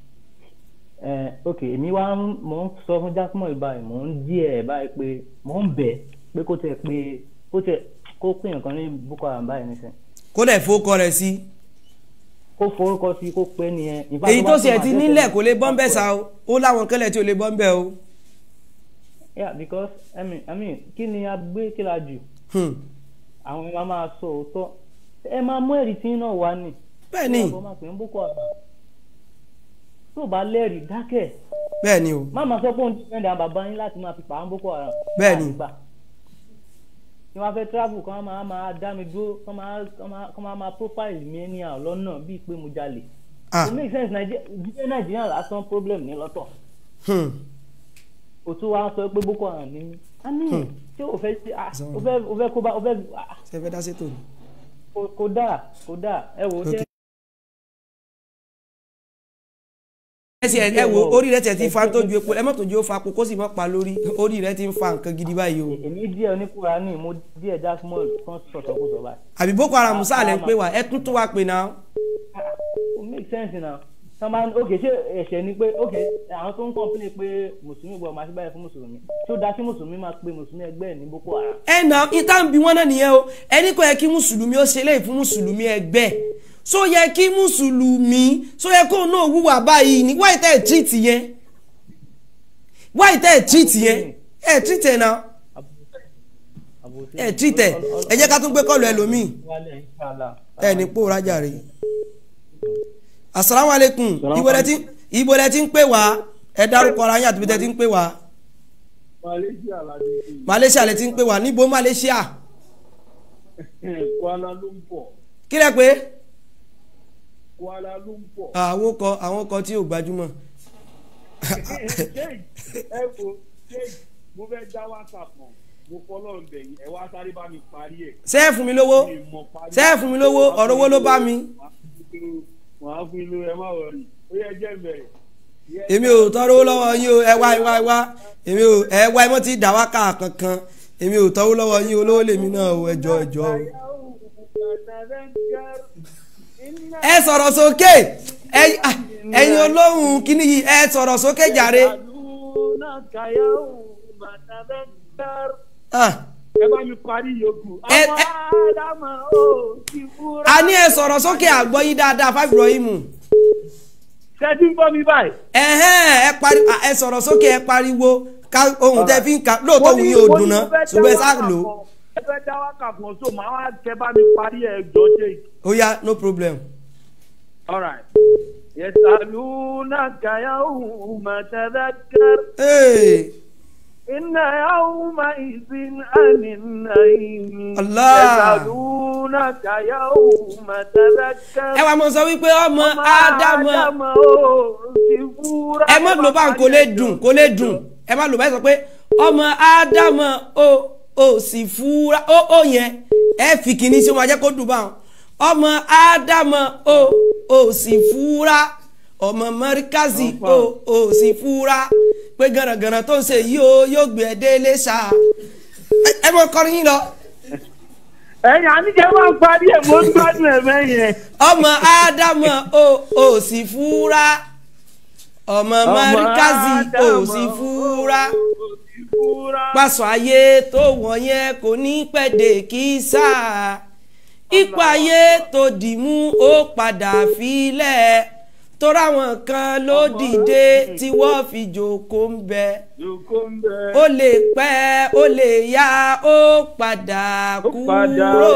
Eh, ok èmi wá ń- mò ń sọ fún jákèmọ̀ báyìí mò ń dí ẹ̀ báyìí pé mò ń bẹ̀ pé kó tẹ̀ pé kó tẹ̀ kó pè nǹkan ní boko haram báyìí nísìnyí kó dẹ̀ fowókọ rẹ̀ sí kó forúkọ sí kó pé nìyẹn. In fact, èyí bá tó tún ṣe máa ti tẹ̀sẹ̀ nílẹ̀ ní- kò lè bọ́ ń bẹ̀ sa o ó láwọn kẹlẹ̀ tí ò lè bọ́ ń bẹ̀ o. yeah because i mean i mean kí ni a gbé kí la jù Hmm. àwọn ẹ̀ máa máa sọ òótọ́ ẹ máa mú ẹ̀rí tí náà wá nì. bẹ́ẹ̀ ni ọ̀bọ máa pè ń boko haram tó o bá lẹ́rìí dákẹ́ bẹ́ẹ̀ ni o má máa sọ pé òun ti fẹ́ẹ́ àwọn bàbá yín láti máa fi pa àwọn boko haram. Bẹ́ẹ̀ ni. àgbà tí wọ́n fẹ́ travel kí wọ́n máa máa dá mi dúró kí wọ́n máa kí wọ́n máa kí wọ́n máa máa profile mi anyhow lọ́nà bíi pé mo jalè. ah kò make sense nàìjíríà nàìjíríà lásán problem ní lọ́tọ̀. hmm. o tún wá sọ pé boko haram ni mí a ní Hmm. tí o fẹ́ sí ah Zọ́nà. o fẹ́ o fẹ́ kó bá o fẹ́ ah, ṣe fẹ́ dá sétò ni. kò- kò dáa kò dáa ẹ wò ó Okay. ṣe ẹ sì ẹ wo orí rẹ tẹ̀ ti fa tó ju epo ẹ mọ̀ tó ju ó fa kó sì mọ̀ pa lórí orí rẹ ti ń fa nǹkan gidi báyìí o. èmi díẹ̀ oníkùrà ní mo díẹ̀ jasmine kan sọ̀tọ̀ kó sọ báyìí àbí boko haram sáàlẹ̀ ń pè wá ẹ tún tún wá pè náà. o make sense na sọma ok ṣé ẹ̀ṣẹ̀ ni pé ok àwọn tó ń complain pé mùsùlùmí gbọ́ máa ṣe báyìí fún mùsùlùmí tí ó dá sí mùsùlùmí máa pe mùsùlùmí ẹgbẹ́ ẹ̀ ní boko haram ẹ nà ìta ń bi wọn náà nìyẹn o ẹni kò yẹ kí mùsùlùmí ó ṣe léyìí fún mùsùlùmí ẹgbẹ́ so yẹ kí mùsùlùmí so yẹ kó náà wúwà báyìí ní wáyé tẹ́ ẹ̀ treat yẹn wáyé tẹ́ ẹ̀ treat yẹn ẹ̀ treat ẹ̀ náà àbòsí ẹ̀ treat ẹ̀ ẹ jẹ́ ká tún gbé kọ́ọ̀lù ẹlòmíì wálé inshallah ẹ̀ ní pòórá jàre. asalaamualeykum ibo lẹ ti ibo lẹ ti ń pè wá ẹ dárúkọ ara yín àti bí tẹ ti ń pè wá malaysia ládé malaysia lẹ ti ń pè wá níbo malaysia kuala lumpur kí lẹ pé kuala lumpur. àwọn kọ àwọn kọ tí ò gbajúmọ̀. Jake, ẹ wo Jake, mo fẹ́ dá whatsapp mọ̀ mo fọlọ́ ǹbẹ̀ yìí ẹ wá sáré bá mi parí ẹ̀. ṣé ẹ fún mi lówó Mi mọ̀ parí ṣé ẹ fún mi lówó ọ̀rọ̀ owó ló bá mi Màá fún ilé ẹ má wọrí. Ó yẹ jẹ́ bẹ̀rẹ̀. èmi ò tọrọ owó lọ́wọ́ yín o ẹ wá ẹ wá ẹ wá èmi ò ẹ wá ẹ mọ́ ti dà wá ká kankan èmi ò tọrọ lọ́wọ́ yín olówó lèmi náà o ẹjọ́ ẹjọ́ o. ẹ sọ̀rọ̀ sókè ẹ ẹ̀yin olóhùn kínní yìí ẹ sọ̀rọ̀ sókè jàre. Ah, ẹ bá mi parí yòókù. Ẹ- àwọn ẹ- ádámà ó ti fúra. a ní ẹ sọ̀rọ̀ sókè àgbọ̀ yín dáadáa fáfi Ibrahim ṣẹ́jú ń bọ́ mi báyìí. ẹ̀hẹ́n ẹ pari à, ẹ sọ̀rọ̀ sókè ẹ pariwo ká ohun tẹ́ fi ń ka lóòótọ́ Mo òun ní- yóò mo ní dùn ná mo fẹ́ dá ṣùgbọ́n ẹ sá wákà lò ó kan. ẹ fẹ́ dá wákà kan so màá wá kẹ́ bá mi parí ẹ̀ jọ ṣe. ó yá no problem. all right. يسألونك يوم تذكر Hey, إن يومئذ عن النعيم الله. يسألونك يوم تذكر ẹ wàá mọ sọ wípé ọmọ ádámọ Ádámọ̀ ó ti fúra. ẹ má lò bá ń kó lè dùn kó lè dùn ẹ má lò bá sọ pé ọmọ ádámọ ó ó sì fúra ó ó yẹn ẹ fi kìíní sí ó máa jẹ́ kó dùn báwọn ọmọ ádámọ ó ó sì fúra ọmọ mẹríkàsì ó ó sì fúra pé gànàgànà tó ń ṣe yìí ó yóò gbé ẹ délé ṣá Ẹ- ẹ mọ kọrin yín lọ ẹ̀yin àníjẹ́ máa ń parí ẹ̀ mo ń gbádùn ẹ̀ mẹ́yìn. ọmọ ádámọ ó ó sì fúra ọmọ mẹríkàsì ó sì fúra pàṣọ ayé tó wọ̀nyẹn kò ní pẹ̀dẹ̀ kí sáà ipò ayé tó dì mú ó padà filẹ̀ tóra àwọn kan ló dìde tí wọ́n fi jòkó ń bẹ ó lè pẹ́ ó lè yá ó padà kúrò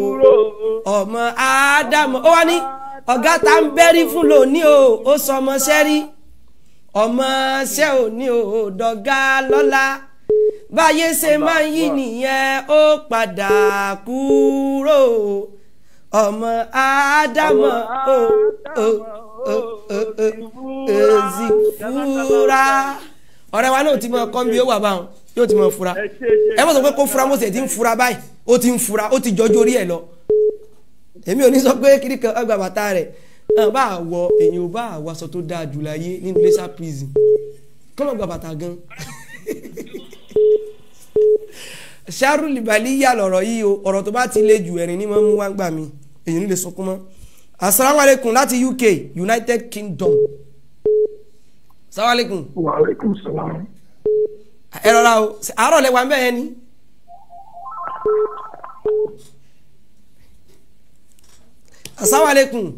ọmọ ádámù ó wá ní ọ̀gá tá ń bẹ́rí fún lónìí o ó sọ ọmọ sẹ́rí ọmọ ṣẹ́ ò ní o dọ̀gá lọ́la báyé ṣe máa ń yí nìyẹn ó padà kúrò ọmọ ádámù ó ó ó ó ó èzì fúra ọ̀rẹ́ wa náà ti mọ ọkọ bí ó wà báwọn yóò ti mọ fura ẹ mọ̀ sọ pé kó fura mo sì ti ń fura báyìí ó ti ń fura ó ti jọjú orí ẹ̀ lọ èmi ò ní sọ pé kiri kan ọgbà bàtà rẹ̀ ẹ̀ bá wọ èyàn ò bá wọ aṣọ tó dáa jù láyé nínú lẹ́sà prison kọ́mọ̀ gba bàtà gan ṣáàrù libali yà lọ̀rọ̀ yìí o ọ̀rọ̀ tó bá ti le jù ẹ̀rín ní mọ́ mú wá gbà mí èyí ní lè sọkún mọ́ asalaamualeykum láti uk united kingdom salaamualeykum Waalaikum salam. ẹ rọra o àárọ̀ lẹ́wà ń bẹ̀ yẹn ni. asalaamualeykum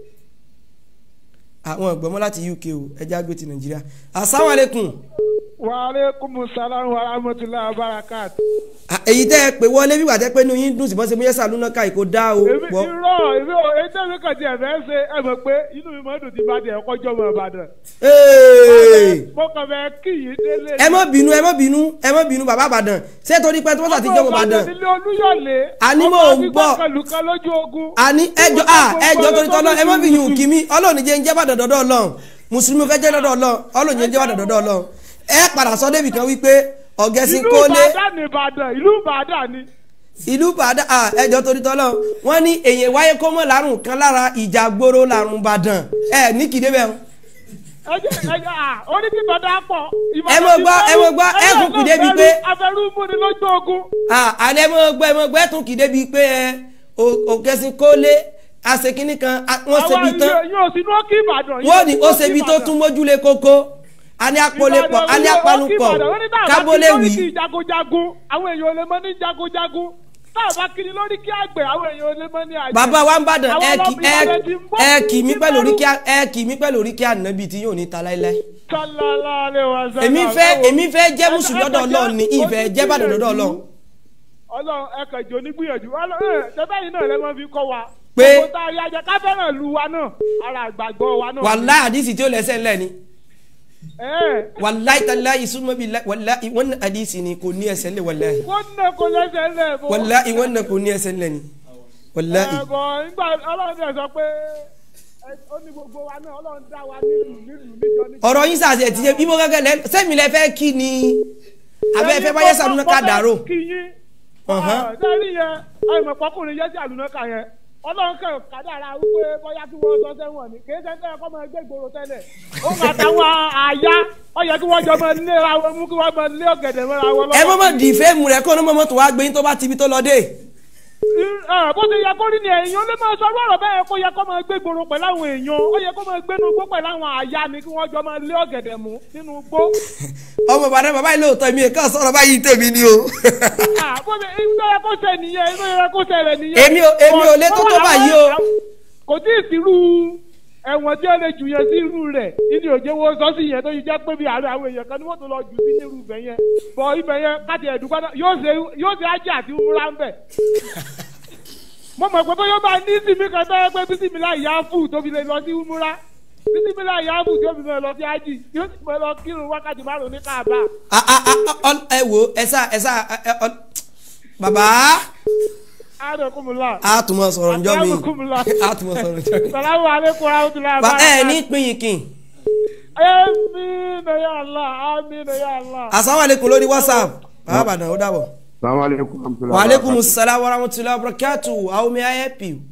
àwọn ọ̀gbọ́n láti uk o ẹja gbé ti nàìjíríà asalaamualeykum Waalaikum salam wa rahmatullahi wa barakatuh. èyí tẹ́ ẹ pè wọlé bí wà tẹ́ pé inú yín dùn sí bọ́n ṣe mú yẹ́sà lúná ká ìkó dá o Èmi pọ̀ irọ́ èmi ò ètò èmi kàn ti ẹ̀fẹ́ ṣe ẹ mọ̀ pé inú mi máa ń dùn tí bá di ẹ̀kọ́ jọ mọ̀ Ìbàdàn. Hey! Mo kàn fẹ́ kí yìí délé. ẹ má bínú ẹ má bínú ẹ má bínú bàbá àbàdàn ṣé torí pé tí wọ́n sàtijọ́ ọmọ àbàdàn nílé Olúyọ̀lé. Àní mò ń gbọ́. ọmọ àfikún lójú ogun. àní ẹjọ́ à ẹjọ́ torí tọ́lọ́ ẹ má fi yùn kí mi ọlọ́run jẹ́ ń jẹ́ bàdàn dọ́dọ́ ọlọ́run mùsùlùmí fẹ́ jẹ́ dọ́dọ́ ọlọ́run ọlọ́run jẹ́ ń jẹ́ bàdàn dọ́dọ́ ọlọ́run ẹ padà sọ débì kan wípé ọ̀gẹ́sìn Ìlú kólé Ìbàdàn ní Ìbàdàn ìlú Ìbàdàn ni. ìlú bàdàn à ẹjọ́ torí tọ́lọ́ wọ́n ní èyàn wáyé kó mọ̀ lárùn kan lára ìjà gbòòrò lárùn bàdàn ẹ ní kìdé bẹ́ẹ̀ o. ẹ jẹ́ ẹ jẹ́ à oníkìtọ̀ dá pọ̀. Ẹ mọ̀ gbọ́, ẹ mọ̀ gbọ́, ẹ kúkú débi pé- Afẹ́rú mú ni lójú ogun. àlẹ́ mọ̀ gbọ́ ẹ mọ̀ gbọ́ ẹ tún kìdé bíi pé ẹ ọ̀gẹ́sìn kólé àṣekínní kan a- wọ́n ṣe bíi tán Àwọn yóò sínú ókè Ìbàdàn. wọ́n ní ó ṣe bíi tó tún mójúlé kókó a ní apolépọ̀ a ní apanupọ̀ kábólé wì í. jagunjagun àwọn èèyàn ò lè mọ ní jagunjagun táà bá kiri lórí kí àgbẹ̀ àwọn èèyàn ò lè mọ ní àjẹ́. bàbá wa ń bàdàn Àwọn ẹ kì ọlọ́pàá Ìbàdàn ti ń bọ̀. ẹ kì mí pẹ̀lú oríkì ẹ kì mí pẹ̀lú oríkì ànábì tí yóò ní ta láéláé. Sallallahu alaihi wasallam. èmi fẹ́ èmi fẹ́ jẹ́ Ẹ- mùsùlùmí ẹ lọ́dọ̀ kàn ọlọ́run ní jẹ́ ìfẹ́ jẹ́ bàdàn lọ́dọ̀ ọlọ́run. Ọlọ́run ẹ kàn jò nígbìyànjú Ọlọ́run ẹ ṣẹbẹ́ yìí náà lẹ́ mọ́ fi kọ́ wa. Pé- gbogbo tá a yá jẹ ká fẹ́ràn lu wa náà ara àgbàgbọ́ wa náà. wàláì àdìsí tí ó lẹ́sẹ̀ ńlẹ̀ ni Ẹ wàláì tàláì súnmọ́ bíi wàláì wọ́n ní àdìsí ni kò ní ẹsẹ̀ ńlẹ̀ wàláì wọ́n nà kó lẹ́sẹ̀ lẹ̀ bọ́. wàláì wọ́n ní kò ní ẹsẹ̀ ńlẹ̀ ni wàláì. Ẹ bọ̀ nígbà Ọlọ́run tẹ̀ sọ pé ẹ, ó ní gbogbo wa náà Ọlọ́run dá wa nílùú nílùú níjọ níjọ. ọ̀rọ̀ yín sàṣẹ ti ṣe bí mo gẹ́gẹ́ lẹ sẹ́mi lẹ fẹ́ kí ni abẹ́ fẹ́ báyẹ̀ sàlùnà ká dàrú. kí yín Ọ̀hán. sẹ́rí yẹn àìmọ̀ pọ́kùnrin yẹ́sì àlùnà kà yẹn ọlọ́run kẹ́ kádàrá wípé bóyá kí wọ́n sọ sẹ́wọ̀n ni kì í ṣe tẹ́lẹ̀ kọ́ máa gbé ìgboro tẹ́lẹ̀ ó máa táwọn àyà ó yẹ kí wọ́n jọ máa lé ra wọn mú kí wọ́n máa lé ọ̀gẹ̀dẹ̀ mọ́ra wọn lọ́wọ́. ẹ mọ́ mọ́ dì fẹ́ẹ̀mù rẹ̀ kó ní mọ́mọ́ tó wá gbé yín tó bá ti ibi tó lọ dé. ẹ, bó ti yẹ kó rí ni èèyàn lè máa sọ ọ̀rọ̀ bẹ́ẹ̀ kó yẹ kó máa gbé gbòòrò pẹ̀lú àwọn èèyàn ó yẹ kó máa gbé inú igbó pẹ̀lú àwọn àyà ni kí wọ́n jọ máa lé ọ̀gẹ̀dẹ̀ mú nínú igbó. ọmọ bàdá bàbá yìí lóòótọ́ mi kàn sọ̀rọ̀ báyìí tèmi ni o. Ah, bó ti ìgbà yẹ kó ṣe nìyẹn ìgbà yẹ kó ṣe rẹ̀ nìyẹn. Èmi ò- èmi ò lè tó tó báyìí o. kò tí ì sírú ẹ̀wọ̀n tí ó lè jù yẹn sí irú rẹ̀ ìdí òjé wo sọ sí yẹn tó yẹ jẹ́ pé bí àárẹ̀ àwọn èèyàn kan ni wọ́n tó lọ jù sí nírú ibẹ̀ yẹn bọ̀ ibẹ̀ yẹn káti ẹ̀dùnkọ́ náà yóò ṣe yóò ṣe ájì àti wúrà ń bẹ̀. mo mọ̀ pé bóyá ó máa ní sinmi kan tó yẹ pé bísímìlá ìyá fù tó fi lè lọ sí wúrà bísímìlá ìyá fù tó fi lè lọ sí ájì yóò sì fẹ́ lọ kírun wákàtí márùn ní káàbà. Ah, ah, ah, ọ- ẹ wo ẹ sá ẹ sá ẹ, ẹ, ọ- bàbá ààrẹ kùmùlà. a tún mọ sọ̀rọ̀ njọ́ mi kùmùlà. a tún mọ sọ̀rọ̀ njọ́ mi. sàlámù aleykum rahmatulahi. Ba- ẹ ní pín yìí kìn Àmín ya Allah, àmín ya Allah. asalaamualeykum lórí whatsapp bàbá àbàdàn ó dàbọ̀. salaamaleykum. wa aleykum salaam wa rahmatulahi wa barakatu how may I help you.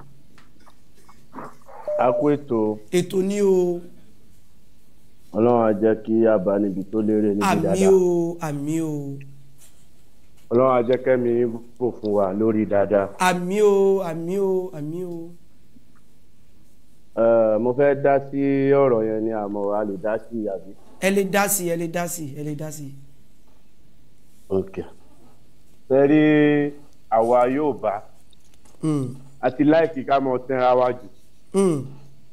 a kú ètò ètò ni o ọlọ́run á jẹ́ kí a bá níbi tó lérè níbi àmì dáadáa o àmì o ọlọ́run á jẹ́ kẹ́mi bò fún wa lórí dáadáa. àmì o àmì o àmì o. Ẹ, mo fẹ́ dá sí ọ̀rọ̀ yẹn ni àmọ́ a lè dá sí àbí. ẹ lè dá sí ẹ lè dá sí ẹ lè dá sí. ok sẹ́rí àwa yóò bá Mm, àti láìkí ká mọ tẹ́ra wa jù mm,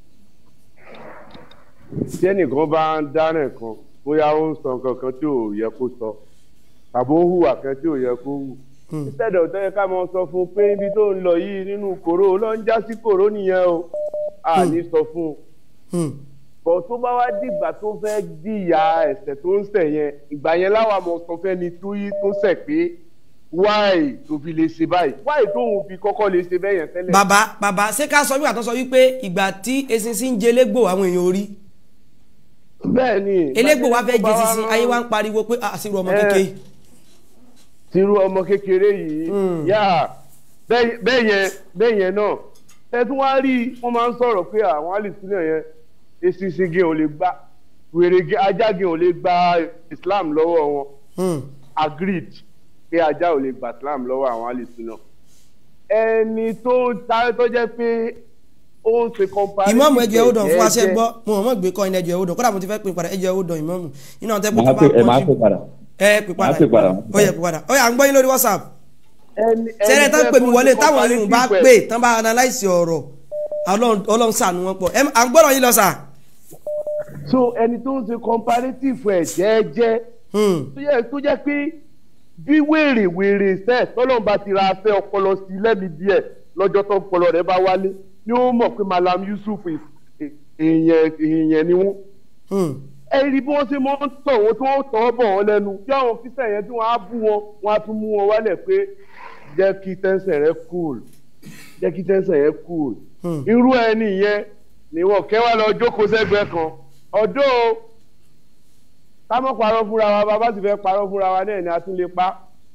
tí ẹnìkan bá ń dáná kan bóyá ó ń sọ nǹkan kan tí ò yẹ kó sọ tàbí ó hùwà kan tí ò yẹ kó hù mm. ìṣẹ̀dọ̀ tó yẹ ká mọ sọ fún un pé ibi tó ń lọ yìí nínú kòró ló ń já sí kòró nìyẹn o a ní sọ fún un Mm. bọ̀ tó bá wá dìgbà tó fẹ́ jìyà ẹ̀ṣẹ̀ tó ń ṣẹ̀ yẹn ìgbà yẹn láwa mọ̀ sọ fẹ́ni tó yí tó ṣẹ̀ pé wáì tó fi lè ṣe báyìí wáì tóun fi kọ́kọ́ lè ṣe bẹ́ẹ̀ yẹn tẹ́lẹ̀. bàbá bàbá ṣé ká sọ wípé àtọ́ sọ wípé ìgbà tí eṣinṣin ń jẹ elégbò àwọn èèyàn orí bẹ́ẹ̀ ni elégbò wa fẹ́ jẹ bá wá eṣinṣin rán- ayé wa ń pariwo pé àṣírí ọmọ Eh, kékeré. tirú ọmọ kékeré yìí Mm. yá bẹ́ẹ̀ bẹ́ẹ̀ yẹn bẹ́ẹ̀ yẹn náà ẹ tún wá rí i wọ́n máa ń sọ̀rọ̀ pé àwọn alìsílẹ̀ yẹn eṣinṣin gé ò lè gba wèrè gé ajá gé ò lè gba Islam lọ́wọ́ wọn Mm. agreed pé ajá ò lè gba Islam lọ́wọ́ àwọn alìsílẹ̀ ẹni tó ta tó jẹ́ pé ó ń ṣe comparative ìmọ̀mù ẹjọ́ ẹ̀wọ̀dàn fún aṣẹ́ jẹ́jẹ́. gbọ́ mo mọ̀ mọ̀ gbé kọ́ ẹni ẹjọ́ ẹ̀wọ̀dàn kódà mo ti fẹ́ pin padà ẹjọ́ ẹ̀wọ̀dàn ìmọ̀mù iná ọ̀tẹ́ bó Màá tó pè bá ẹ máa pọ̀ pè padà. ẹ pè padà Màá pè padà. ó yẹ pè padà ó yà ń gbọ́ yín lórí whatsapp ẹni sẹ́rẹ̀ tán tẹ́ pè mí tó wọlé ṣe táwọn yìí bá comparative pè ẹ̀. tán bá analyse ọ̀rọ̀ Ọlọ́run Ọlọ́run ṣàánú wọn pọ̀ ẹ à ń gbọ́dọ̀ yín lọ sà. so ẹni tó ń ṣe comparative ẹ̀ jẹ́jẹ́ Hmm. tó yẹ tó jẹ́ pé bí wèrè wèrè sẹ́ tọ́lọ́n bá ti ra afẹ́ ọpọlọ sí lẹ́mi díẹ̀ lọ́jọ́ tó ọpọlọ rẹ̀ bá wálé ni ó mọ̀ pé Malam Yusuf is- èèyàn èèyàn ni wọ́n. Hmm. ẹ rí bí wọ́n ṣe máa ń tọ̀ wọ́n tí wọ́n tọ̀ bọ̀ wọ́n lẹ́nu tí àwọn fíṣẹ̀ yẹn tí wọ́n á bú wọn wọ́n á tún mú wọn wálẹ̀ pé jẹ́ kí tẹ́sán rẹ cool jẹ́ kí tẹ́sán rẹ cool. Hmm. irú ẹni yẹn ni wọ́n kẹ́wàá lọ jókòó sẹ́gbẹ́ kan ọ̀dọ́ ká mọ̀ parọ́ fúnra wa bàbá sì fẹ́ parọ́ fúnra wa náà ni a tún lè pa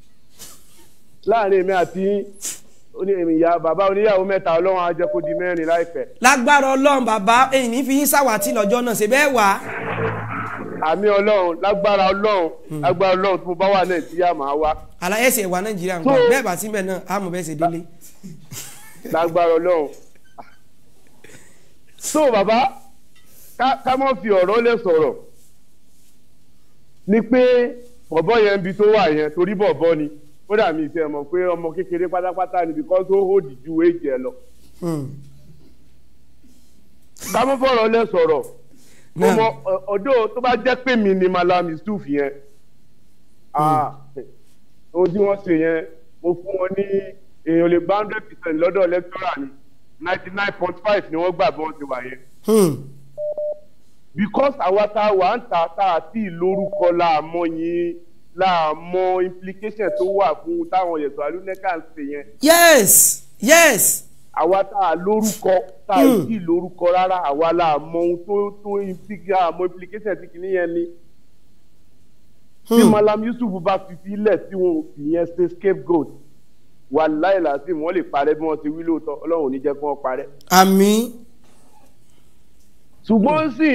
láàrin èmi àti oní- èmi ìyá bàbá oníyàwó mẹ́ta ọlọ́run á jẹ́ kó di mẹ́rin láìpẹ́ lágbára Ọlọ́run bàbá èyí ní fi yín sàwátì lọ́jọ́ náà ṣe bẹ́ẹ̀ wá. àmì ọlọ́run lágbára ọlọ́run lágbára ọlọ́run tó bá wà nàìjíríà máa wá àlàyé ẹsẹ̀ wà Nàìjíríà ń gbà So- bẹ́ẹ̀ bá síbẹ̀ náà àmọ̀ bẹ́ẹ̀ ṣe délé. lágbára ọlọ́run. so bàbá ká ká mọ̀ fi ọ̀rọ̀ lẹ̀ sọ̀rọ̀ ni pé bọ̀bọ̀ yẹn bi tó wà yẹn torí bọ̀bọ̀ ni ó dà mí ìfẹ́ mọ̀ pé ọmọ kékeré pátápátá ni because ó hòdì ju èjì ẹ lọ. Hmm. ká mọ̀ fọ̀rọ̀ lẹ̀ sọ̀rọ̀ Náà. ọmọ ọ- ọ̀dọ́ tó bá jẹ́ pé mi ni Malam Yusuf yẹn ah, ohun tí wọ́n ṣe yẹn mo fún wọn ní èèyàn lè gba hundred percent lọ́dọ̀ lecturer ni ninety nine point five ni wọ́n gbà bí wọ́n ti wà yẹn Hmm. because àwa tá a wà ń ta tá a ti lórúkọ láàmọ yín láàmọ implication tó wà fún táwọn yẹ̀sọ̀ alúnẹ́kà ń ṣe yẹn yes yes. àwa tá a lórúkọ tá a Hmm. ti lórúkọ rárá àwa láàmọ ohun tó tó implica àmọ implication tí kìíní yẹn ni tí Hmm. Malam Yusuf bá fi sílẹ̀ tí wọn ò fi yẹn ṣe scapegoat wà láìláṣí wọn lè parẹ́ bí wọ́n ti wí lóòótọ́ ọlọ́run ò ní jẹ́ kí wọ́n parẹ́ àmín. ṣùgbọ́n sì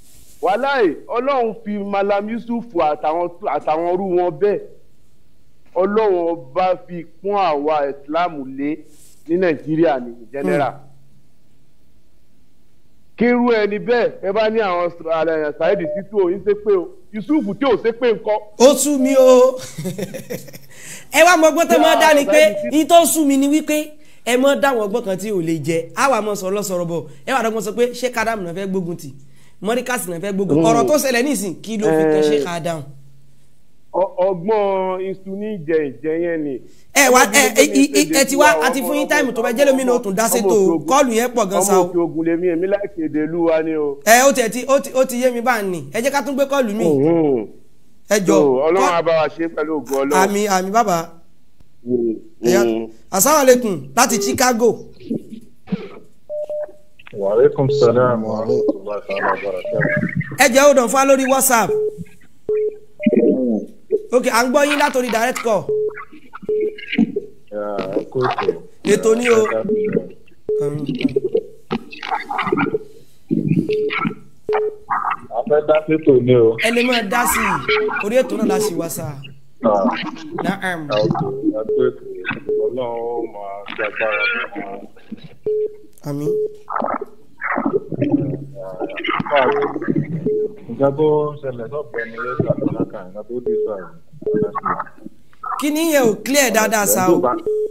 wàláì ọlọ́run fi Malam Yusuf àtàwọn àtàwọn ọrú wọn bẹ́ẹ̀ ọlọ́run ọba fi pọ́n àwa ìsìláàmù lé ní nàìjíríà ní general kírú ẹni bẹ́ẹ̀ ẹ bá ní àwọn ṣáìdì títú òyìn ṣépè o yusuf tí ò ṣépè ńkọ́. ó sú mi o ẹ wá mọ ọgbọ́n tó máa dá ni pé yín tó sú mi ni wípé ẹ mọ dáwọn ọgbọ́n kan tí ò lè jẹ àwa mọ sọ̀rọ̀ lọ́sọ̀rọ̀ bọ̀ ẹ wà dọ́gbọ́n sọ pé ṣé kádàmù náà fẹ́ gbógun tì mọ́ríkàsì náà fẹ́ gbógun ọ̀rọ̀ tó ṣẹlẹ̀ nísìn kí ló fi kan ṣé kádàmù. Ọ- ọgbọ́n iṣu ní ìjẹ ìjẹ yẹn ni. ẹ wá ẹ ẹ ẹ ẹ ti wá àti fún yín táìmù tó bẹ jẹ́ lómi náà ó tún dá sétò kọ́ọ̀lù yẹn pọ̀ gan sa ọmọ o òkè ogun lèmi èmi láìsí èdè ìlú wa ni o. ẹ ó tiẹ̀ ti ó ti ó ti yé mi bá ń nì ẹ jẹ́ ká tún gbé kọ́ọ̀lù mi ẹ jọ So, ọlọ́run á bá wa ṣe pẹ̀lú ògùn ọlọ́run. àmì àmì bàbá Mm, ẹ̀yà mm. asalaamualeykum láti Chicago Wàhálẹ́kùn sálàmù àrùntùlá sàlá bàràkà. ẹ jẹ́ ó dàn fún wa lórí WhatsApp ok à ń gbọ́ yín látòrí direct call Ẹ kó ètò. ètò ní o A fẹ́ dá sétò ní o. ẹ lè máa dá sí i orí ètò náà la ṣì wá sá naam A kó ètò. Ọlọ́run ó máa ṣe agbára fún wọn. àmì Nǹkan tó ṣẹlẹ̀ sọ́gbẹ́ ni yóò ṣàtúnṣe nǹkan tó dé sọ àrùn. kí ni yẹn ò clear dáadáa sá o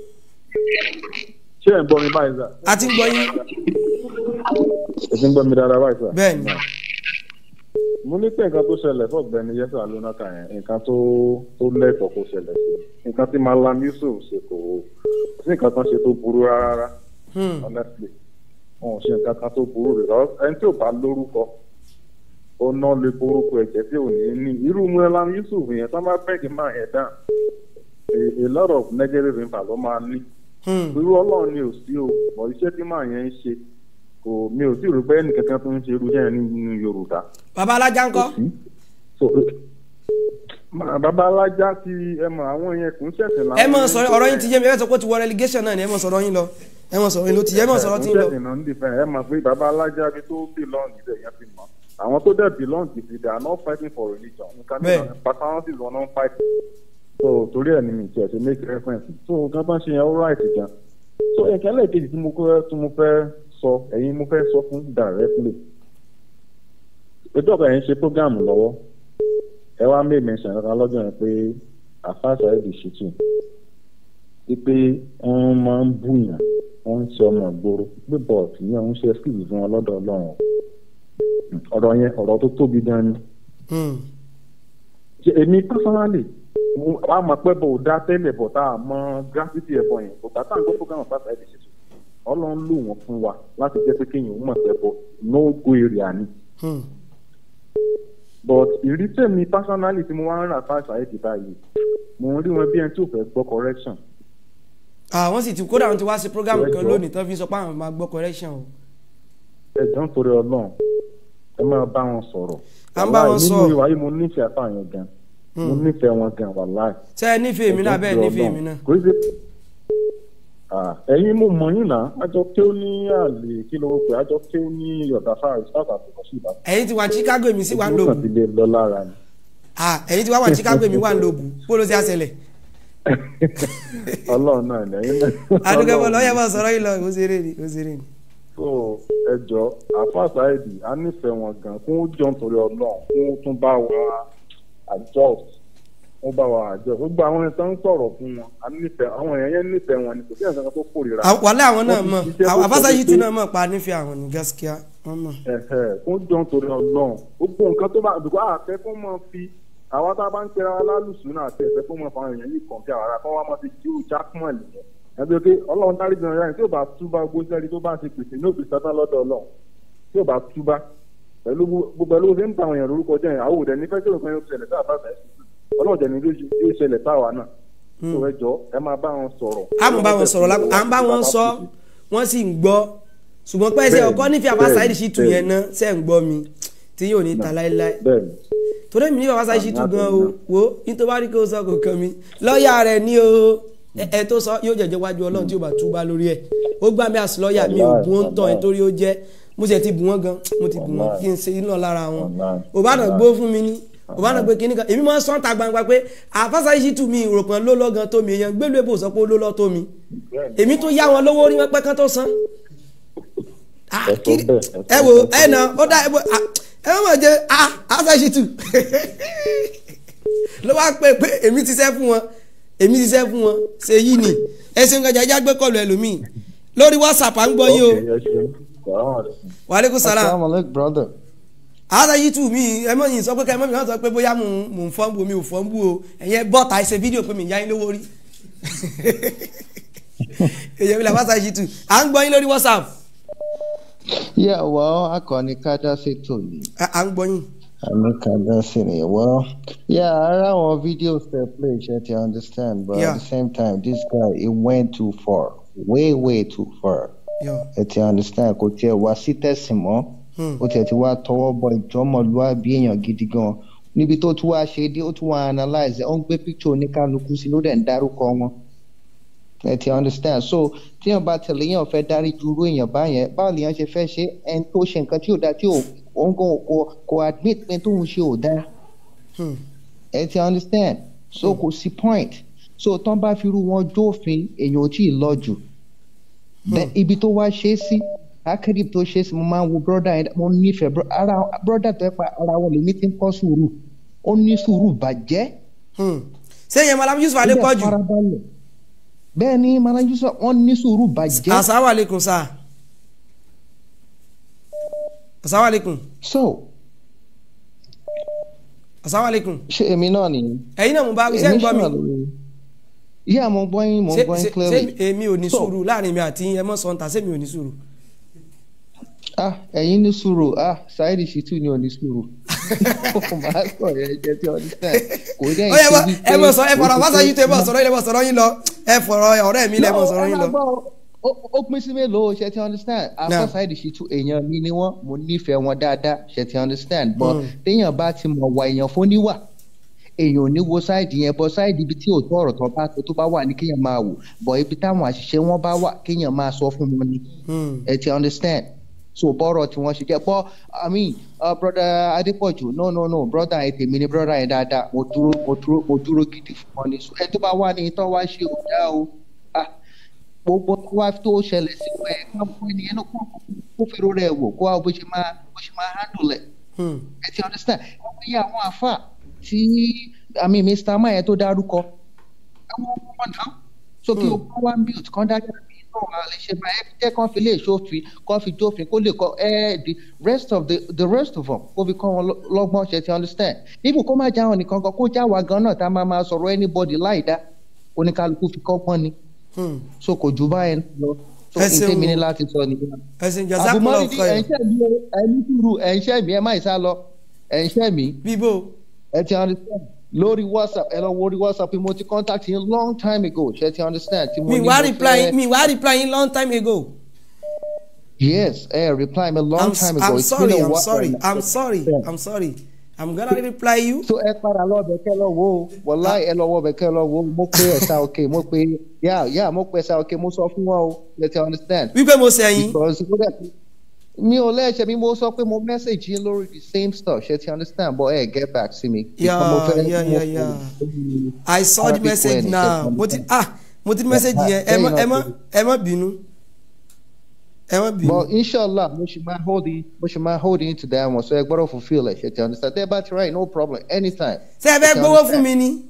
Ṣé ẹ̀ ń gbọ́ mi báyìí sà? a ti ń gbọ́ yín Ẹ ti ń gbọ́ mi dáadáa báyìí sà? Bẹ́ẹ̀ni. Mo ní pé nǹkan tó ṣẹlẹ̀ sọ́gbẹ́ ni Yẹ́sà Lónàkà yẹn nǹkan tó tó lẹ́tọ̀ọ́ kó ṣẹlẹ̀ sí. Nǹkan tí Malam Yusuf ṣe kò sí nǹkan kan ṣe tó burú rárá honestly wọn ò ṣe nǹkan kan tó burú rẹ̀ lọ ẹni tí ò bá lórúkọ ó ná lè borúkọ ẹ̀jẹ̀ tí ò ní ní irú Malam Yusuf yẹn tó bá bẹ́ẹ̀gì máa yẹn dán a a lot of negative impact ló máa ní irú ọlọ́run ni ò sí o bọ̀ iṣẹ́ tí máa yẹn ń ṣe kò mi ò sì rò pé ẹnì kankan tó ń ṣe irú iṣẹ́ yẹn nínú Yorùbá bàbá alájà ńkọ́ so ma- bàbá alájà ti ẹ mọ àwọn yẹn kò ń ṣẹ̀ṣẹ̀ làwọn ẹ mọ̀ yẹn ń sọ̀rọ̀ ọ̀rọ̀ yín ti yé mi ẹ sọ pé ó ti wọ relegation náà ni ẹ mọ̀ sọ̀rọ̀ yín lọ ẹ mọ̀ sọ̀rọ̀ yín ló ti yé ẹ mọ̀ sọ̀rọ̀ tí ń lọ. ìnáwó ìnáwó ẹ mọ̀ pé bàbá alájà bí tó belong ibẹ̀ yẹn ti mọ̀ àwọn tó dẹ̀ belong ti fi they are not fighting for religion nǹkan ní Bẹ́ẹ̀. personalities wọn náà ń fight so torí ẹ̀ ni mi tiẹ̀ ṣe make reference so nǹkan bá ń ṣe yẹn ó right gan so nǹkan lẹ́ẹ̀kejì tí mo fẹ́ tí mo fẹ́ sọ ẹ̀yin mo fẹ́ sọ fún directly ètò ọ̀gá yẹn ṣe program lọ́wọ́ ẹ wá made mention kankan lọ́jọ́ yẹn pé àfáàṣà ẹ̀dì ṣìtì wípé wọ́n máa ń bùyàn wọ́n ń ṣe ọmọ ìgboro pé bọ́ọ̀tì yẹn ń ṣe skills fún wọn lọ́dọ̀ ọlọ́run ọ̀rọ̀ yẹn ọ̀rọ̀ tó tóbi gan ni Ṣé èmi personally mo- wà á mọ̀ pé bò ó dá tẹ́lẹ̀ bọ̀ tá a mọ gravity ẹ̀bọ yẹn kò gbà tá à ń gbọ́ program àfáàṣà ẹ̀dì ṣìtì ọlọ́run lò wọ́n fún wa láti jẹ́ pé kéèyàn ó mọ̀ sẹ́bọ̀ no go area ni but ìrísẹ́ mi personally tí mo wá ń rà fáṣà ẹ̀dì báyìí mo ń rí wọn bí ẹni tí ò fẹ́ gbọ́ correction àwọn sì ti kódà wọn ti wá sí program kan Correct. lónìí tán fi sọ pé àwọn máa gbọ́ correction o. ẹjọ́ nítorí ọlọ́run ẹ máa bá wọn sọ̀rọ̀ À ń bá wọn Wàláì, sọ. nínú ìwà yìí mo nífẹ̀ẹ́ àfààyàn gan mo Hmm. nífẹ̀ẹ́ wọn gan wàláì. ṣé ẹ nífẹ̀ẹ́ mi náà bẹ́ẹ̀ Ẹjọ́ nífẹ̀ẹ́ nítorí mi náà. Ọlọ́run. kò í ṣe Ah, ẹ̀yin mo mọ̀ yín náà àjọ kí ó ní àlè kí ló pé àjọ kí ó ní ọ̀dà fáwọn ìsáàtà àtúkọ̀ sí ìbàdàn. ẹ̀yin ti wà ní Chicago èmi sì wà ń Ojú kan lòbù ti lè lọ lára ni. Ah, ẹ̀yin ti wá wà ní Chicago èmi wà ń lòbù bó ló ti àṣẹlẹ̀. ọlọ́run náà ni ẹ̀yin náà. adúgbò bọ́ Ọlọ́run lọ́yẹ̀ ni. bọ́ sọ̀rọ̀ yìí lọ ó ṣeré ni ó ṣeré ni. so ẹjọ àfàṣà èdè a nífẹ̀ẹ́ wọn gan fún jọ nítorí ọlọ́run fún tún bá wa adjust wọ́n bá wa adjust gbogbo àwọn ẹni tó ń sọ̀rọ̀ fún wọn a nífẹ̀ẹ́ àwọn èèyàn yẹn nífẹ̀ẹ́ wọn ni kò sí ẹ̀sán kan tó kórìíra. À- wàhálà àwọn náà Wọ́n ti mọ̀ ṣiṣẹ́ tó àfáṣà pọ̀ yìí pé- tún náà mọ̀ pa nífẹ̀ẹ́ àwọn ní gaskiya wọ́n mọ̀. ẹ̀hẹ̀, fún jọ nítorí ọlọ́run gbogbo nǹkan tó bá dùkọ́ àfẹ́ kó mọ̀ fi àwa tá a bá ń pera wa lálùsùn náà àti ẹ̀fẹ́ kó mọ̀ fún àwọn èèyàn yìí kàn bí àwọn ará kan wá mọ̀ sí jíù jákùmọ̀ nìyẹn ẹgbẹ́ pé ọlọ́run dárí jẹun yára tí ò bá túbá gbósẹ́rí tó bá ti pèsè ní òbí sátán lọ́dọ̀ ọlọ́run tí ò bá túbá pẹ̀lú gbogbo pẹ̀lú bó ṣe ń bá àwọn èèyàn lórúkọ jẹ́ yẹn àwọn òdẹ nífẹ̀ẹ́ tí òfin yóò ṣẹlẹ̀ sáà bá fẹ́ ọlọ́run jẹ́ ni yóò ṣẹlẹ̀ sáà náà tó ẹ jọ ẹ máa bá wọn sọ̀rọ̀. a mọ̀ bá wọn sọ̀rọ̀ lápò à ń bá wọn sọ wọ́n sì ń gbọ́ ṣùgbọ́n pẹ́ ṣe Bẹ́ẹ̀ni, ọkọ nífẹ̀ẹ́ àfáṣà bẹ́ẹ̀ni, yìí sì tù yẹn náà ṣe ń gbọ́ mi tí yóò ní ta láéláé. bẹ́ẹ̀ni torí mi ní àfáṣà yìí sì tù gan o wo nítorí wá rí kó sọ kò kàn mí lọ́ọ̀yà rẹ̀ ní o ẹ ẹ tó sọ yóò jẹ̀jẹ̀ wájú ọlọ́run tí yóò bá túbá lórí ẹ̀ ó gbà mí àsì lọ́ọ̀yà mi ò bù wọ́n tán ẹ̀ torí ó jẹ́ mo sì ti bù wọ́n gan mo ti bù wọ́n kí n ṣe iná lára wọn òbádàn gbó fún mi ní kò bá náà pé kíní kan èmi máa ń sọ́ǹtà gbangba pé àfáṣà yìí tù mí ìròpọ̀n ló lọ́gàn tó mi èèyàn gbélú èbò sọ pé ó ló lọ́ tó mi èmi tó yá wọn lówó rí wọn pẹ́ kán tó san Ah, kiri- ẹ wo ẹ nà ó dá ẹ wo ah, ẹ má mọ̀ jẹ́ àfáṣà yìí tù ló wá pé pé èmi ti sẹ́ fún wọn èmi ti sẹ́ fún wọn ṣe yí ni ẹ ṣe ń gbàjà ẹjá gbé kọlu ẹlòmíì lórí whatsapp à ń gbọ́ yín o wàhálẹ́kùn sàlám Assalamualaikum brother. ààrẹ yìí tù mí ẹ mọ̀ yìí sọ pé kẹ́ ẹ mọ̀ mi náà sọ pé bóyá mò ń mò ń fọ́n bu mi ò fọ́n bu o ẹ̀yẹ bọ́ta ẹ ṣe fídíò pé mi yá yín lówó rí èyí mi là bá ṣàṣì tù à ń gbọ́ yín lórí whatsapp Yeah, well, akọni kájá ṣètò ni. à ń gbọ́ yín. Àmì kájá sí ni. Well, yeah, ara àwọn videos dey play ṣe ti understand but Yeah. at the same time this guy he went too far way way too far. Yeah. Ẹ ti understand kò tiẹ̀ wá sí tẹ̀sìn mọ́. Hmm. Ó tiẹ̀ ti wá tọwọ́ bọ ìjọ́mọ̀lúwàbí èèyàn gidi gan. Níbi tó tún wá ṣe dé ó tún wá analyse ẹ̀ ó ń gbé picture oníkálukú sí ló dẹ̀ ń dárúkọ wọn ẹ ti understand so tíyàn bá tẹ̀lé yàn fẹ́ dárí ju irú èèyàn báyẹn báwo lèèyàn ṣe fẹ́ ṣe ẹni tó ṣe nǹkan tí ò dáa tí ò òun kò kò kò admit pé tóun ṣe ò dáa ẹ ti understand so kò sí point so tán bá fi irú wọn jófin èèyàn ò tí ì lọ jù Then ibi tó wá ṣe é sí akérèdí tó ṣe é sí mo máa ń wo brother yẹn mo nífẹ̀ẹ́ bro- ara brother tó yẹ pa ara wọn lèmi ti ń kọ́ sùúrù ó ní sùúrù bàjẹ́. ṣé yẹn malam yusuf adépọ̀jù bẹ́ẹ̀ ni malam yusuf wọ́n ní sùúrù bàjẹ́. asalaamualeykum sa asalaamualeykum. so asalaamualeykum. ṣé èmi náà nìyẹn. ẹ̀yin náà mo bá wí ṣé ń gbọ́ mi. yíyá mo gbọ́ yín mo Ṣé- gbọ́ yín ṣé- clearly. ṣé èmi ò ní So, sùúrù láàrin mi àti yín ẹ mọ̀ sọ̀ǹtà ṣé mi ò ní sùúrù. ah ẹ̀yin ní sùúrù ah saheed shitu ni ò ní sùúrù. màá sọ yẹn jẹ́ tí ọdún sẹ́ẹ̀ kò dẹ́ ó yẹ wá ẹ mọ̀ sọ ẹ fọ̀rọ̀ àbáṣà yìí tó ẹ mọ̀ sọ̀rọ̀ yín lẹ mọ̀ sọ̀rọ̀ yín lọ ẹ fọ̀rọ̀ ọ̀rẹ́ mi lẹ mọ̀ sọ̀rọ̀ yín lọ. ó pín sí mélòó ṣe ti understand Now. after saheed shitu èèyàn mi ni wọ́n mo nífẹ̀ẹ́ wọn dáadáa ṣe ti understand but Mm. téèyàn bá ti mọ̀ wà èèyàn fún níwà èèyàn ò ní wo sáìdì yẹn bọ sáìdì ibi tí òótọ́ ọ̀rọ̀ tó bá tó tó bá wà ní kéèyàn máa wò bọ̀ ibi táwọn àṣìṣe wọn bá wà kéèyàn máa sọ fún wọn ni ẹ ti understand so bọ́rọ̀ tí wọ́n ṣe jẹ́ bọ́ i mean uh, brother adépọ̀jù no no no brother yẹn tèmi ni brother yẹn dáadáa mo dúró mo dúró mo dúró gidi fún wọn ni so ẹ tó bá wà ní ìtọ́ wá ṣe òdá o ah gbogbo tó wá tó ṣẹlẹ̀ sí wọn ẹ̀ ká fún ẹnìyẹn náà kó kó fèrò rẹ̀ wò kó wá bó ṣe máa bó ṣe máa handle ẹ̀ ẹ ti understand wọ́n fi àwọn àfà tí i mean mr maye tó dárúkọ àwọn ọmọ náà so kí o bá wá build kan dájọ́ bí náà a lè ṣe máa ẹ jẹ́ kán fi lè ṣòfin kán fi jófin kó lè kọ́ ẹ the rest of the the rest of them kó fi kọ́ wọn lọ́- lọ́gbọ́n ṣe ti understand even kó má já wọn nìkan kan kó já wa gan náà tá a máa máa sọ̀rọ̀ anybody láì dá oníkálukú fi kọ́gbọ́n ni so kò jù báyẹn lọ so Ẹ n ṣeun tẹ́mi ní o. láti sọ nìyẹn. ẹ ṣe jazakumullahu àbùmọ́rìdì khairan. ẹ̀ńṣẹ́ mi o ẹ̀mí túrú ẹ̀ńṣẹ́ mi ẹ̀ má ìsá lọ ẹ̀ńṣẹ́ mi. bíbó. ẹ ti understand lórí whatsapp ẹ lọ wo orí whatsapp mo ti contact yín long time ago ṣe ti understand. tí mo mi ní wá mo reply fẹ́- mi wá reply yín long time ago. yes ẹ reply me long I'm, time ago. I'm It's been sorry a I'm while sorry now. I'm sorry I'm sorry I'm gonna reply you. so ẹ padà lọ bẹ kẹ lọ wo wọlá ẹ lọ wọ bẹ kẹ lọ wo mo pe ẹsà òkè mo pe yà yà mo pe ẹsà òkè mo sọ fún wọn o ṣe ti understand. wípé mo sẹ́yìn. because ó dẹ̀ mi ò lẹ́ẹ̀ṣẹ̀ mi mo sọ pé mo message yín lórí the same stuff ṣe ti understand but ẹ get back sí mi. Yeah, Because mo fẹ́- yeah, mo yeah, fẹ́- yeah. I saw the Arabic message way ni, now. ṣe ti Mo ti understand. ah mo ti rí message yẹn ẹ má ẹ má ẹ má bínú. Ẹ má bínú. But inshallah, mo ṣì máa hold in, mo ṣì máa hold in to that one. So ẹ gbọ́dọ̀ fulfil ẹ̀ ṣe ti understand. Tẹ́ ẹ bá ti right, no problem, anytime. Ṣé ẹ fẹ́ gbowó fún mi ni?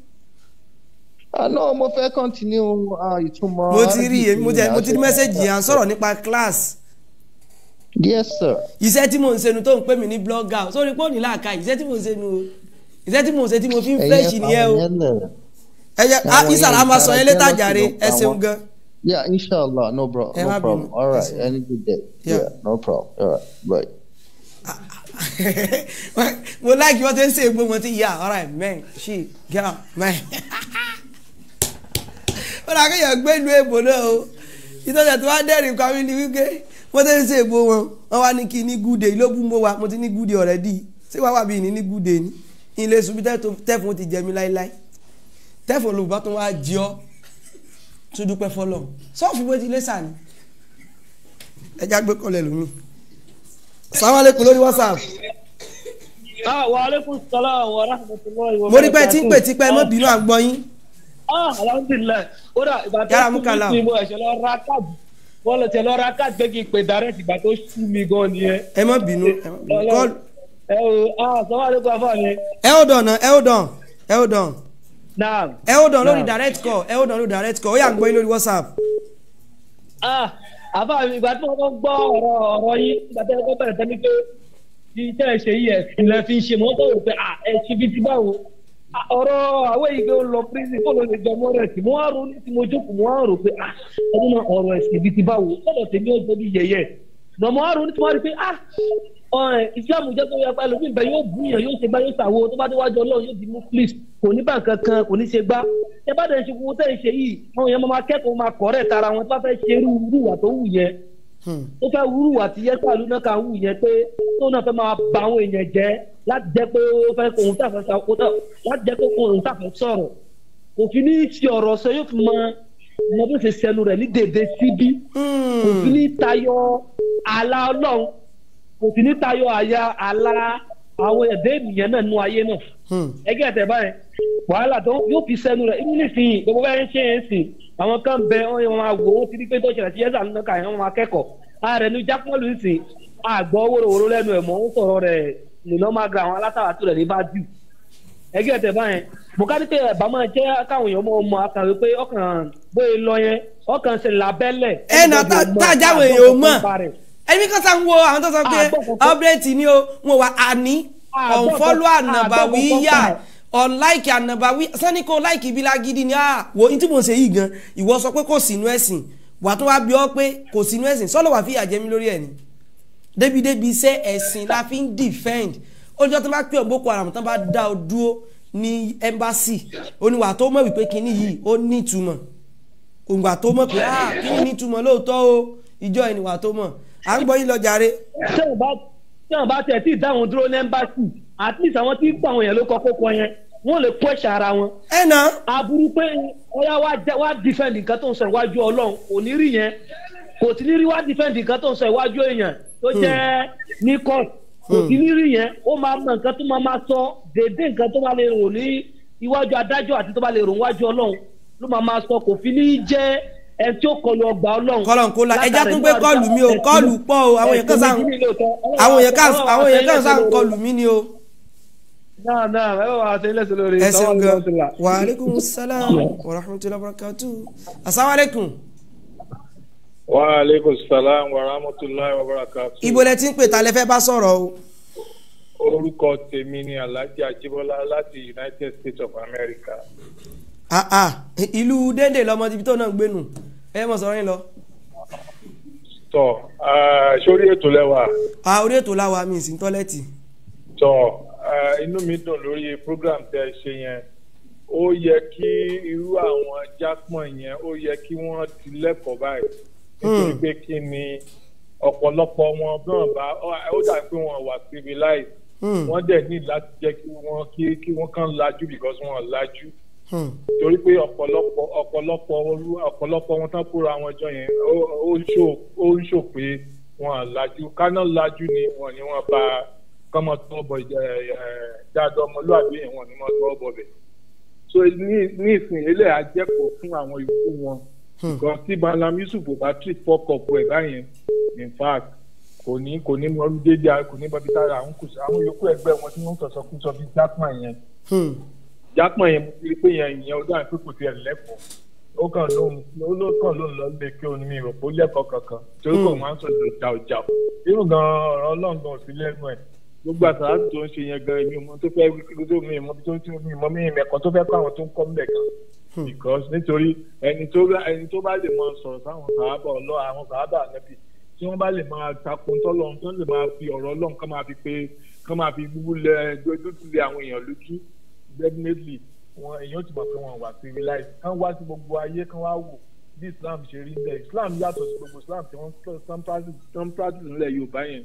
Ah no, mo fẹ́ continue ah, ìtumọ̀. Mo ti rí Arabic mo ti mo ti rí message yẹn à ń sọ̀rọ̀ nípa class. Yes sir. Iṣẹ́ tí mò ń ṣe nu tó ń pè mí ní blogger sórí pé ó ní láàka iṣẹ́ tí mò ń ṣe nu o. Iṣẹ́ tí mò ń ṣe tí mo fi ń fresh nìyẹn o. Ẹ jẹ́ ah Àwọn Isara yẹn máa sọ yẹn ìtara létà jẹ́ jàre lọ́sọ̀rọ̀ ẹ ṣeun àwọn- gan. Yeah, inshallah, no, bro, Ẹ má no bínú, problem. All ẹ right, ṣeun. any good day. Yeah. Yeah, no problem. All right, bye. mo láìkí wọ́n ti ń ṣe ègbó wọn ti yà alright man she girl man. ó dà kéèyàn gbé ìlú èbò náà o ìtọ́jà tó wá dẹ́rìn kan mi ni wípé wọ́n ti ń ṣe ègbó wọn wọ́n wá ní kí ní good day ló bú mọ́ wa mo ti ní good day already ṣé wàá wà bí ní ní good day ni ilé ṣubú tẹ́fún ti jẹ mí láíláí tẹ́fún olùbọ́ tó wá jí ọ́ tún dúpẹ́ fọlọ́ sọ́ọ̀fù bó ti lé sàn ni ẹja gbé kọlẹ̀ lómi sàmàlẹ́kùn lórí whatsapp Ah, wa alaikum salaam wa rahmatullahi wa mo rí pé tí ń pè barakatuh. tipẹ́ mọ́ bínú àgbọ̀ yín. Ah, alhamdulilayi. Ó dà ìgbà tó Yàrá sú mú kàlà. mi sí mo ẹ̀ṣẹ̀ lọ ra káàdì. Wọ́n lọ tẹ̀ lọ ra káàdì pé kí n pè direct ìgbà tó sú mi gan nìyẹn. ẹ mọ́ bínú ẹ mọ́ bínú. Call- Ẹ o, ah, sọ́wọ́n àdékò afọ́ mi. ẹ hold on na ẹ hold on ẹ hold on Naam. ẹ hold on lórí Naam. direct call ẹ hold on lórí direct call ó yà ń gbọ́ yín lórí whatsapp. Ah, àbá mi ìgbà tí wọ́n kọ́ gbọ́ ọ̀rọ̀ ọ̀rọ̀ yín ìgbà tí wọ́n kọ́ bẹ̀rẹ̀ tẹ́lẹ̀ pé iṣẹ́ ẹ̀ ṣe yìí ẹ̀sìn lẹ fi ń ṣe mọ́ tó rò pé ah ẹ̀ ṣe bí ti báwo. Ah, ọ̀rọ̀ àwọ̀ yìí gbé lọ prison kó ló lè jọ mọ́ rẹ̀ sí mo wá ronú tí mo jókòó mo wá rò pé ah ọdún náà ọ̀rọ̀ ẹ̀sìn bí ti báwo sọ̀rọ̀ tèmi ó gbóbi yẹ̀yẹ̀ nà mo wá ronú tí mo wá rí pé ah ọ̀rẹ́ islam jẹ́ pé yapa ẹlòmíì bẹ́ẹ̀ yóò bú yàn yóò ṣe gbá yóò ṣàwo tó bá dé wájú ọlọ́run yóò di muslim kò ní bá nǹkan kan kò ní ṣe gbá ẹ bá dẹ̀ ṣe gbogbo tẹ́ ẹ ṣe yìí àwọn èèyàn máa kẹ́kọ̀ọ́ máa kọ́ rẹ̀ tara wọn tó bá fẹ́ ṣe irú irúwà tó wù yẹn tó fẹ́ wúrúwà tí yẹ sàlù náà kà wù yẹn pé tó náà fẹ́ máa ba àwọn èèyàn jẹ́ láti jẹ́ pé ó fẹ́ kóhun tàfẹ́ sàkótà láti jẹ́ pé kóhun tàfẹ́ sọ̀rọ̀ kò fi ní ṣe ọ̀rọ̀ sọ yóò fi mọ mọ bó ṣe sẹnu rẹ̀ ní dèdè síbí kò fi ní tayọ àlà ọlọ́run kò sì ní tayọ àyà àlà àwọn ẹ̀dẹ́ ènìyàn náà nú ayé náà ẹgẹ́ ẹ̀tẹ̀ báyìí wàhálà tó yóò fi sẹ́nu rẹ̀ inú nísìnyí gbogbo bẹ́ẹ̀ ń ṣe é sìn àwọn kan bẹ wọn yẹn wọn máa wò ó ti di pé tó ṣẹlẹ̀ sí yẹ́sà nínú ká yẹn wọn máa kẹ́kọ̀ọ́ ààrẹ ní jápọ́ọ̀lù sìn àgbọ̀ wóróworó lẹ́nu ẹ̀ mọ́ ń sọ̀rọ̀ rẹ̀ nínú máa gba àwọn alátàwátú rẹ̀ ní bá jù ẹgẹ́ ẹ̀tẹ̀ báyẹn mo ká ní pé ẹ̀bá máa jẹ́ káwọn èèyàn mọ̀ ọmọ akàwé pé ọkàn bóyá lọ yẹn ọkàn ṣe lábẹ́lẹ̀ ẹ nà tá a jáwé èèyàn ò mọ̀ ẹbí kan sá ń wo àwọn tó sọ pé update ni o wọn wà àní unfollow ànàbàwí yá unlike ànàbàwí sani kò like ibi lágídí ni ah wo ní tí mo ṣe yìí gan ìwọ sọ pé kò sínú ẹ̀sìn wà tó wá bí ọ pé kò sínú ẹ̀sìn sọ́lọ́ wà fi àjẹmí lórí ẹ̀ ni débìdébì iṣẹ́ ẹ̀sìn la fi ń defend olùjọ́ tó bá pè ọ́ boko haram tó bá dá ọ dúró ní embassy oníwà tó mọ̀ wípé kinní yìí ó ní ìtumọ̀ òǹgbà tó mọ̀ pé ah kinní ní ìtumọ̀ lóòótọ́ o ìjọ ìnìwà tó mọ̀ à ń gbọ́ yín lọ jàre. tí wọn bá tí wọn bá tẹ̀ tí ìdáhùn dúró ní ẹ́mbásì at least àwọn tí ń pa àwọn èèyàn ló kọ kókó yẹn wọn lè kó ẹ̀ṣẹ̀ ara wọn. ẹ nà. aburú pé ọyá wa jẹ wa defend nǹkan tó ń sọ iwájú ọlọ́run kò ní rí yẹn kò tí ní rí wa defend nǹkan tó ń sọ iwájú èèyàn tó jẹ́ ní court kò tí ní rí yẹn ó máa mọ nǹkan tó máa máa sọ déédéé nǹkan tó bá lè rò ní iwájú adájọ́ àti tó bá lè rò níwájú ọlọ́run ló máa máa sọ kò fi ní jẹ́ ẹ tí ó kọlu ọgbà ọlọ́run. kọlọ̀ kó la ẹja tún gbé kọlù mi o kọlù pọ̀ o àwọn èèyàn kan sá àwọn èèyàn kan àwọn èèyàn kan sá kọlù mi ni o. náà náà ẹ wà á ṣe ilé ìṣòro rẹ. ẹ ṣeun gan wa aleykum salaam wa rahmatulahi wa barakatu asalaamualeykum. wa aleykum salaam wa rahmatulahi wa barakatu. ibo lẹ ti ń pè ta lẹ fẹ́ bá sọ̀rọ̀ o. orúkọ tèmi ni alhaji ajibola láti united states of america. ah ah ìlú dédé lọmọ ibi tó náà ń gbénu ẹ mọ̀ sọ̀rọ̀ yín lọ. tọ sórí ètò lẹwà. a orí ètò láwa mi sí tọ́lẹ́tì. tọ inú mi dùn lórí program tẹ ẹ ṣe yẹn ó yẹ kí irú àwọn jápọ̀n yẹn ó yẹ kí wọ́n ti lẹ́kọ̀ọ́ báyìí nítorí pé kí ni ọ̀pọ̀lọpọ̀ wọn náà bá ó dà pé wọ́n wà civilized wọ́n dẹ̀ ní láti jẹ́ kí wọ́n kí wọ́n kàn lajú because wọ́n lajú torí pé ọ̀pọ̀lọpọ̀ ọ̀pọ̀lọpọ̀ ọ̀pọ̀lọpọ̀ wọn tán kóra wọn jọ yẹn ó ń ṣò pé wọn lajú káná lajú ni wọn ni wọn bá kọ́mọ tó bọ̀ dáadọ́ ọmọlúwàbí yẹn wọn ni wọn tó bọ̀ bẹ̀. so ní ìsìn ilé àjẹkọ̀ọ́ fún àwọn ìlú wọn nǹkan tí malam yusuf bá treat fọ́kọ̀pù ẹ̀ báyẹn in fact kò ní kò ní mọ dédé kò ní bọ́bí tára àwọn kùsù àwọn yòókù ẹgbẹ́ wọn tí wọ́n sọ̀sọ̀ kú sọ bí jápọ̀n yẹn jápọ̀n yẹn mo rí pé yẹn ìyẹn ó dáhùn pé kò tiẹ̀ lẹ́kọ̀ọ́ ó kàn lóhun ó ló kàn lóhun lọ lé kí omi rò pé ó lẹ́kọ̀ọ́ kankan torí kò máa ń sọ ìjà ìjà irú gan ọ̀rọ̀ ọlọ́ngàn sí lẹ́nu ẹ̀ gbogbo àtàrà tó ń ṣe yẹn gan èmi ò mọ tó fẹ́ wí tó mi ìmọ̀ tó ti mi ìmọ̀ mi ìmẹ̀kọ́ tó fẹ́ kọ́ àwọn tó ń kọ́ mbẹ̀ kan because nítorí ẹni tó ẹni tó bá lè mọ sọ̀rọ̀ sáwọn sàábà ọlọ́ àwọn sàábà nẹ́bí tí wọ́n bá lè máa takun tọ́lọ́run tó lè máa fi ọ̀rọ̀ ọlọ́run kán máa fi pé kán máa fi gbúgbú lẹ dójú lé àwọn èèyàn lójú definitely wọn èèyàn ti mọ̀ pé wọ́n wà civilized kán wá sí gbogbo ayé kán wá wò bí islam ṣe rí bẹ́ẹ̀ islam yàtọ̀ sí gbogbo islam tí wọ́n tán practice nílẹ̀ yorùbá yẹn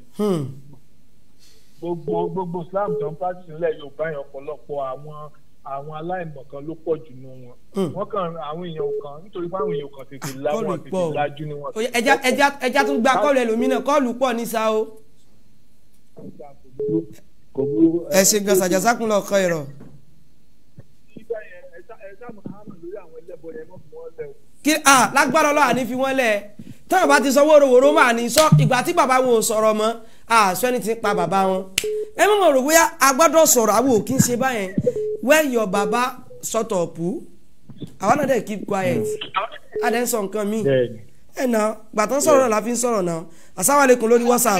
gbogbo gbogbo islam tán practice nílẹ̀ yorùbá yẹn ọ̀pọ̀lọpọ̀ àwọn àwọn aláìmọ̀kan ló pọ̀ jù nù wọn. wọ́n kàn àwọn èèyàn kan nítorí pé àwọn èèyàn kan tètè láwọn tètè lájú ni wọn. ẹja ẹja ẹja tún gba kọ́ọ̀lù ẹlòmínà kọ́ọ̀lù pọ̀ ní sa o. kò burú. ẹ ṣe gan sàjàsákùn lọ kọ ìrọ. nígbà yẹn ẹ ṣá ẹ ṣá máa hàn lórí àwọn ẹlẹ́bọ yẹn mọ́ fún wọn lẹ́ o. kí ah lágbára ọlọ́wà ní fi wọ́n lẹ̀ táwọn bá ti sọ wóróworó máa ní sọ ìgbà tí bàbá wọn ò sọ̀rọ̀ mọ́ àṣọ ẹni tí ń pa bàbá wọn. ẹ mọ̀ mọ̀ rò bóyá a gbọ́dọ̀ sọ̀rọ̀ àwọn ò kí ń ṣe báyẹn when your baba shut up àwọn náà dẹ̀ keep quiet a dẹ̀ ń sọ nǹkan míì ẹ̀ nà gbàtàn sọ̀rọ̀ náà la fi ń sọ̀rọ̀ náà asáwálẹ̀kùn lórí whatsapp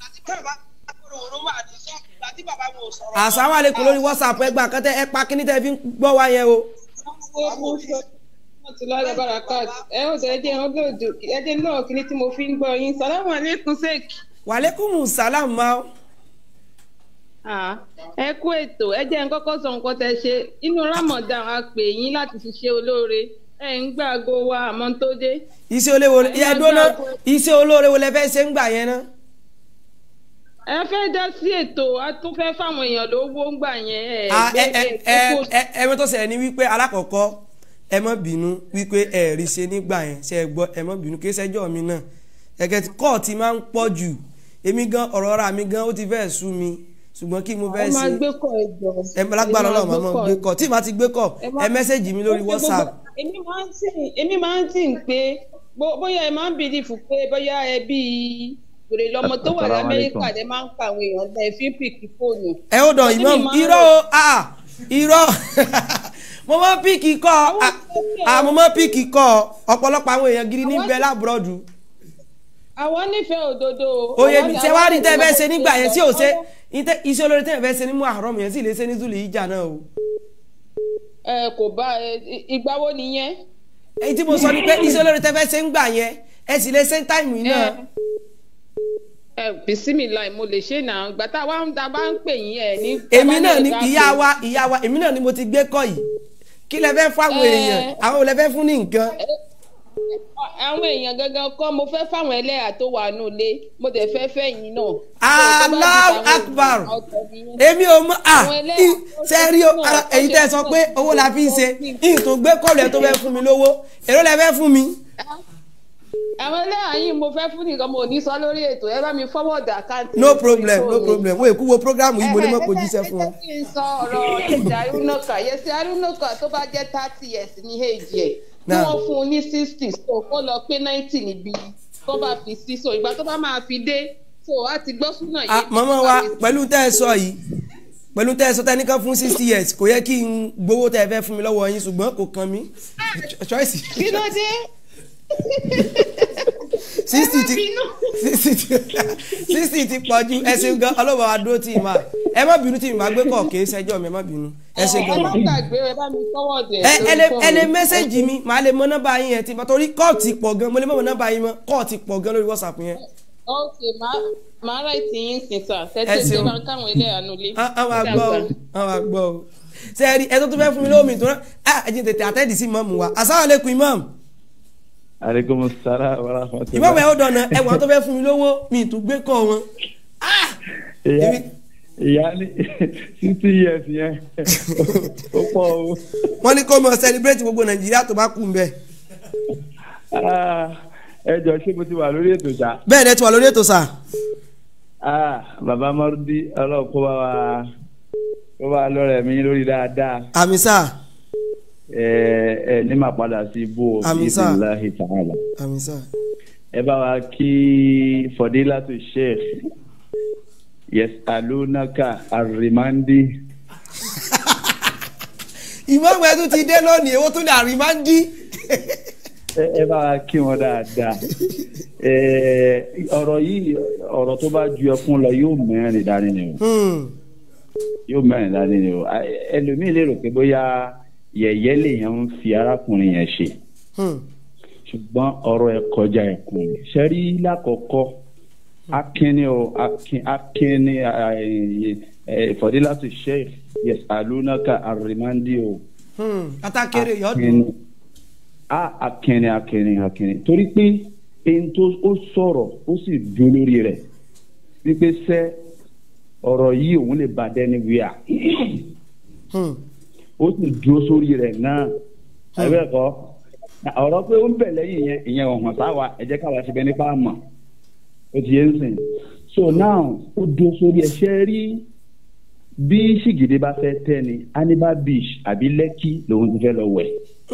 asáwálẹ̀kùn lórí whatsapp ẹ gbà kẹ́tẹ́ ẹ pa kíní tẹ́ fi ń gbọ́ wá yẹn o. Tùlọ́lá Barakat, ẹ ó sọ ẹjẹ́ ọlọ́dún ẹjẹ́ náà kí ni tí mo fi ń gbọ́ yín. Sàlámù alẹ́kùn sèk. wàlẹ́kùn sàlám ma. Ẹ kú ètò, ẹ jẹ́ n kọ́kọ́ sọ nǹkan tẹ ṣe. Inú Ramadan a pè yín láti fi ṣe olóore. Ẹ ń gbàgbó wa àmọ́ tó dé. iṣẹ́ olóore yẹ dúró iṣẹ́ olóore wo lẹ fẹ́ ṣe ń gbà yẹn ná. Ẹ fẹ́ dá sí ètò, a tún fẹ́ fáwọn èèyàn lówó ń gbà yẹn. Ẹ Ah, ẹ ẹ gbẹ́gbẹ́ ẹ kókó ẹ ẹ mọ́ tó ṣẹlẹ̀ ní wípé alákọ̀ọ́kọ́ ẹ mọ́ bínú wípé ẹ rí ṣe nígbà yẹn ṣe é gbọ́ ẹ mọ́ bínú kí ṣẹ́jọ́ mi náà ẹ̀kẹ́ tí kọ́ọ̀tì máa ń pọ̀ jù èmi gan ọ̀rọ̀ ara mi gan ó ti fẹ́ sú mi ṣùgbọ́n kí mo fẹ́ Ẹ máa ṣe gbé kọ̀ ẹ jọ. ẹ lágbára ọlọ́run màmá gbé kọ́ tí màá ti gbé kọ́ Ẹ má- ẹ mẹ́sẹ̀gì mi lórí Ó ṣe whatsapp gbogbo- èmi máa ń tì èmi máa ń tì ń pé bó- bóyá ẹ máa ń bìlífù pé bóyá ẹ bí wèrè lọmọ tó wà Assalamu lamẹ́ríkà alaikum. lẹ máa ń pa àwọn èèyàn lẹ fi ń pìkì fóònù. ẹ ó dàn Èmi imam máa ń irọ́ o ah irọ́ mo máa ń píìkì kọ́ ah mo máa ń píìkì kọ́ ọ̀pọ̀lọpọ̀ àwọn èèyàn gidi ní bẹ́ẹ̀ lábúrọ̀dù àwọn nífẹ̀ẹ́ òdodo. oye àwọn- mi ṣe wá rí tẹ́ ẹ fẹ́ àwọn ṣe nígbà yẹn tí ò ṣe àwọn- ìtẹ́- iṣẹ́ olórí tẹ́ ẹ fẹ́ ṣe ní muharram yẹn sì lè ṣe ní zulu ìjà náà o. ẹ kò bá ẹ ì- ìgbà wo nìyẹn. èyí tí mo sọ ni pé iṣẹ́ olórí tẹ́ fẹ́ ṣe ń gbà yẹn ẹ sì lè ṣe ń táìmù yìí náà. ẹ bisimilá mo lè ṣe náà ìgbà tá a wá ń ta bá ń pè yín ẹ ní. èmi náà ni ká ìyá pè- wa ìyá wa èmi náà ni mo ti gbé kọ́ yìí kí lẹ fẹ́ fún àwọn Ẹ. èèyàn àwọn ò lẹ fẹ́ fún ní nǹkan. àwọn èèyàn gangan kọ́ mo fẹ́ fáwọn ẹlẹ́yà tó wà nù lé mo dẹ̀ fẹ́ fẹ́ yín náà. Allahu Akbar èmi ò mọ à ṣe rí o ara èyí tẹ́ ẹ sọ pé owó la fi ń ṣe yìí tó gbé kọ́ọ̀lù ẹ tó fẹ́ fún mi lówó èrò lẹ fẹ́ fún mi. àwọn ẹlẹ́yà yìí mo fẹ́ fún nìkan mo ò ní sọ lórí ètò ẹ bá mi fọwọ́dà àkáǹtì. no problem no problem wo èkú wo program yìí mo ní mọ̀ kó jíṣẹ́ fún ọ. kí n sọ ọ̀rọ̀ ìjà arúnọ́kà yẹsẹ̀ arúnọ́kà tó bá jẹ́ thirty years ní èjì ẹ̀ tí Náà. wọ́n fún un ní sixty so kó lọ pé ninety níbi tó bá fi sí so ìgbà tó bá máa fi dé so a ti gbọ́ súnà Ah, yìí. màmá wa pẹ̀lú tẹ́ ẹ sọ yìí pẹ̀lú tẹ́ ẹ sọ tẹ́ nìkan fún sixty years kò yẹ kí n gbowó tẹ́ ẹ fẹ́ fún mi lọ́wọ́ yín ṣùgbọ́n kò kàn mí choice. kí ló dé. sixty ti sixty ti sixty ti pọ̀ ju ẹ ṣe gan ọlọ́wọ́ wa dúró tì í máa ẹ má bínú tí mi máa gbé kọ̀ kì í ṣẹjọ́ mi ẹ má bínú ẹ ṣe ẹ gan. má gbàgbé ẹ bá mi fọwọ́dà ẹ ẹ lè ẹ lè mẹ́sẹ̀gì mi màá lè mọ nọ́mbà yín yẹn tí mo torí kọ́ọ̀tì pọ̀ gan mo lè mọ̀ nọ́mbà yín mọ́ kọ́ọ̀tì pọ̀ gan lórí whatsapp yẹn. ok màá ráìtì yín sìn sà Ẹ tẹ́tẹ́ tẹ́ ṣeun. bá ń káwọn ẹlẹ́yà nulẹ̀. àwọn àgbọ̀ o àwọn àgbọ̀ o ṣe ẹ rí ẹ tó tún fẹ́ fún mi lómi tó rán ah ẹ jẹ́ tètè àtẹ́ẹ̀dì sí mọ́mù wa asalaamualeykum imam aleykum salaam wa rahmatulah. imam ẹ ó dọ̀nà ẹwà tó fẹ́ fún mi lówó mi ì tún gbé kọ́ wọn. ìyá ìyá ní sixty years yẹn ó pọ̀ o. wọ́n ní kó mọ̀ celebrate gbogbo nàìjíríà tó bá kù ń bẹ̀. Ah, ẹ jọ ṣé mo ti wà lórí ètò ṣá. bẹ́ẹ̀ ni ẹ ti wà lórí ètò sà. Ah, bàbá mọ́rúdí ọlọ́run kó bá wa kó bá wa lọ́rẹ̀ mi lórí dáadáa. àmì sà ẹ ẹ ní máa padà sí ibú o Àmín sà. bisimilahi ta'ala. àmì sà. ẹ bá wa kí fọdílàtú sheikh yesalunaka arimandi. imam ẹ tún ti dé lónìí èwo tún ní àrímándí. ẹ ẹ bá wa kí wọn dáadáa. ẹ ọ̀rọ̀ yìí ọ̀rọ̀ tó bá ju ẹkún lọ yóò mẹ́rin dání ni o yóò mẹ́rin dání ni o A- ẹlòmíì lè rò pé bóyá yẹ̀yẹ́ lèèyàn ń fi arákùnrin yẹn ṣe ṣùgbọ́n ọ̀rọ̀ ẹ̀ kọjá ẹ̀kún ni ṣẹ́rí lákọ̀ọ́kọ́ akínní o akin akínní fọdílàtú sheikh yes alunaka arimandi o katakere yọdún. akínní a akínní akínní akínní torí pé ẹni tó ó sọ̀rọ̀ ó sì dún lórí rẹ̀ wípé sẹ́ ọ̀rọ̀ yìí òun lè bá dẹ́ni wíyà ó sì dúró sórí rẹ̀ náà ẹ̀rẹ́ kọ́ ọ̀rọ̀ pé ó ń bẹ̀ lẹ́yìn yẹn ìyẹn ọ̀hún sáwa ẹ jẹ́ káwa ṣe bẹ́ẹ̀ nípa mọ̀ ó ti yé ń sìn so now ó dúró sórí ẹ̀ṣẹ́ rí bí ṣìgìdì bá fẹ́ tẹ́ ni anibal beach àbí lẹ́kì lòun ti fẹ́ lọ wẹ̀.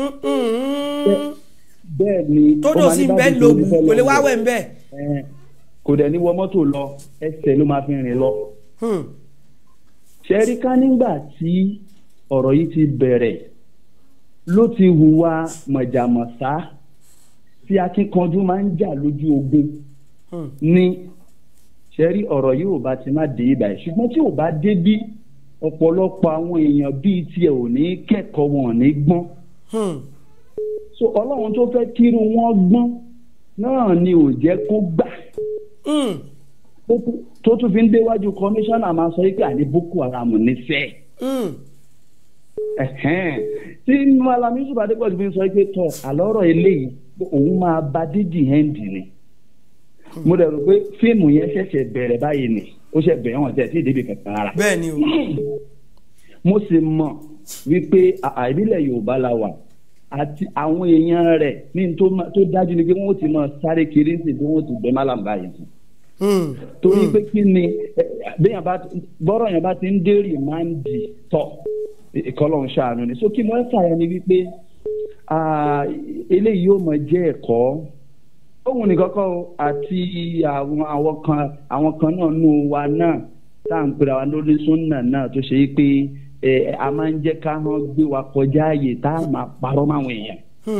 bẹ́ẹ̀ ni tódò ọmọ sí Anibal bẹ́ẹ̀ Beach lògùn ló fẹ́ lọ kò lè wá wẹ̀. wẹ̀ ń bẹ́ẹ̀. Ẹn, kò dẹ̀ ní wọ mọ́tò lọ ẹsẹ̀ ló máa fi rìn lọ. ṣẹ́rí ká nígbà tí ọ̀rọ̀ yìí ti bẹ̀rẹ̀ ló ti hùwà mọ̀jàmọ̀sá tí akíkanjú máa ń jà lójú ogun ní ṣẹ́rí ọ̀rọ̀ yìí ò bá ti má dé ibà yìí ṣùgbọ́n tí ò bá dé bí ọ̀pọ̀lọpọ̀ àwọn èèyàn bíi tiẹ̀ ò ní kẹ́kọ̀ọ́ wọn ò ní gbọ́n so ọlọ́run tó fẹ́ kírun wọn gbọ́n náà ni ò jẹ́ kó gbà tó tún- tó tún fi ń déwájú kọmíṣánná máa sọ pé àní boko haram nífẹ̀ẹ́ ẹ̀hẹ́n. tí malami yusuf adépọ̀jù fi ń sọ pé tọ̀ àlọ́rọ̀ eléyìí òun máa ba dídì hẹ́ǹdì ni mo dẹ̀ rò pé fíìmù yẹn ṣẹ̀ṣẹ̀ bẹ̀rẹ̀ báyìí ni ó ṣẹ̀ bẹ̀rẹ̀ wọn tẹ̀ sí ìdíbi kankan ara bẹ́ẹ̀ ni o. mo sì mọ̀ wípé àà ìbílẹ̀ yorùbá la wà àti àwọn èèyàn rẹ̀ ní n tó ma- tó dájú ni pé wọ́n ti máa sáré kiri ní ìsìn wọ́n ti bẹ́ málàm báyìí fún torí pé kí ni ẹ, béèyàn bá bọ́rọ̀ yẹn bá ti ń dé rìmáǹdì tọ̀ ìkọlọ̀ ń ṣàánú ni so kí mo ẹ́ fààyàn ni wípé ah, eléyìí yóò mọ jẹ́ ẹ̀kọ́ òun nìkan kọ́ o àti àwọn àwọn kan àwọn kan náà nù wa náà tá à ń pera wa lórí súnà náà tó ṣe é pé ẹ a máa ń jẹ́ ká hàn gbé wa kọjá ààyè tá a máa parọ́ máwọn èèyàn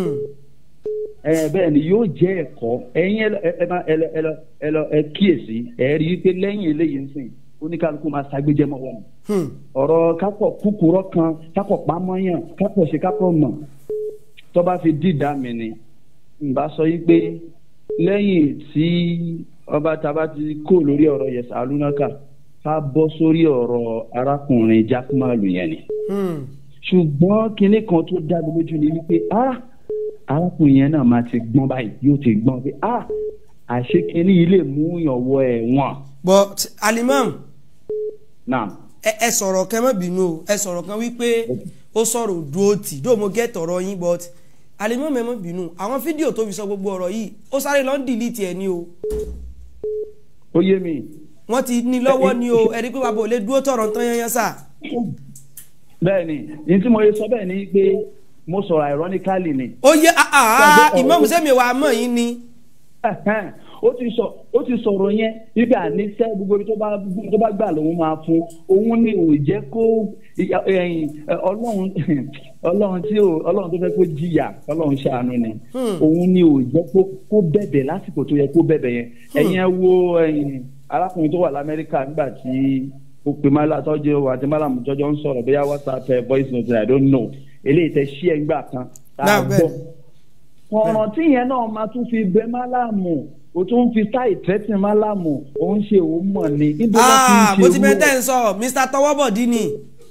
ẹ bẹ́ẹ̀ ni yóò jẹ́ ẹ̀kọ́ ẹ̀yin ẹ lọ- ẹ ẹ máa- ẹ lọ ẹ lọ ẹ lọ ẹ kíyèsí ẹ rí i pé lẹ́yìn eléyìí ń sìn oníkálukú máa ṣàgbéjẹ́ mọ́ wọn ọ̀rọ̀ kápọ̀ kúkúrọ́ kan kápọ̀ pamọ́yàn kápọ̀ ṣe kápọ̀ mọ̀ tó bá fi dìdá mi ni n bá sọ yí pé lẹ́yìn tí ọba taba ti kó lórí ọ̀rọ̀ yẹsà alúnáka ká bọ́ sórí ọ̀rọ̀ arákùnrin jákúmálù yẹn ni ṣùgbọ́n kinní kan tó dá mi lójú ni wípé ah arákùnrin yẹn náà máa ti gbọ́n báyìí yóò ti gbọ́n pé ah àṣé kinní yìí lè mú yàn wọ ẹ̀wọ̀n but alimam náà ẹ ẹ sọ̀rọ̀ kẹ́ mọ́ bínú o ẹ sọ̀rọ̀ kan wípé ó sọ̀rọ̀ òdúró tì dó mo gẹ́ tọ̀rọ̀ yín but alimam ẹ mọ́ bínú àwọn fídíò tó fi sọ gbogbo ọ̀rọ̀ yìí ó sáré lọ́n dìlítì ẹ̀ ní o ó yé mi. wọ́n ti ní lọ́wọ́ ní o ẹ̀rí pé bàbá ò lè dúró tọ̀rọ̀ tán yányán sà. bẹ́ẹ̀ni ní tí mo yẹ sọ bẹ́ẹ̀ ni pé mo sọ̀rọ̀ ironically ni. ó yẹ àà ìmọ̀ọ́mù sẹ́mi wà á mọ̀ yín ni. ó ti sọ ó ti sọ̀rọ̀ yẹn níbi àníṣe gbogbo ibi tó bá tó bá gbà lòun máa fún òun ni ò jẹ́ kó ìyá- ẹ̀yìn, ẹ, ọlọ́run ọlọ́run tí ò ọlọ́run tó fẹ́ kó jìyà ọlọ́run ṣàánú ni òun ni ò jẹ́ kó kó bẹ̀bẹ̀ lásìkò tó yẹ kó bẹ̀bẹ̀ yẹn ẹ̀yin ẹ wo ẹ̀yìn, arákùnrin tó wà lamẹ́ríkà nígbà tí ó pe mala tọ́jú àti malamu jọjọ ń sọ̀rọ̀ bóyá whatsapp ẹ voice note i don't know eléyìí tẹ ṣí ẹ gbà kan tá a Náà, gbọ́ ọ̀ràn tí yẹn náà máa tún fi bẹ málámù o tún fi táì tẹ́tì málámù ó ń ṣe òun mọ̀ ni. níbo ló ti ń Ah, ṣe mo ti irú bẹ ẹ̀? tẹ́ ń sọ mr tọwọ́bọ̀dí ni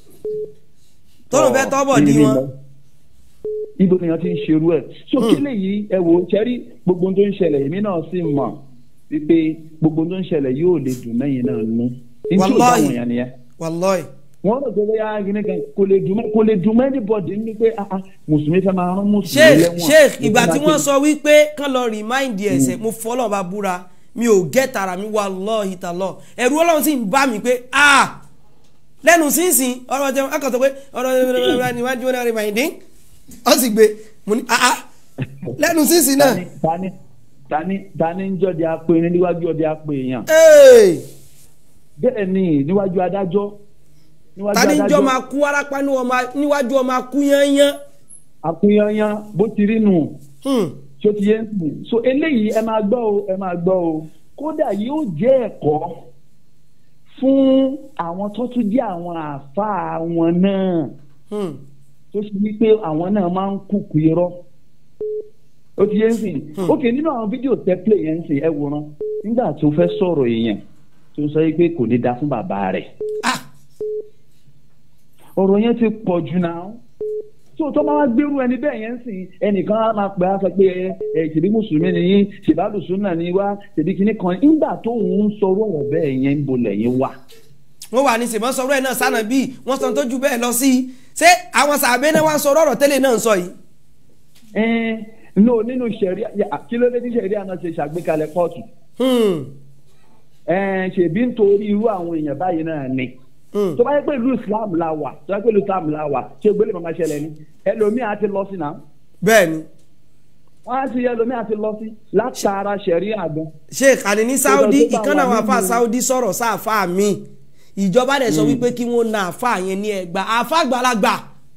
tọ́lù fẹ́ tọ́wọ́bọ̀dí Ibi wọn. lọ. ibo ni wọn ti ń ṣerú ẹ so kí lèyí ẹ wò ó ṣẹ́rí gbogbo ohun tó ń ṣẹlẹ̀ èmi náà sì mọ̀ wípé gbogbo ohun tó ń ṣẹlẹ̀ yóò lè dùn mẹ́yìn náà nú nítorí Wallahi. àwọn èèyàn nìyẹn wàlọ́ọ̀ì. wọ́n rò pé bóyá gíní kan kò lè dùn mẹ́- kò lè dùn mẹ́ni bọ̀dì ní pé ah, ah, mùsùlùmí fẹ́ máa rán mùsùlùmí sheikh lẹ́wọ̀n sheikh ìgbà tí Mùsùlùmí wọ́n máa sọ wípé kán lọ rìmáìndì ẹ̀sẹ̀ mo fọlọ́ bá búra mi ò gẹ́ tara mi wà lọ́ọ̀hì tà lọ ẹ̀rù ọlọ́run sì ń bá mi pé ah lẹ́nu sínsìn ọ̀rọ̀ jẹun akọ̀tọ̀ pé ọ̀rọ̀ níwájú wọn rìmáìndì ó sì gbé mo ní ah ah lẹ́nu sínsìn náà. tani tani tani ń jọ́ di apè ní níwájú ọdẹ apè èèyàn. bẹ́ẹ̀ ni níwájú adájọ́. níwájú tani ń jọ adájọ́. máa kú warapa ní ọmọ- níwájú ọmọ akú yányán. àkúnyányán bó ti rí nù. tí ó ti yé ń sìn. so eléyìí ẹ máa gbọ́ o ẹ máa gbọ́ o kódà yóò jẹ́ ẹ̀kọ́ fún àwọn tó tún jẹ́ àwọn àáfàá wọn náà tó ṣe wípé àwọn náà máa ń kúkú irọ́ ó ti yé ń sìn ok nínú àwọn fídíò tẹ́pìlẹ̀ yẹn ń sìn ẹ wòran nígbà tó fẹ́ sọ̀rọ̀ èèyàn tó sọ pé kò ní da fún bàbá rẹ̀ ọ̀rọ̀ yẹn ti pọ̀ jù náà tó tó máa gbérú ẹni bẹ́ẹ̀ yẹn ń sìn ẹnìkan á máa pè á sọ pé ẹ ẹ ṣèbí mùsùlùmí ni yín ṣèbálùsùn náà ni wá ṣèbí kinní kan nígbà tó ń sọ̀rọ̀ ọ̀rọ̀ bẹ́ẹ̀ yẹn ń bolẹ̀ yín wà. wọ́n wà ní sèmọ́ sọ̀rọ̀ ẹ̀ náà sànà bíi wọ́n sọ tó ju bẹ́ẹ̀ lọ sí i ṣé àwọn sàbẹ̀ náà wá ń sọ̀rọ̀ ọ̀rọ̀ tẹ́lẹ̀ náà ń sọ yìí. ẹ no nínú sẹ̀ríà kí ló dé tí sẹ̀ríà náà ṣe ṣàgbékalẹ̀ kóòtù. ẹ ṣèbí nítorí irú àwọn èèyàn báyìí náà ni tó bá yẹ pé ìlú islam la wà tó bá yẹ pé ìlú islam la wà ṣé gbélé màmá ṣẹlẹ̀ ni ẹlòmíì á ti lọ sí náà bẹ́ẹ̀ ni wọ́n á ti ẹlòmíì á ti lọ sí látara ṣẹ̀rí àgbọn. sheikh àní ní saudi Tó bá ìkànnì àwọn wà afa nínú- saudi sọ̀rọ̀ sáàfà mi ìjọba dẹ̀ sọ wípé kí wọ́n na àfa yẹn ní ẹgbà àfa àgbàlagbà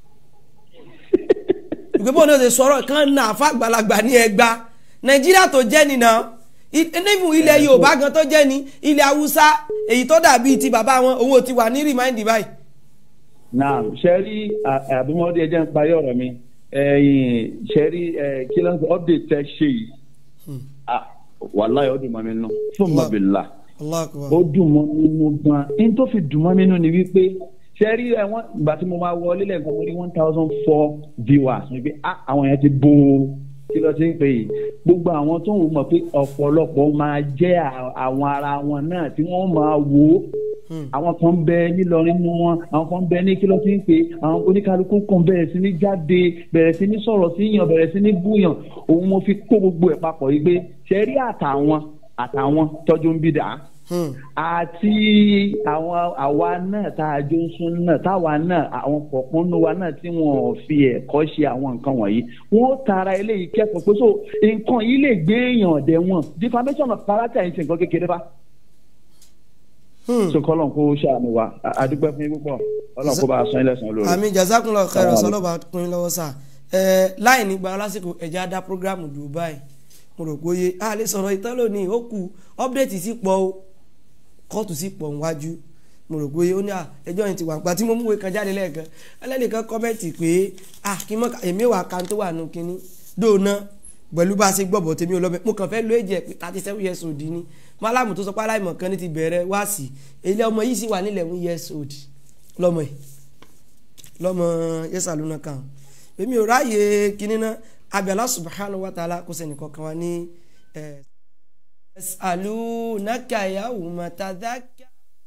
ìgbébọn náà ṣe sọ̀rọ̀ kán na àfa àgbàlagbà ní ẹgbà nàìjíríà tó jẹ́ nìna nífù ilẹ̀ yorùbá gan tó jẹ́ ni ilẹ̀ haúsá èyí tó dàbí ti bàbá wọn owó ti wà ní rìmáìndì báyìí. naam sẹ́rí àbúmọ́dé ẹjẹ́ ń parí ọ̀rọ̀ mi ẹ̀yìn sẹ́rí kí ló ń sọ update tẹ́ ṣe yìí ah wàláyé ó dùn mọ́ mi nù fún mọ́bìlá ó dùn mọ́ mi nù gan in tó fi dùn mọ́ mi nù ni wípé sẹ́rí ẹ̀wọ̀n ìgbà tí mo máa wọlé lẹ́ẹ̀kan mo rí one thousand four viewers ni pé ah àwọn yẹn ti bó kí ló ti ń pè yìí gbogbo àwọn tó ń wò mọ̀ pé ọ̀pọ̀lọpọ̀ máa jẹ́ à- àwọn ara wọn náà tí wọ́n máa wò ó àwọn kan bẹ nílọrin mú wọn àwọn kan bẹ ní kí ló ti ń pè àwọn oníkálukú kan bẹ̀rẹ̀ sí ní jáde bẹ̀rẹ̀ sí ní sọ̀rọ̀ sí yàn bẹ̀rẹ̀ sí ní búyàn òun mo fi kó gbogbo ẹ̀ papọ̀ yìí pé ṣẹ́rí àtàwọn àtàwọn tọ́jú ń bí dà á àti àwọn àwa náà tá a jó ń sún náà táwa náà àwọn kọ̀ọ̀kan nínú wa náà tí wọn ò fi ẹ̀kọ́ ṣe àwọn nǹkan wọ̀nyí wọn ó tara eléyìí kẹ́kọ̀ọ́ pé so nǹkan yìí lè gbé èèyàn ọ̀dẹ̀ wọn defamation of character yìí ṣe nǹkan kékeré bá. so kọ́lọ̀ kó ṣàánú wa A- a dúpẹ́ fún yín púpọ̀ ọlọ́run kó bá a san ilé san olóore. àmì jazakunlọ kẹrọ Assalamu sọlọba kùnrin lọ́wọ́ sà ẹ láì ní gba lásìkò ẹjẹ á dá programu dubai mo rò pé oye a lè sọ̀rọ̀ ìtàn lónìí ó kù update sí pọ̀ o kóòtù sí pọ̀ níwájú mo rò pé ó ní à ẹjọ́ yẹn ti wà nípa tí mo múwe kan jáde lẹ́ẹ̀kan ẹlẹ́nìkan kọ́mẹ́ǹtì pé à kí mọ́ èmi wà kan tó wà nù kínní dóòna pẹ̀lú bá a ṣe gbọ́bọ̀ tèmi ò lọ́bẹ̀ mo kàn fẹ́ lo èjì ẹ̀ pé thirty seven years old ni málàmù tó sọ pé aláìmọ̀ kan ní ti bẹ̀rẹ̀ wá sí ilé ọmọ yìí sì wà nílẹ̀ one years old lọ́mọ yìí lọ́mọ yẹ́sà lónà kan èmi ò ráàyè kínní náà abẹ́lá subhanahu wa ta'ala kó sẹ́ni kankan wa ní ẹ̀ yasalunaka yawma tadhakka.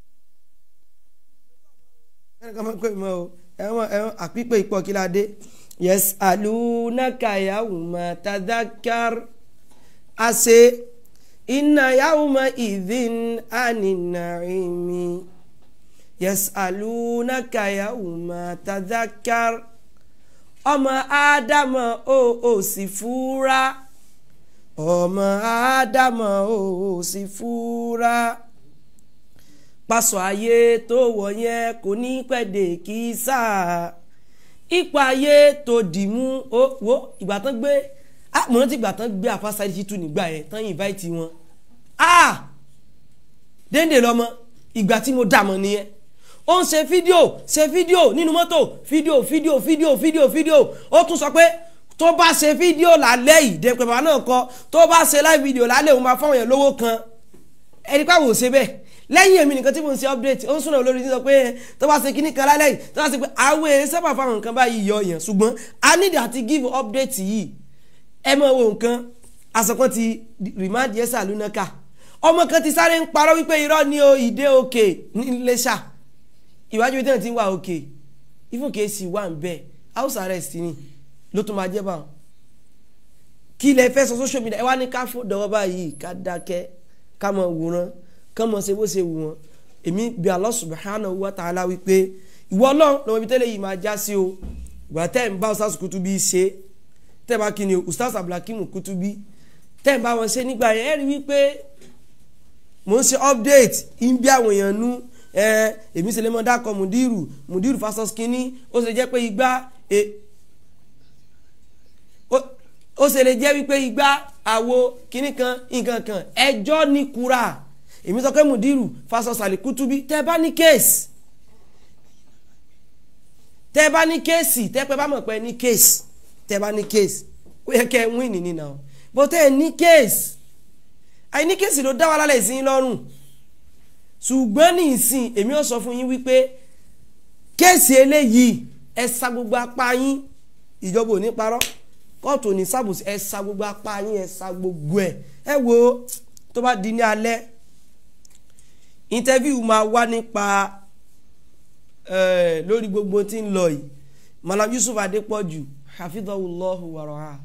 ẹnì kan máa ń pè mọ́ o ẹ̀wọ̀n ẹ̀wọ̀n àpípé ipò kí la dé yasalunaka yawma tadhakkar ase inna yawma idhin anin-na'imi yasalunaka yawma tadhakkar ọmọ ádámọ̀ o ò sì fúra ọmọ ádámọ̀ o ò sì fúra pásọ ayé tó wọ̀ yẹn kò ní pẹ̀dẹ̀ kí sáà ipa ayé tó dìmú ó wo ìgbà tán gbé ah mo rántí ìgbà tán gbé àfásáyé títú nígbà yẹn tán invite wọn ah déndé lọmọ ìgbà tí mo dà mọ́ nìyẹn ó ń ṣe fídíò ṣe fídíò nínú mọ́tò fídíò fídíò fídíò fídíò fídíò ó tún sọ pé tó bá ṣe fídíò lálẹ́ yìí dẹ́pẹ́ bàbá náà kọ tó bá ṣe live video lálẹ́ òun máa fáwọn yẹn lówó kan ẹni pàwọ̀ ṣe bẹ́ẹ̀ lẹ́yìn èmi nìkan tí mo ń ṣe update ó ń súnà olórí tí sọ pé tó bá ṣe kíní kan lálẹ́ yìí tó bá ṣe pé àwọn èèyàn sábà fáwọn nǹkan báyìí yọ yẹn ṣùgbọ́n a need àti give update yìí ẹ mọ̀ wo nǹkan àsọ̀kan ti remind yẹsà lúnákà ọmọ kan ti sáré ń parọ́ wípé irọ́ ni o ìdè òkè ní Iléṣà ìwájú tí wọn ti ń wà òkè even kèésì wà ń bẹ house arrest ni ló tún máa jẹ́ bá wọn kí ilẹ̀ fẹ́ sọ social media ẹ wá ní ká fò dọ̀wọ́ báyìí ká dákẹ́ ká mọ̀ wòran ká mọ̀ ṣe bó ṣe wù wọ́n èmi bí Allah subhanahu wa ta'ala wípé ìwọ ọlọ́run lọ́wọ́ ibi tẹ́lẹ̀ yìí máa já sí o ìgbà tẹ́ ń bá Ustaz Kutubi ṣe tẹ́ bá kí ni o Ustaz Abdulhakeem Kutubi tẹ́ ń bá wọn ṣe nígbà yẹn ẹ rí wípé mò ń ṣe update ń bí àwọn èèyàn nú ẹ èmi ṣe lè mọ dákọ mùdírù mùdírù fasos kínní ó ṣe jẹ́ pé igbá e ó ṣe lè jẹ́ wípé igbá àwo kínní kan nǹkan kan ẹjọ́ ní kura èmi sọ pé mùdírù fasos àlìkútúbí tẹ́ bá ní kéèsì tẹ́ bá ní kéèsì tẹ́ pẹ́ bá mọ̀ pé ní kéèsì tẹ́ bá ní kéèsì ó yẹ kẹ́ ẹ wín ní nínà o bó tẹ́ ẹ ní kéèsì àìní kéèsì ló dá wa lálẹ́ ìsìn lọ́rùn ṣùgbọ́n ní ìsìn èmi ò sọ fún yín wípé kéèsì eléyìí ẹ sa gbogbo apá yín ìjọba ò ní parọ́ kóòtù ò ní sábòsí ẹ sa gbogbo apá yín ẹ sa gbogbo ẹ ẹ wo tó bá di ní alẹ́ interview máa wá nípa lórí gbogbo tí ń lọ yìí Malam Yusuf Adépọ̀jù hafidhahullahu waraha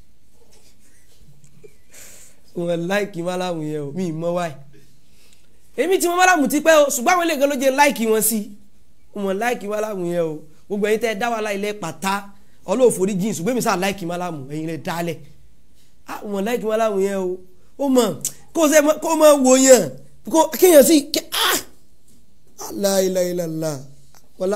wọn láìkí Malam yẹn o mi ì mọ wáyé èmi tí mo málàmù ti pẹ́ o ṣùgbọ́n àwọn eléyìí kan ló jẹ́ láìkì wọn sí mo mọ̀ láìkì málàmù yẹn o gbogbo ẹ̀yin tẹ́ ẹ dá wà láì lẹ́ pàtá ọlọ́ọ̀fọ̀rí jeans ṣùgbọ́n èmi sáà láìkì málàmù ẹ̀yin lẹ́ dálẹ̀ ah mo mọ̀ láìkì málàmù yẹn o ó mọ̀ kó ṣe kó mọ̀ wò yàn kó kéèyàn sí ké ah aláìláìláìlá wọlá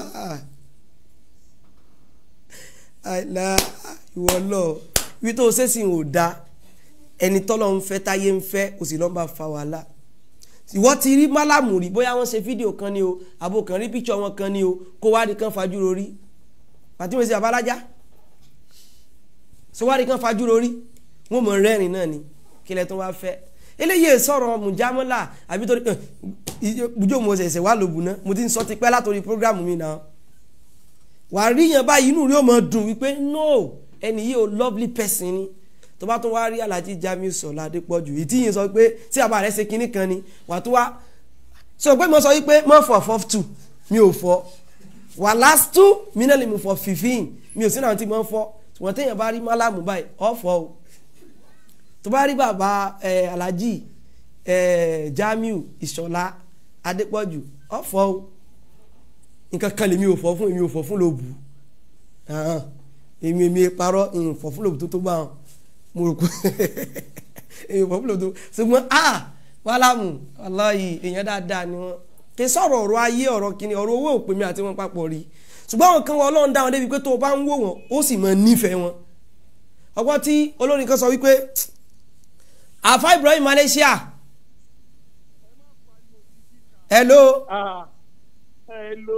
àìlá ìwọ lọ ibi tó ṣe sì ò da ẹni tọ́lọ́ ń fẹ́ táyé ń fẹ́ kò sì lọ́n bá fa wàhálà ìwọ ti rí málàmù rí bóyá wọ́n ṣe fídíò kan ni o àbò kan rí píkṣọ wọn kan ni o kó wá di kan fajúro rí pàtí mo ṣe àbálájá so wá di kan fajúro rí wọn mọ rẹ́rìn náà ni kílẹ̀ tó wá fẹ́ eléyìí sọ̀rọ̀ mùjámọ́là àbí torí bùjọ́ mo ṣẹ̀ṣẹ̀ wà lóbù náà mo ti ń sọ ti pẹ́ látòrí prógrámù mi náà wàá rí yẹn báyìí inú rí ó mọ dùn wípé no ẹni yìí ò lovely person ni tó bá tún wá rí alájí Jamiu Sọlá Adépọ̀jù ìtí yìí sọ pé tí àbá rẹ̀ ṣe kinní kan ni wà tó wá sọ pé mo sọ wípé mo fọ four two mi ò fọ wà last two mi náà lè mú fọ fifteen mi ò sí náà tí mo fọ wọ́n téèyàn bá rí málàmù báyìí ọ̀fọ̀ o tó bá rí bàbá ẹ alájí ẹ Jamiu Ìṣọ̀lá Adépọ̀jù ọ̀fọ̀ o nǹkan kan lèmi ò fọ fún èmi ò fọ fún lóbu èmi èmi parọ́ ìfọ̀ fún lóbu tó tó bá wọn mo rò pé èmi fọ́ fún lóbu tó ṣùgbọ́n a wàlámù aláyì èèyàn dáadáa ni wọn kì í sọ̀rọ̀ ọ̀rọ̀ ayé ọ̀rọ̀ kìíní ọ̀rọ̀ owó òpè mi àti wọn papọ̀ rí ṣùgbọ́n àwọn kan wọn ọlọ́run dá wọn débi pé tó o bá ń wò wọn ó sì máa nífẹ̀ẹ́ wọn ọgbọ́n tí olórin kan sọ wípé àfa Ibrahim Malaysia hello. Ah, hello.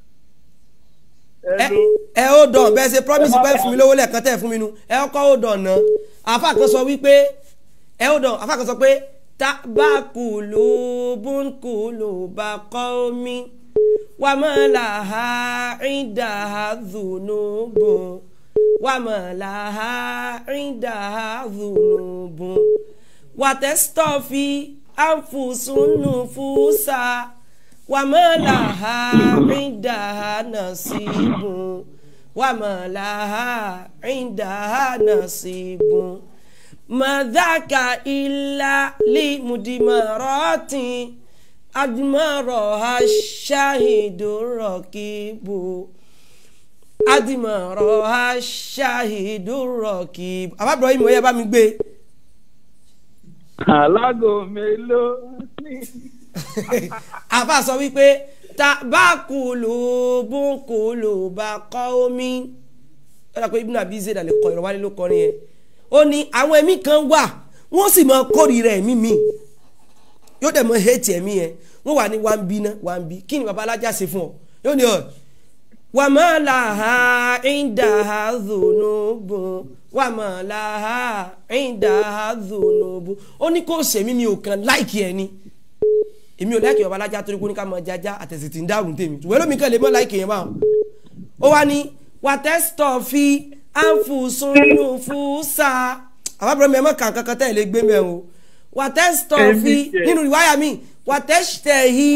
ẹ ẹ ó dàn bẹ́ẹ̀ ṣe promise pé fún mi lówó lẹ́ẹ̀kan tẹ̀ fún mi nu ẹ ọkọ̀ ó dàn náà àfa kan sọ wípé ẹ ó dàn àfa kan sọ pé tabakulu bunkulu bakomi wàmàlàhà ìdáhà dùnúbù wàmàlàhà ìdáhà dùnúbù wàtẹ́sítọ́fì ànfùsùnùfùsà wàmàlàhà ìdáhà nàṣìbù wàmàlàhà ìdáhà nàṣìbù madaka illa limudimarati adimaraha shahidu rakibu adimaraha shahidu rakibu àbá Ibrahim ó yá bá mi gbé. alágò mélòó ní. àbá sọ wípé tabakulu bunkulu bakọ́ omi ó dà pé ibùdó àbí zèdà lè kọ ìrọ̀wálé ló kọrin yẹn ó ní àwọn ẹ̀mí kan wà wọ́n sì máa kórìíra ẹ̀mí mi yóò dẹ̀ mọ hẹ́ẹ̀tì ẹ̀mí yẹn wọ́n wà ní wàá bí ná wàá bí kí ni baba alájà ṣe fún ọ yóò ní ọ wà má là ha ìdá ha dùnú bùn wà má là ha ìdá ha dùnú bùn ó ní kó sẹ̀mí mi ò kàn láìkì ẹ̀ ni èmi ò láìkì baba alájà torí kó ní ká mọ jájá àtẹ̀sí ti ń dárùn tèmi ṣùgbọ́n lómi kan lè mọ láìkì yẹn báwọn ó wá ní wàtẹ́sítọ̀ fi anfusunufusa àbábọ̀ mi ẹ̀ mọ̀ kàn kankan tẹ́ ẹ̀ lè gbé mẹ́ o wàtẹ́sítọ̀ fi nínú ìwáyà mi wàtẹ́sítẹ̀hì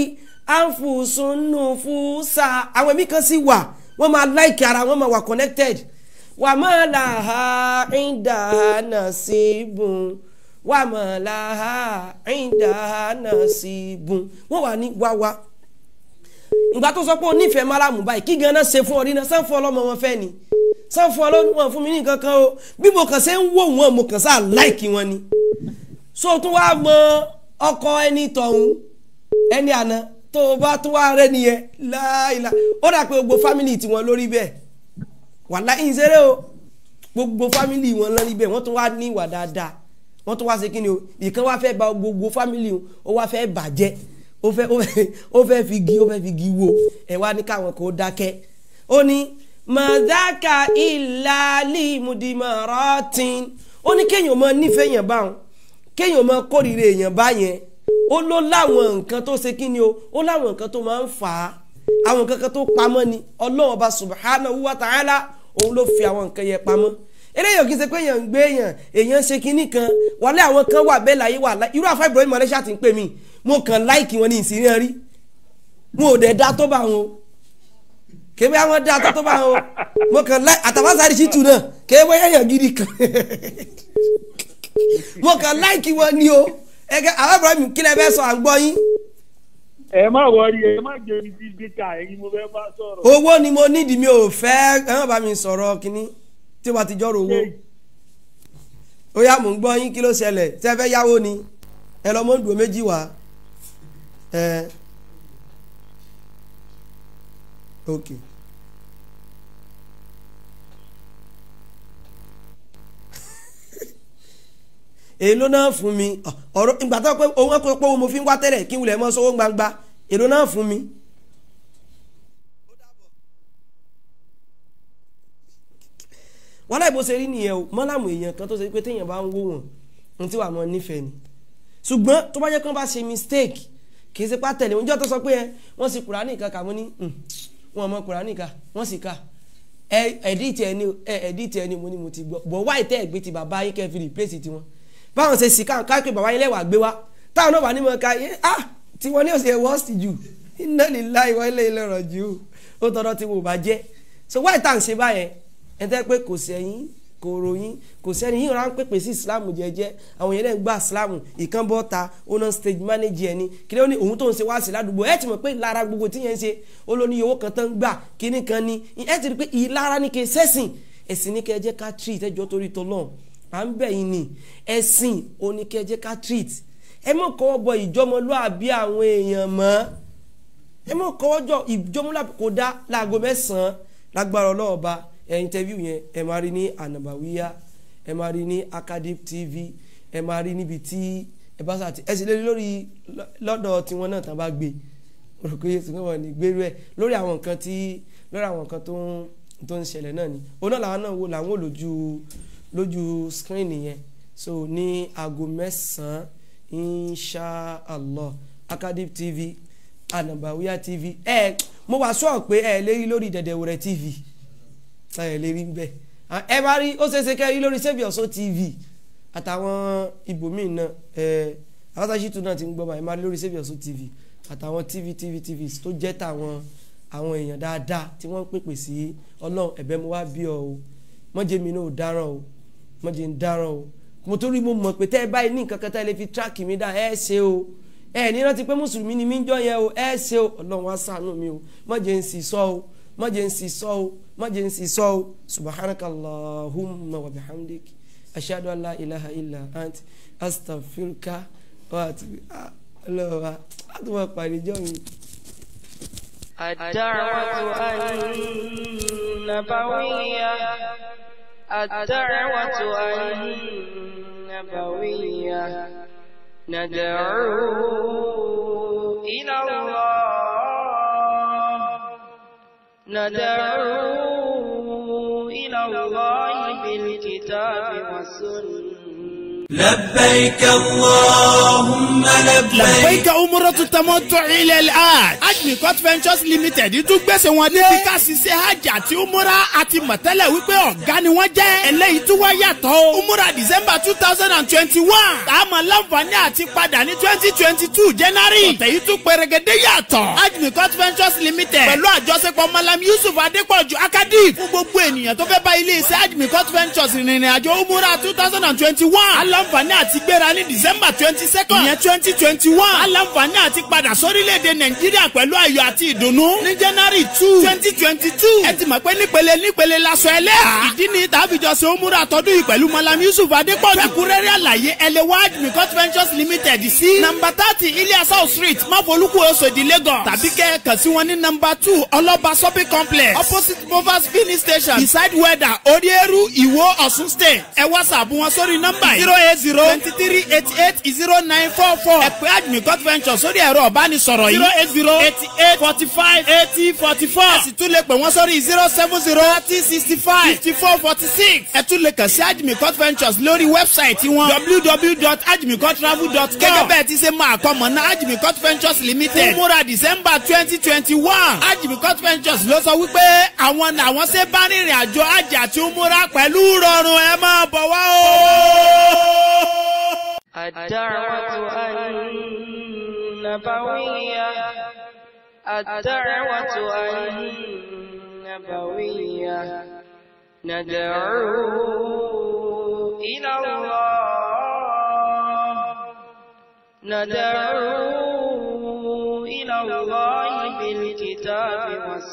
anfusunufusa àwọn ẹ̀mí kan sì wà wọ́n máa láìkì ara wọ́n máa wà connected wà má là ha ìdá náà sí bùn wà má là ha ìdá náà sí bùn wọ́n wà ní wáwá ìgbà tó sọ pé o nífẹ̀ẹ́ málàmù báyìí kí ganan ṣe fún ọ rí náà sáfún ọlọ́mọ wọn fẹ́ ni sáfún ọlọ́mọ fún mi ní nǹkan kan o bí mo kàn ṣe ń wò wọ́n mo kàn sáà láìkì wọn ni so tún wá mọ ọkọ ẹni tọ̀hún ẹni àná tó o bá tún wá rẹ nìyẹn láìla ó dà pé gbogbo fámìlì tiwọn lórí bẹ́ẹ̀ wàhálà ìṣeré o gbogbo fámìlì wọn lórí bẹ́ẹ̀ wọ́n tún wá ní ìwà dáadáa wọ́n tún wá ṣe kí ni o ìkan wá fẹ́ bà gbogbo fámìlì o wá fẹ́ bàjẹ́ ó fẹ́ ó fẹ́ fi gi ó fẹ́ fi gi wo ẹ̀ wá ní káwọn kò dákẹ́ ó ní mọ̀dáka ìlàlí mùdìmọ̀rọ́tìn ó ní kéèyàn mọ nífẹ̀ẹ́ yẹn báwọn kéèyàn mọ kórìíra èèyàn báyẹn ó ló láwọn nǹkan tó ṣe kí ni o ó láwọn nǹkan tó máa ń fà á àwọn nǹkan kan tó pamọ́ ni ọlọ́run ọba subhanahu wa ta'ala òun ló fi àwọn nǹkan yẹn pamọ́ eléyàn kì í ṣe pé èèyàn ń gbé èèyàn èèyàn ṣe kinní kan wàlẹ́ àwọn kan wà bẹ́ẹ̀ láyé wà irú àfa Ibrahim Malaysia ti ń pè mí mo kàn láìkì wọn ní ìsìn rí mo ò dẹ̀ dá tó bá wọn o kébé àwọn dá tó tó bá wọn o mo kàn láì àtàwásárì sí tù náà kébé èèyàn gidi kan mo kàn láìkì wọn ni o ẹgẹ àwọn Ibrahim kílẹ̀ bẹ́ẹ̀ sọ à ń gbọ́ yín. ẹ má wọrí ẹ má jẹ ibi ibi ká ẹyin mo fẹ́ bá sọ̀rọ̀. owó ni mo nídìí mi ò fẹ́ ẹ má bá mi sọ̀rọ̀ kínní tí wàá ti jọ́rọ̀ owó ó yá mò ń gbọ́ yín kí ló ṣẹlẹ̀ tẹ́ fẹ́ yáwó ni ẹ lọ mọ́ ń dùn méjì wá ẹ ok. èló náà fún mi ọ̀rọ̀ ìgbà tó pé owó pé owó mo fi ń wá tẹ́lẹ̀ kí n wulẹ̀ mọ́ sówó gbangba èló náà fún mi. wọ́n láì bó ṣe rí nìyẹn o mọ́làmù èèyàn kan tó ṣe pé téèyàn bá ń wò wọ́n ohun tí wàá mọ nífẹ̀ẹ́ ni ṣùgbọ́n tó bá jẹ́ kí wọ́n bá ṣe mistake kì í ṣe pá tẹ̀lé oúnjẹ tó sọ pé ẹ wọ́n sì kùránì kan kà mọ́ ní wọn mọ kùránì kan wọ́n sì kà ẹ̀ẹ́dìtì ẹni ẹ̀ẹ́dìtì ẹni mo ní mo ti gbọ́ bọ̀ wáì tẹ́ ẹ̀gbẹ́ ti bàbá yín kẹ́ fi replace tiwọn báwọn ṣe sì káwọn káàkiri bàbá yín lẹ́wàá gbé wá táwọn náà wà ní mọ̀ ká yé ah tí wọ́n ní òsè worst jù iná nílá ìwọ ilé ilé ọ̀rọ̀ jù ó tọ́dọ̀ tí mo bá jẹ́ so wáì tá à ń ṣe báyẹn ẹ tẹ́ pé kò sẹ́yìn kò ròyìn kò sẹ́ni yìí rán pèpè sí islam jẹ́jẹ́ àwọn yẹn náà gba islam ìkan bọ́ ta ó náà stage manager ẹni kí ló ní òun tó ń ṣe wá sí ládùúgbò ẹ ti mọ̀ pé ìlara gbogbo tí yẹn ń ṣe ó ló ní owó kan tán ń gbà kíní kan ní ẹ ti rí pé ìlara ní kí sẹ́sìn ẹ̀sìn ní kí ẹ jẹ́ ká treat ẹjọ́ torí tọ́lọ́n à ń bẹ̀ yín ni ẹ̀sìn ó ní kí ẹ jẹ́ ká treat ẹ mọ̀ kọ́ bọ ìjọmọlúàbí àwọn èèyàn mọ́ ẹ mọ̀ kọ́ jọ ìjọmọlúàbí kò dá láago mẹ́sàn-án lágbára ọlọ́ọ̀ba ẹ interview yẹn ẹ máa rí ní anabawiya ẹ máa rí ní acadip tv ẹ máa rí níbi tí ẹ bá sàtì ẹ sì lè rí lórí lọ́dọ̀ tiwọn náà tán bá gbé rò pé yéésù náà ní gbérú ẹ lórí àwọn nǹkan tí lórí àwọn nǹkan tó ń tó ń ṣẹlẹ̀ náà ni òun náà làwọn náà wò làwọn ò lójú lójú screen yẹn so ní aago mẹ́sàn-án inshallah acadip tv anabawiya tv ẹ mo wá sọ pé ẹ lè rí lórí dẹ̀dẹ̀wẹ̀rẹ̀ tv ẹ lè rí bẹ́ẹ̀ ẹ bá rí ó ṣeéṣe kẹ́ rí lórí save your soul tv àtàwọn ibòmíì náà ẹ àwọsàṣìtú náà ti ń gbọ́ báyìí máa rí lórí save your soul tv àtàwọn tv tv tv tó jẹ́ tàwọn àwọn èèyàn dáadáa tí wọ́n ń pèpè sí ọlọ́run ẹ̀bẹ̀ mo wá bí ọ o mọ́jẹ́ mi náà ò dáràn o mọ́jẹ́ ń dáràn o mo tó rí mo mọ̀ pé tẹ́ ẹ báyìí ní nǹkan kan tẹ́ ẹ lè fi tíráàkì mi dá ẹ ṣe o ẹ ní rántí pé mùsùlùmí ni mí ń jọ yẹn o ẹ ṣe o ọlọ́run wá ṣàánú mi o mọ́jẹ́ ń sì sọ o mọ́jẹ́ ń sì sọ o mọ́jẹ́ ń sì sọ o subhanaka allahumma wa bihamdik ashadu an la ilaha illa ant astaghfiruka wa atubu ọlọ́wà látọ̀ pàdé jọ́ mi. الدعوة النبوية الدعوة النبوية ندعو إلى الله ندعو إلى الله بالكتاب والسنة لبيك اللهم لبيك لبيك عمرة التمتع إلى الآن Ajmi Court Ventures Limited tún gbèsè wọn dé. bí ká ṣiṣẹ́ hajj àti umura àti mọ̀tẹ́lẹ̀ wípé ọ̀gá ni wọ́n jẹ́. eléyìí tún wá yàtọ̀ o. umura December two thousand and twenty-one. táàmù láǹfààní àti padà ní twenty twenty two January. ọ̀tẹ̀ yìí tún pẹ̀rẹ̀gẹ̀dẹ̀ yàtọ̀. Ajmi Court Ventures Limited pẹ̀lú àjọṣepọ̀ Malam Yusuf Adépọ̀jù Akadif fún gbogbo ènìyàn tó fẹ́ bá ilé iṣẹ́ Ajmi Court Ventures rìnrìn àjò umura two thousand and twenty-one. aláǹfààní àti gbéra ní December twenty second. ìyẹn twenty twenty one. aláǹfààní àti padà sórílẹ̀-èdè Nàìjíríà pẹ̀lú ayọ̀ àti ìdùnnú ní January two twenty twenty two. ẹ ti mọ̀ pé nípele nípele laṣọ ẹlẹ́à. ìdí ni tàbíjọ ṣe òmùra àtọ́dún yìí pẹ̀lú Malam Yusuf Adépọ̀jù. fẹ́kúrẹ́rẹ́ àlàyé ẹlẹ́wà Ajmi Court Ventures Limited sí. nàmbà thirty Iliasa street máfolúkú Oṣòdì Lagos. tàbí kẹ́ ẹ kàn sí wọn ní nàmbà two Ọlọ́ba shopping complex opposite Movers filling station beside weather Odieru Ìwó Ọ̀ṣun state. ẹ whatsapp wọn sórí nọ́mbà yìí zero eight zero twenty three eighty eight zero nine four four. ẹ pè Ajmi Court Ventures sórí ẹ̀rọ ọ̀bánisọ̀rọ̀ yìí zero eight zero eighty eight forty five eighty forty four. ẹ sì tún lè pè wọ́n sórí zero seven zero thirty sixty five fifty four forty six. ẹ tún lè kàn sí Ajmi Court Ventures lórí wẹ́bsáìtì wọn www.ajmicourtravel.com. gẹ́gẹ́ bẹ́ẹ̀ ti ṣe máa kọ́ mọ̀ ná Ajmi Court Ventures Limited. fún múra December twenty twenty one. Ajmi Court Ventures ló sọ wípé àwọn làwọn ṣe bá rìnrìn àjò àjì àti múra pẹ̀lú rọrùn ẹ máa bọ̀ wá o. الدعوة النبوية الدعوة النبوية ندعو إلى الله ندعو إلى الله بالكتاب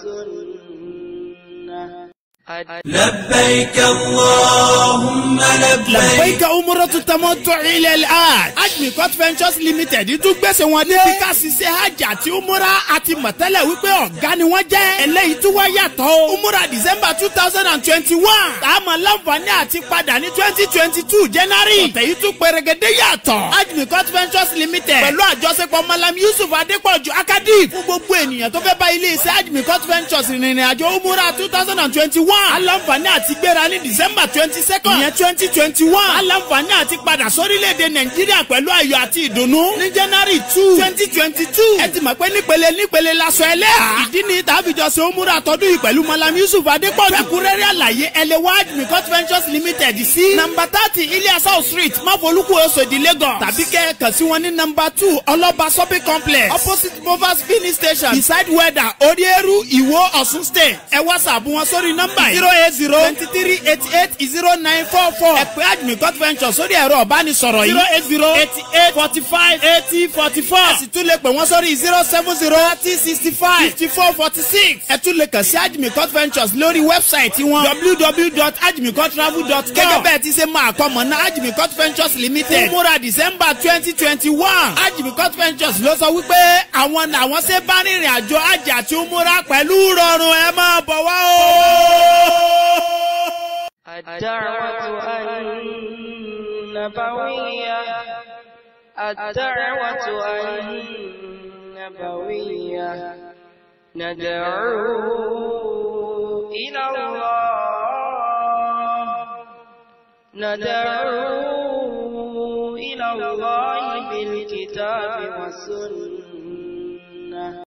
والسنة لبيك اللهم لبيك لبيك umratu tamattu ila al-hajj ajmi court ventures limited tún gbèsè wọn dé. bí ká ṣiṣẹ́ hajj àti umura àti mọ̀tẹ́lẹ̀ wípé ọ̀gá ni wọ́n jẹ́. eléyìí tún wá yàtọ̀ o. umura december two thousand and twenty-one. táàmù láǹfààní àti padà ní twenty twenty two january. ọ̀tẹ̀ yìí tún pèrègèdè yàtọ̀. ajmi court ventures limited pẹ̀lú àjọṣepọ̀ malam yusuf adépọ̀jù akadif fún gbogbo ènìyàn tó fẹ́ bá ilé iṣẹ́ ajmi court ventures rìnrìn àjò umura two thousand and twenty-one. aláǹfààní àti gbéra ní december twenty second. ìyẹn twenty twenty one. aláǹfààní àti padà sórílẹ̀-èdè nàìjíríà pẹ̀lú ayọ̀ àti ìdùnnú. ní january two twenty twenty two. ẹ ti mọ̀ pé nípele nípele lasọ ẹlẹ́à. ìdí ni tàbíjọ ṣe ó múra tọdún yìí pẹ̀lú malam yusuf adépọ̀jù. fẹ́kúrẹ́rẹ́ àlàyé ẹlẹ́wàá admicot ventures limited sí. nàmbà thirty iliasau street máfolúkú oṣòdì lagos. tàbí kẹ́ ẹ kàn sí wọn ní nàmbà two ọlọ́ba shopping complex opposite movers filling station beside weather orieru ìwó ọ̀ṣun state. ẹ whatsapp wọn sórí nọ́mbà yìí zero eight zero twenty three eighty eight zero nine four four. ẹ pè admicot ventures sórí ẹ̀rọ ọ̀bánisọ̀rọ̀ yìí zero eight zero eighty eight forty five eighty forty four. ẹ sì tún lè pè wọ́n sórí zero seven zero thirty sixty five fifty four forty six. ẹ tún lè kàn sí admicot ventures lórí wẹ́bsáìtì wọn www.admicottravel.com. gẹ́gẹ́ bẹ́ẹ̀ ti ṣe máa kọ́ mọ̀ náà admicot ventures limited. fún múra december twenty twenty one. admicot ventures ló sọ wípé àwọn làwọn ṣe bá rìnrìn àjò àjà àti múra pẹ̀lú rọrùn ẹ máa bọ̀ wá o. الدعوة النبوية الدعوة النبوية ندعو إلى الله ندعو إلى الله بالكتاب والسنة